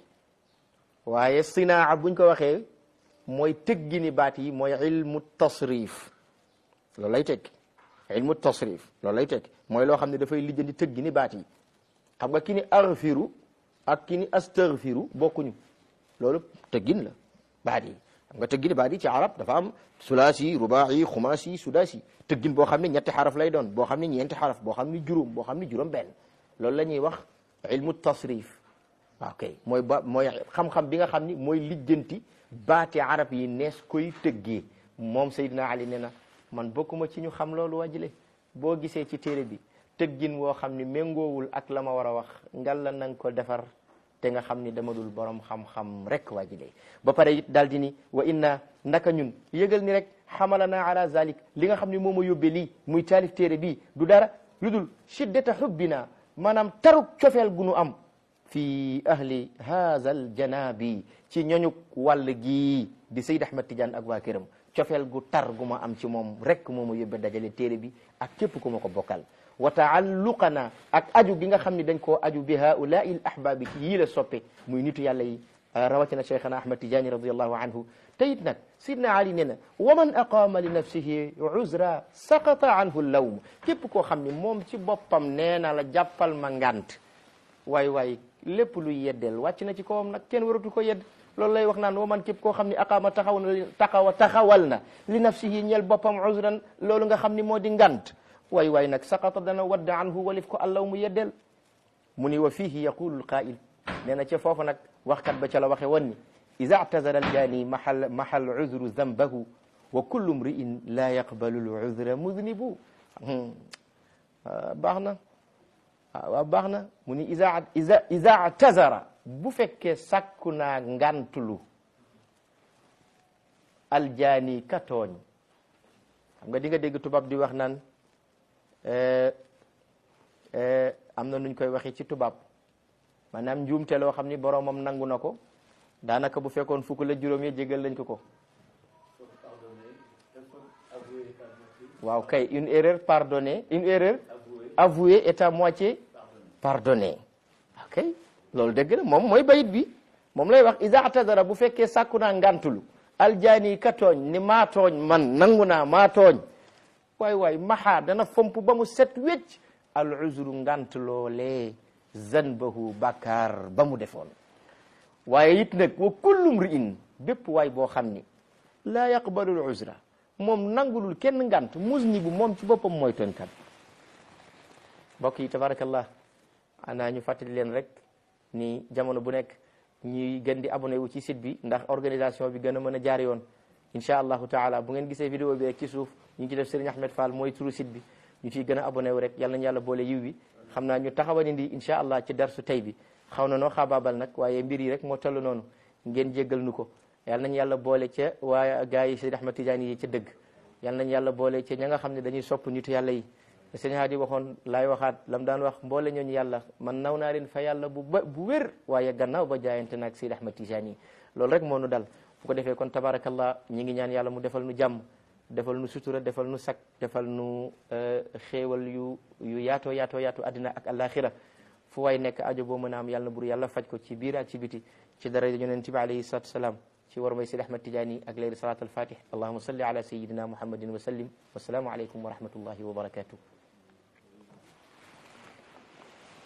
waaye sinaa buñ ko waxee mooy tëggini baat yi mooy ilmu tasrif loolu lay tekki ilmu tasrif loolu lay tekki mooy loo xam ne dafay lijjanti tëggini baat yi xam nga ki ni aghfiru ak ki ni astaghfiru bokkuñu loolu tëggin la baat yi xam nga tëggini baat yi ci arab dafa am sulaasi rubaayi xumaasi sudaasi tëggin boo xam ne ñetti xaraf lay doon boo xam ne ñeenti xaraf boo xam ne juróom boo xam ne juróom benn loolu la ñuy wax ilmu tasrif ok mooy ba mooy xam-xam bi nga xam ni mooy lijjanti baati arab yi nees koy tëggee moom Seydina Ali ne na man bokkuma ci ñu xam loolu wajile boo gisee ci téere bi tëggin woo xam ni méngoowul ak la ma war a wax ngal la nanga ko defar te nga xam ni dama dul borom xam-xam rek wajile ba pare it daal di ni wa inna ndaka ñun yëgal ni rek xamalana ala zalik li nga xam ni moo ma yóbbee lii muy taalif téere bii du dara lu dul shiddata hubbina maanaam taruk cofeel gu nu am fi ahli haza al janabi ci ñoñu wàll gii di Seyd Ahmad Tidiane ak waa këram cofeel gu tar gu ma am ci moom rek moo ma yóbbe dajale téere bi ak képp ku ma ko bokkal wa taalluqana ak aju gi nga xam ne dañ koo aju bi haulai l ahbabi ci yii la soppe muy nitu yàlla yi rawatina cheikhana Ahmad Tidiane radiallahu anhu te it nag sidna Ali nee na wa man aqama li nafsihi uzra saqata anhu lawm képp koo xam ne moom ci boppam nee na la jàppal ma ngant waay waay lépp luy yeddeel wàcc na ci kawam nag kenn waratu ko yedd loolu lay wax naan wa man képp koo xam ne aqaama taxaw na taxawa taxawal na li nafsihi ñeel boppam uzran loolu nga xam ni moo di ngant waay waay nag saqata dana wadda anhu walif ko allaw mu yeddeel mu ni wa fihi yaqulu lqail nee na ca foofu nag waxkat ba ca la waxe woon ni ida atazara aljani mahal mahal uzru zambahu wa kullu mri'in la yaqbalu luzra mudnibu baax na waaw baax na mu ni isa isa isa atazara bu fekkee sàkku naa ngantulu aljaani ka tooñ xam nga di nga dégg tubaab di wax naan am na nuñ koy waxee ci tubaab maanaam njuumte loo xam ni boroomam nangu na ko daanaka bu fekkoon fukk la juróom ya jégal lañ ko ko waaw kay une erreur pardonnée une erreur avouée est à moitié pardonnée ok loolu dëgg la moom mooy bayit bi moom lay wax isa atadara bu fekkee sàkku naa ngantulu aljaani ka tooñ ni maa tooñ man nangu naa maa tooñ waay waay maxaa dana fomp ba mu set wecc al uzru ngant loolee zanbahu bakkaar ba mu defoon waaye it nag wa kullu mri'in bépp waay boo xam ni laa yaqbalu al uzra moom nangulul kenn ngant muznibu moom ci boppam mooy tooñkat mbokk yi tabarakallah ana ñu fàttali leen rek ni jamono bu nekk ñuy gën di abonné wu ci site bi ndax organisation bi gën a mën a jaar yoon incha allahu taala bu ngeen gisee vidéo bi rek ci suuf ñu ngi ci def Serigne Ahmed Fall mooy turu site bi ñu ciy gën a abonné wu rek yal nañu yàlla boole yiw bi xam naa ñu taxawal indi incha allah ci darsu tey bi xaw na noo xaabaabal nag waaye mbir yi rek moo toll noonu ngeen jéggal nu ko yal nañu yàlla boole ca waaye gars yi Seydi Ahmed Tidiane yi ca dëgg yal nañu yàlla boole ca ña nga xam ne dañuy sopp nitu yàlla yi sëñ Hadi waxoon laay waxaat lam daan wax mboole ñooñu yàlla man naw naa leen fa yàlla bu ba bu wér waaye gannaaw ba jaayante naag Seydi Ahmed Tidiane yi loolu rek moo nu dal bu ko defee kon tabarakallah ñi ngi ñaan yàlla mu defal nu jàmm defal nu sutura defal nu sak defal nu xéewal yu yu yaatoo yaatoo yaatoo addina ak alaxira fu waay nekk ajo boo mën a am yàlla na bur yàlla faj ko ci biir ak ci biti ci dara yonent bi alayhi salatu wasalaam ci war may Seydi Ahmed Tidiane ak leeri salat al fatih allahuma salli ala sayidina muhammadin wa sallim wasalaamu aleykum wa rahmatullahi wa barakatuh